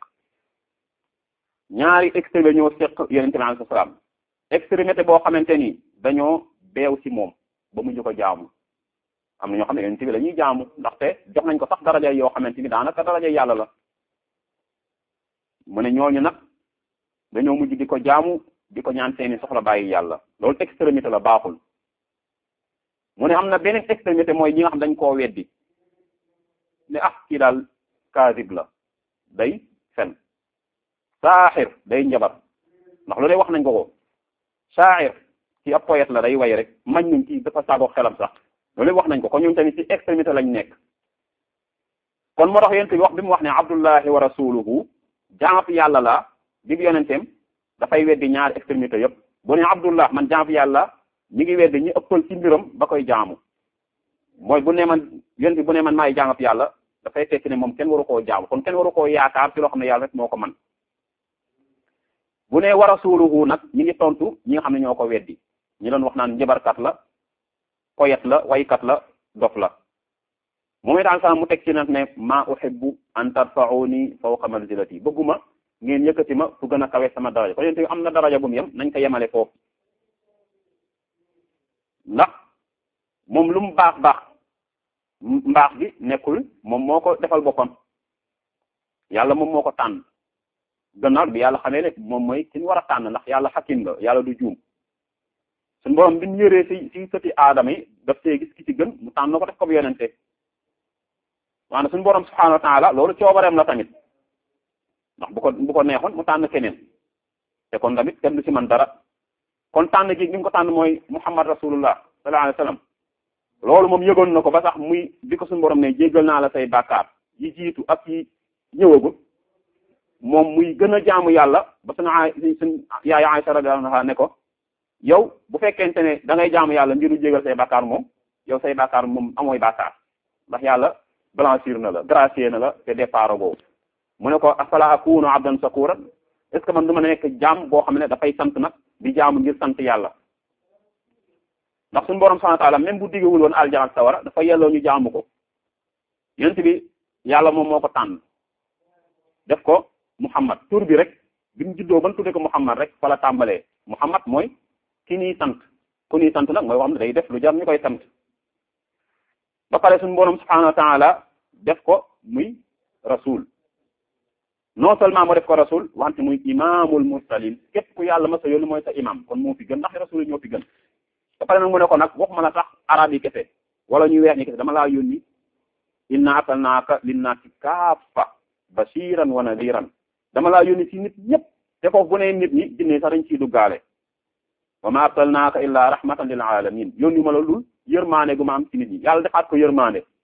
ñaari extrémité ñoo séq yonente bi alayhi salaam extrémité boo xamante ni dañoo beew ci moom ba mujj ko jaamu am na ñoo xam ne yonent bi la ñuy jaamu ndaxte jox nañ ko sax daraja yoo xamante ni daanaka daraja yàlla la mu ne ñooñu nag dañoo mujj di ko jaamu di ko ñaan seeni soxla bàyyi yàlla loolu extrémité la baaxul mu ne am na beneen extrémité mooy ñi nga xam dañ koo weddi ne ah kii daal kaasib la day fen saaxir day njabar ndax lu dee wax nañ ko ko saaxir ci ab poète la day way rek mañ nuñ ci dafa saagoo xelam sax loolu wax nañ ko kon ñoom tamit ci extrémité lañ nekk kon moo tax yonent bi wax bi mu wax ne abdullahi wa rasuluhu jaamab yàlla la dig yonenteem dafay weddi ñaari extrémité yëpp bu ne abdullah man jaamab yàlla ñi ngi weddi ñi ëppal ci mbiram ba koy jaamu mooy bu ne man yonent bi bu ne man maay jaamab yàlla dafay tekki ne moom kenn waru koo jaamu kon kenn waru koo yaakaar ci loo xam ne yàlla rek moo ko man bu ne wa rasuluhu nag ñi ngi tontu ñi nga xam ne ñoo ko weddi ñi doon wax naan njabarkat la koyet la waykat la dof la moom it daal mu teg ci nag ne ma uhibbu an tarfa'uni fawqa manzilati bëgguma ngeen yëkkati ma fu gën a kawe sama daraja kon yéen am na daraja bu mu yem nañ ko yemale foofu ndax moom lu mu baax baax mbaax bi nekkul moom moo ko defal boppam yàlla moom moo ko tànn gannaaw bi yàlla xamee ne moom mooy ki ñu war a tànn ndax yàlla xakim la yàlla du juum suñu borom bi ñu yëree ci ci sëti aadama yi daf see gis ki ci gën mu tànn ko def ko bu yonente waane suñu borom subhanahu wa taala loolu coobareem la tamit ndax bu ko bu ko neexoon mu tànn keneen te kon tamit kenn du ci man dara kon tànn gi gi mu ko tànn mooy muhammad rasulullah sallallahu alayhi wasallam loolu moom yëgoon na ko ba sax muy bi ko suñu borom ne jéggal naa la say bàkkaar yi jiitu ak yi ñëwagul moom muy gën a jaamu yàlla ba suñu a suñ yaay Aisha radiyallahu anha ne ko yow bu fekkente ne da ngay jaamu yàlla mbiru jégal say bàkkaar moom yow say bàkkaar moom amooy bàkkaar ndax yàlla blanchir na la gracier na la te départ boobu mu ne ko afala akunu abdan sakura est ce que man du ma nekk jaam boo xam ne dafay sant nag di jaamu ngir sant yàlla ndax suñu borom subhanahu wa ta'ala même bu diggewul woon aljana ak sawara dafa yelloo ñu jaamu ko yonent bi yàlla moom moo ko tànn def ko Muhammad tur bi rek bi mu juddoo ban tudde ko Muhammad rek fa la tàmbalee Muhammad mooy ki ñuy sant ku ñuy sant nag mooy wax ne day def lu jar ñu koy sant ba pare suñu borom subhanahu wa ta'ala def ko muy rasul non seulement moo def ko rasul wante muy imaamul mursalin képp ku yàlla ma sa yónni mooy sa imam kon moo fi gën ndax rasul yi ñoo fi gën ba pare nag mu ne ko nag waxuma la sax arab yi kese wala ñuy weex ñi kese dama laa yónni inna arsalnaaka linnaasi kaafa bashiran wa nadiran dama laa yónni ci nit ñëpp te foofu bu ne nit ñi jinne sax dañ ciy duggaale wa ma arsalnaaka illa rahmatan lil alamin yónni ma la lul yërmaane gu ma am ci nit ñi yàlla defaat ko yërmaane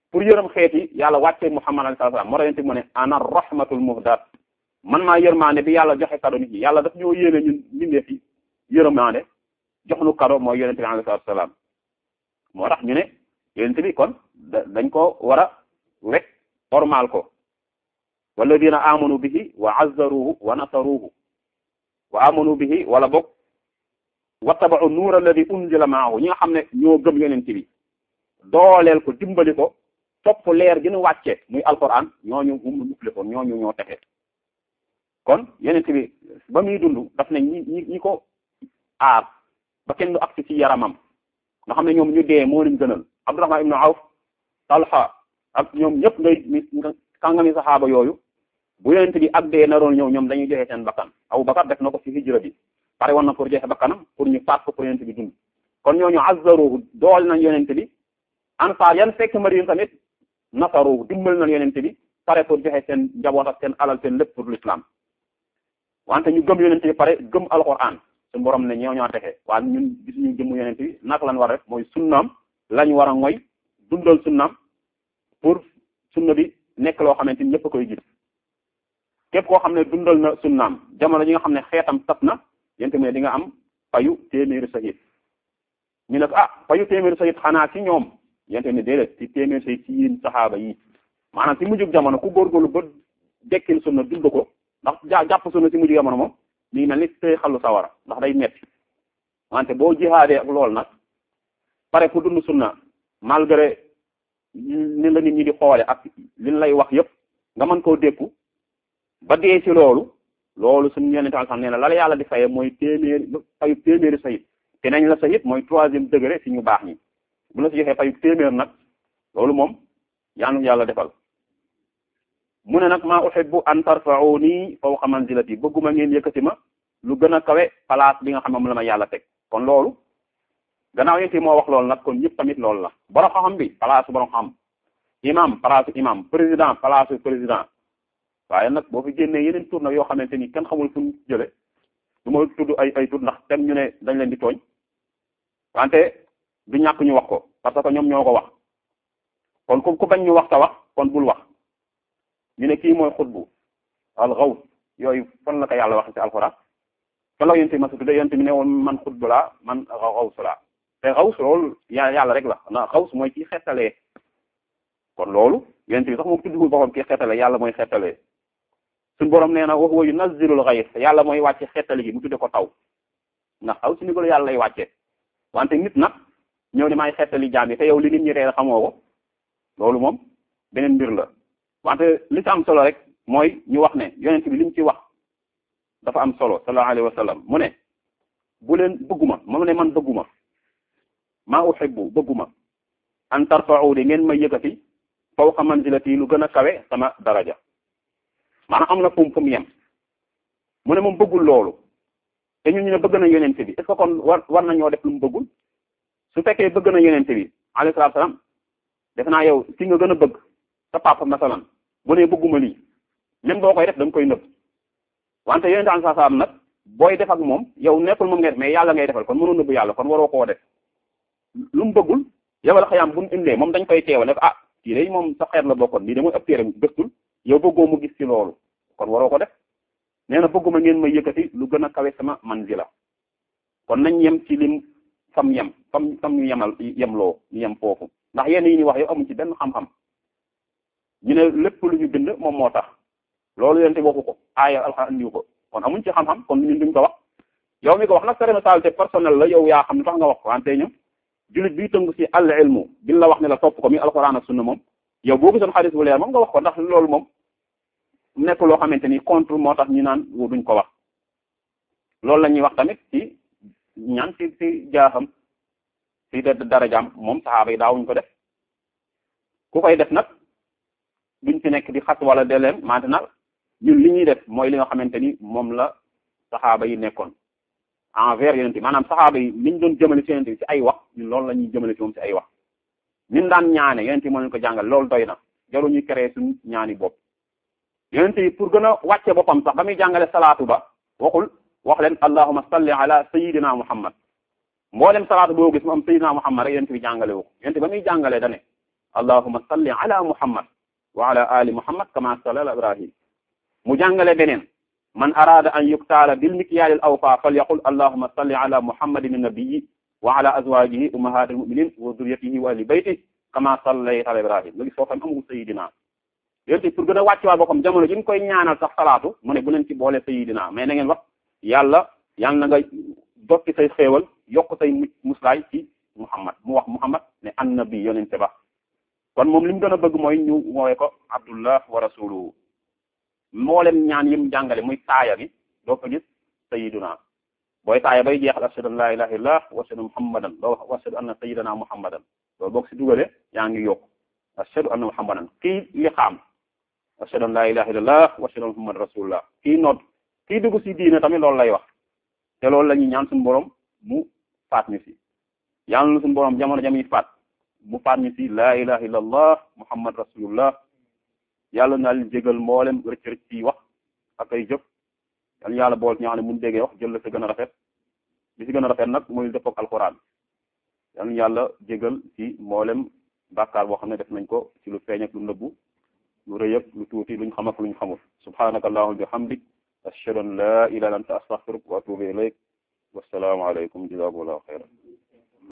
pour yërëm xeet yi yàlla wàccee Muhammad alayhi salaam moo tax yonent bi mu ne ana rahmatul muhdat man maa yërmaande bi yàlla joxe kado nit ñi yàlla daf ñoo yéene ñun mbindeef yi yërmaande jox nu kado mooy yonent bi alayhi salaam moo tax ñu ne yonent bi kon dañ ko war a wekk ormal ko walladina amanu bihi wa azzaruhu wa nasaruhu wa amanu bihi wala bokk wattaba'u nuur alladi unzila maahu ñi nga xam ne ñoo gëm yonent bi dooleel ko dimbali ko topp leer gi nu wàcce muy alquran ñooñu um mufli ko ñooñu ñoo texe kon yonent bi ba muy dund daf ne ñi ñi ñi ko aar ba kenn du agsi ci yaramam nga xam ne ñoom ñu dee moo leen gënal Abdurrahman ibnu Awf Talha ak ñoom ñëpp ngay kàngami saxaaba yooyu bu yonent bi ak dee naroon ñëw ñoom dañuy joxe seen bakkan Abu Bakar def na ko ci hijra bi pare woon na pour joxe bakkanam pour ñu faat ko pour yonent bi dund kon ñooñu azzaruhu dool nañ yonent bi ansaar yan fekk Madina tamit nasaruhu dimbal nañ yonent bi pare pour joxe seen njaboot ak seen alal seen lépp pour l'islam wante ñu gëm yonent bi pare gëm alquran suñu borom ne ñoo ñoo texe waaye ñun gis ñu jëmm yonent bi naka lañ war a def mooy sunnaam lañ war a ngoy dundal sunnaam pour sunna bi nekk loo xamante ni ñëpp a koy gis képp koo xam ne dundal na sunnaam jamono ji nga xam ne xeetam tas na yonent bi ne di nga am payu téeméeri sahid ñu ne ko ah payu téeméeri sahid xanaa ci ñoom yonent bi ne déedéet ci téeméeri sahid ci yéen saxaaba yi maanaam ci mujjug jamono ku góorgóorlu ba dekkil sunna dund ko ndax ja jàpp sunna ci mujjug jamono moom mi ngi mel ni tey xalu sawara ndax day metti wante boo jihaadee ak lool nag pare ku dund sunna malgré ni la nit ñi di xoole ak liñ lay wax yépp nga mën koo dékku ba dee ci loolu loolu suñu yonente al xam nee na la la yàlla di faye mooy téeméeri payu téeméeri sayit te nañ la sayit mooy troisième degré ci ñu baax ñi bu la si joxee payu téeméer nag loolu moom yaanu yàlla defal mu ne nag maa uhibbu an tarfa'uni fawqa manzilati bëgguma ngeen yëkkati ma lu gën a kawe place bi nga xam ne moom la ma yàlla teg kon loolu gannaaw yéen moo wax loolu nag kon ñëpp tamit loolu la borom xam-xam bi place borom xam imam place imam président place président waaye nag boo fi génnee yeneen tur nag yoo xamante ni kenn xamul fu ñu jële du ma tudd ay ay tur ndax tem ñu ne dañ leen di tooñ wante du ñàkk ñu wax ko parce que ñoom ñoo ko wax kon ku ku bañ ñu wax ta wax kon bul wax ñu ne kii mooy xutbu al xaws yooyu fan la ko yàlla wax ci alxuraan fan la yonte ma su tudde yonte mi ne woon man xutbu laa man xaws laa te xaws loolu yàlla rek la na xaws mooy kii xettalee kon loolu yonte bi sax moom tuddugul boppam kii xettalee yàlla mooy xettalee suñu borom nee na wa huwa yunazzilul ghayth yàlla mooy wàcce xettali gi mu tudde ko taw ndax taw si ni ko yàlla lay wàcce wante nit nag ñëw ne maay xettali jaam yi te yow li nit ñi reer xamoo ko loolu moom beneen mbir la wante li ci am solo rek mooy ñu wax ne yonent bi li mu ci wax dafa am solo sallallahu alayhi wa sallam mu ne bu leen bëgguma mu ne man bëgguma maa uhibbu bëgguma an tarfa'u di ngeen may yëkkati fawqa manzilati lu gën a kawe sama daraja maanaam am na fu mu fu mu yem mu ne moom bëggul loolu te ñun ñu ne bëgg na yonent bi est ce que kon war war nañoo def lu mu bëggul su fekkee bëgg na yonent bi alayhi salaatu salaam def naa yow ki nga gën a bëgg sa papa masalan bu ne bëgguma lii même boo koy def da nga koy nëbb wante yonent alayhi salaam nag booy def ak moom yow nekkul moom ngay def mais yàlla ngay defal kon mënoo nëbb yàlla kon waroo koo def lu mu bëggul yow la xayaam bu ñu indee moom dañ koy teewal ne ko ah kii day moom sa xeet la bokkoon lii de mooy ëpp téeram gëstul yow bëggoo mu gis ci loolu kon waroo ko def nee na bëgguma ngeen may yëkkati lu gën a kawe sama manzila kon nañ yem ci lim fam yem fam fam ñu yemal yemloo ñu yem foofu ndax yenn yi ñuy wax yow amuñ ci benn xam-xam ñu ne lépp lu ñu bind moom moo tax loolu yente waxu ko aaya alxuraan andiwu ko kon amuñ ci xam-xam kon ñun duñ ko wax yow mi ko wax nag sa responsabilité personnelle la yow yaa xam ne tax nga wax ko wante ñu jullit bi tëngu ci al ilmu bi la wax ne la topp ko mi alxuraan ak sunna moom yow boo gisoon xadis bu leer moom nga wax ko ndax loolu moom nekk loo xamante ni contre moo tax ñu naan duñ ko wax loolu la ñuy wax tamit ci ñaan ci ci jaaxam ci darajaam moom saxaaba yi daawuñ ko def ku koy def nag duñ ci nekk di xas wala de leen maintenant ñun li ñuy def mooy li nga xamante ni moom la saxaaba yi nekkoon envers yonent bi maanaam saxaaba yi liñ doon jëmale ci yonent bi ci ay wax ñun loolu la ñuy jëmale ci moom ci ay wax ñun daan ñaane yonent bi moo leen ko jàngal loolu doy na jaru ñuy créer suñ ñaani bopp yonent bi pour gën a wàcce boppam sax ba muy jàngale salaatu ba waxul wax leen allahumma salli ala sayidina muhammad mboolem salaatu boo gis mu am sayidina muhammad rek yonent bi jàngale wu ko yonent ba muy jàngalee dane allahuma salli ala muhammad wa ala ali muhammad kama salla ala ibrahim mu jàngale beneen man arada an yuktaala bil mikyal al awfa falyaqul allahuma salli ala muhammadin nabiyyi wa ala azwajihi ummahatil mu'minin wa dhurriyyatihi wa ahli bayti kama sallayta ala ibrahim léegi foofu am amul sayidina yéen pour gën a wàcc waa boppam jamono ji ñu koy ñaanal sax salaatu mu ne bu leen ci boole sayidina mais na ngeen wax yàlla yàlla na nga dotti say xéewal yokk say muslaay ci muhammad mu wax muhammad ne annabi yonente ba kon moom li mu gën a bëgg mooy ñu woowee ko abdullah wa rasuluhu mboolem ñaan yim jàngale muy taaya bi doo ko gis sayiduna booy taaya bay jeexal ashhadu an la ilaha illallah wa ashhadu muhammadan doo wax wa ashhadu anna sayidana muhammadan loolu boo ko si dugalee yaa ngi yokk ashhadu anna muhammadan kii li xaam ashhadu an la ilaha illallah wa ashhadu anna muhammadan rasulullah kii nodd kii dugg si diine tamit loolu lay wax te loolu la ñuy ñaan suñu borom mu faat ñu si yàlla na suñu borom jamono jamiy faat mu faat ñu si la ilaha illallah muhammad rasulullah yàlla na leen jégal mboolem rëcc rëcc ci wax ak ay jëf yàlla yàlla bool ñoo xam ne mun déggee wax jël la sa gën a rafet bi si gën a rafet nag mooy dëppoo ak alquran yàlla yàlla jégal ci mboolem bàkkaar boo xam ne def nañ ko ci lu feeñ ak lu nëbbu lu rëy ak lu tuuti luñ xam ak luñ xamul subhanaka allahumma bihamdik ashhadu an la ilaha illa anta astaghfiruka wa atubu ilayk wassalaamu alaykum jazakumullahu khayran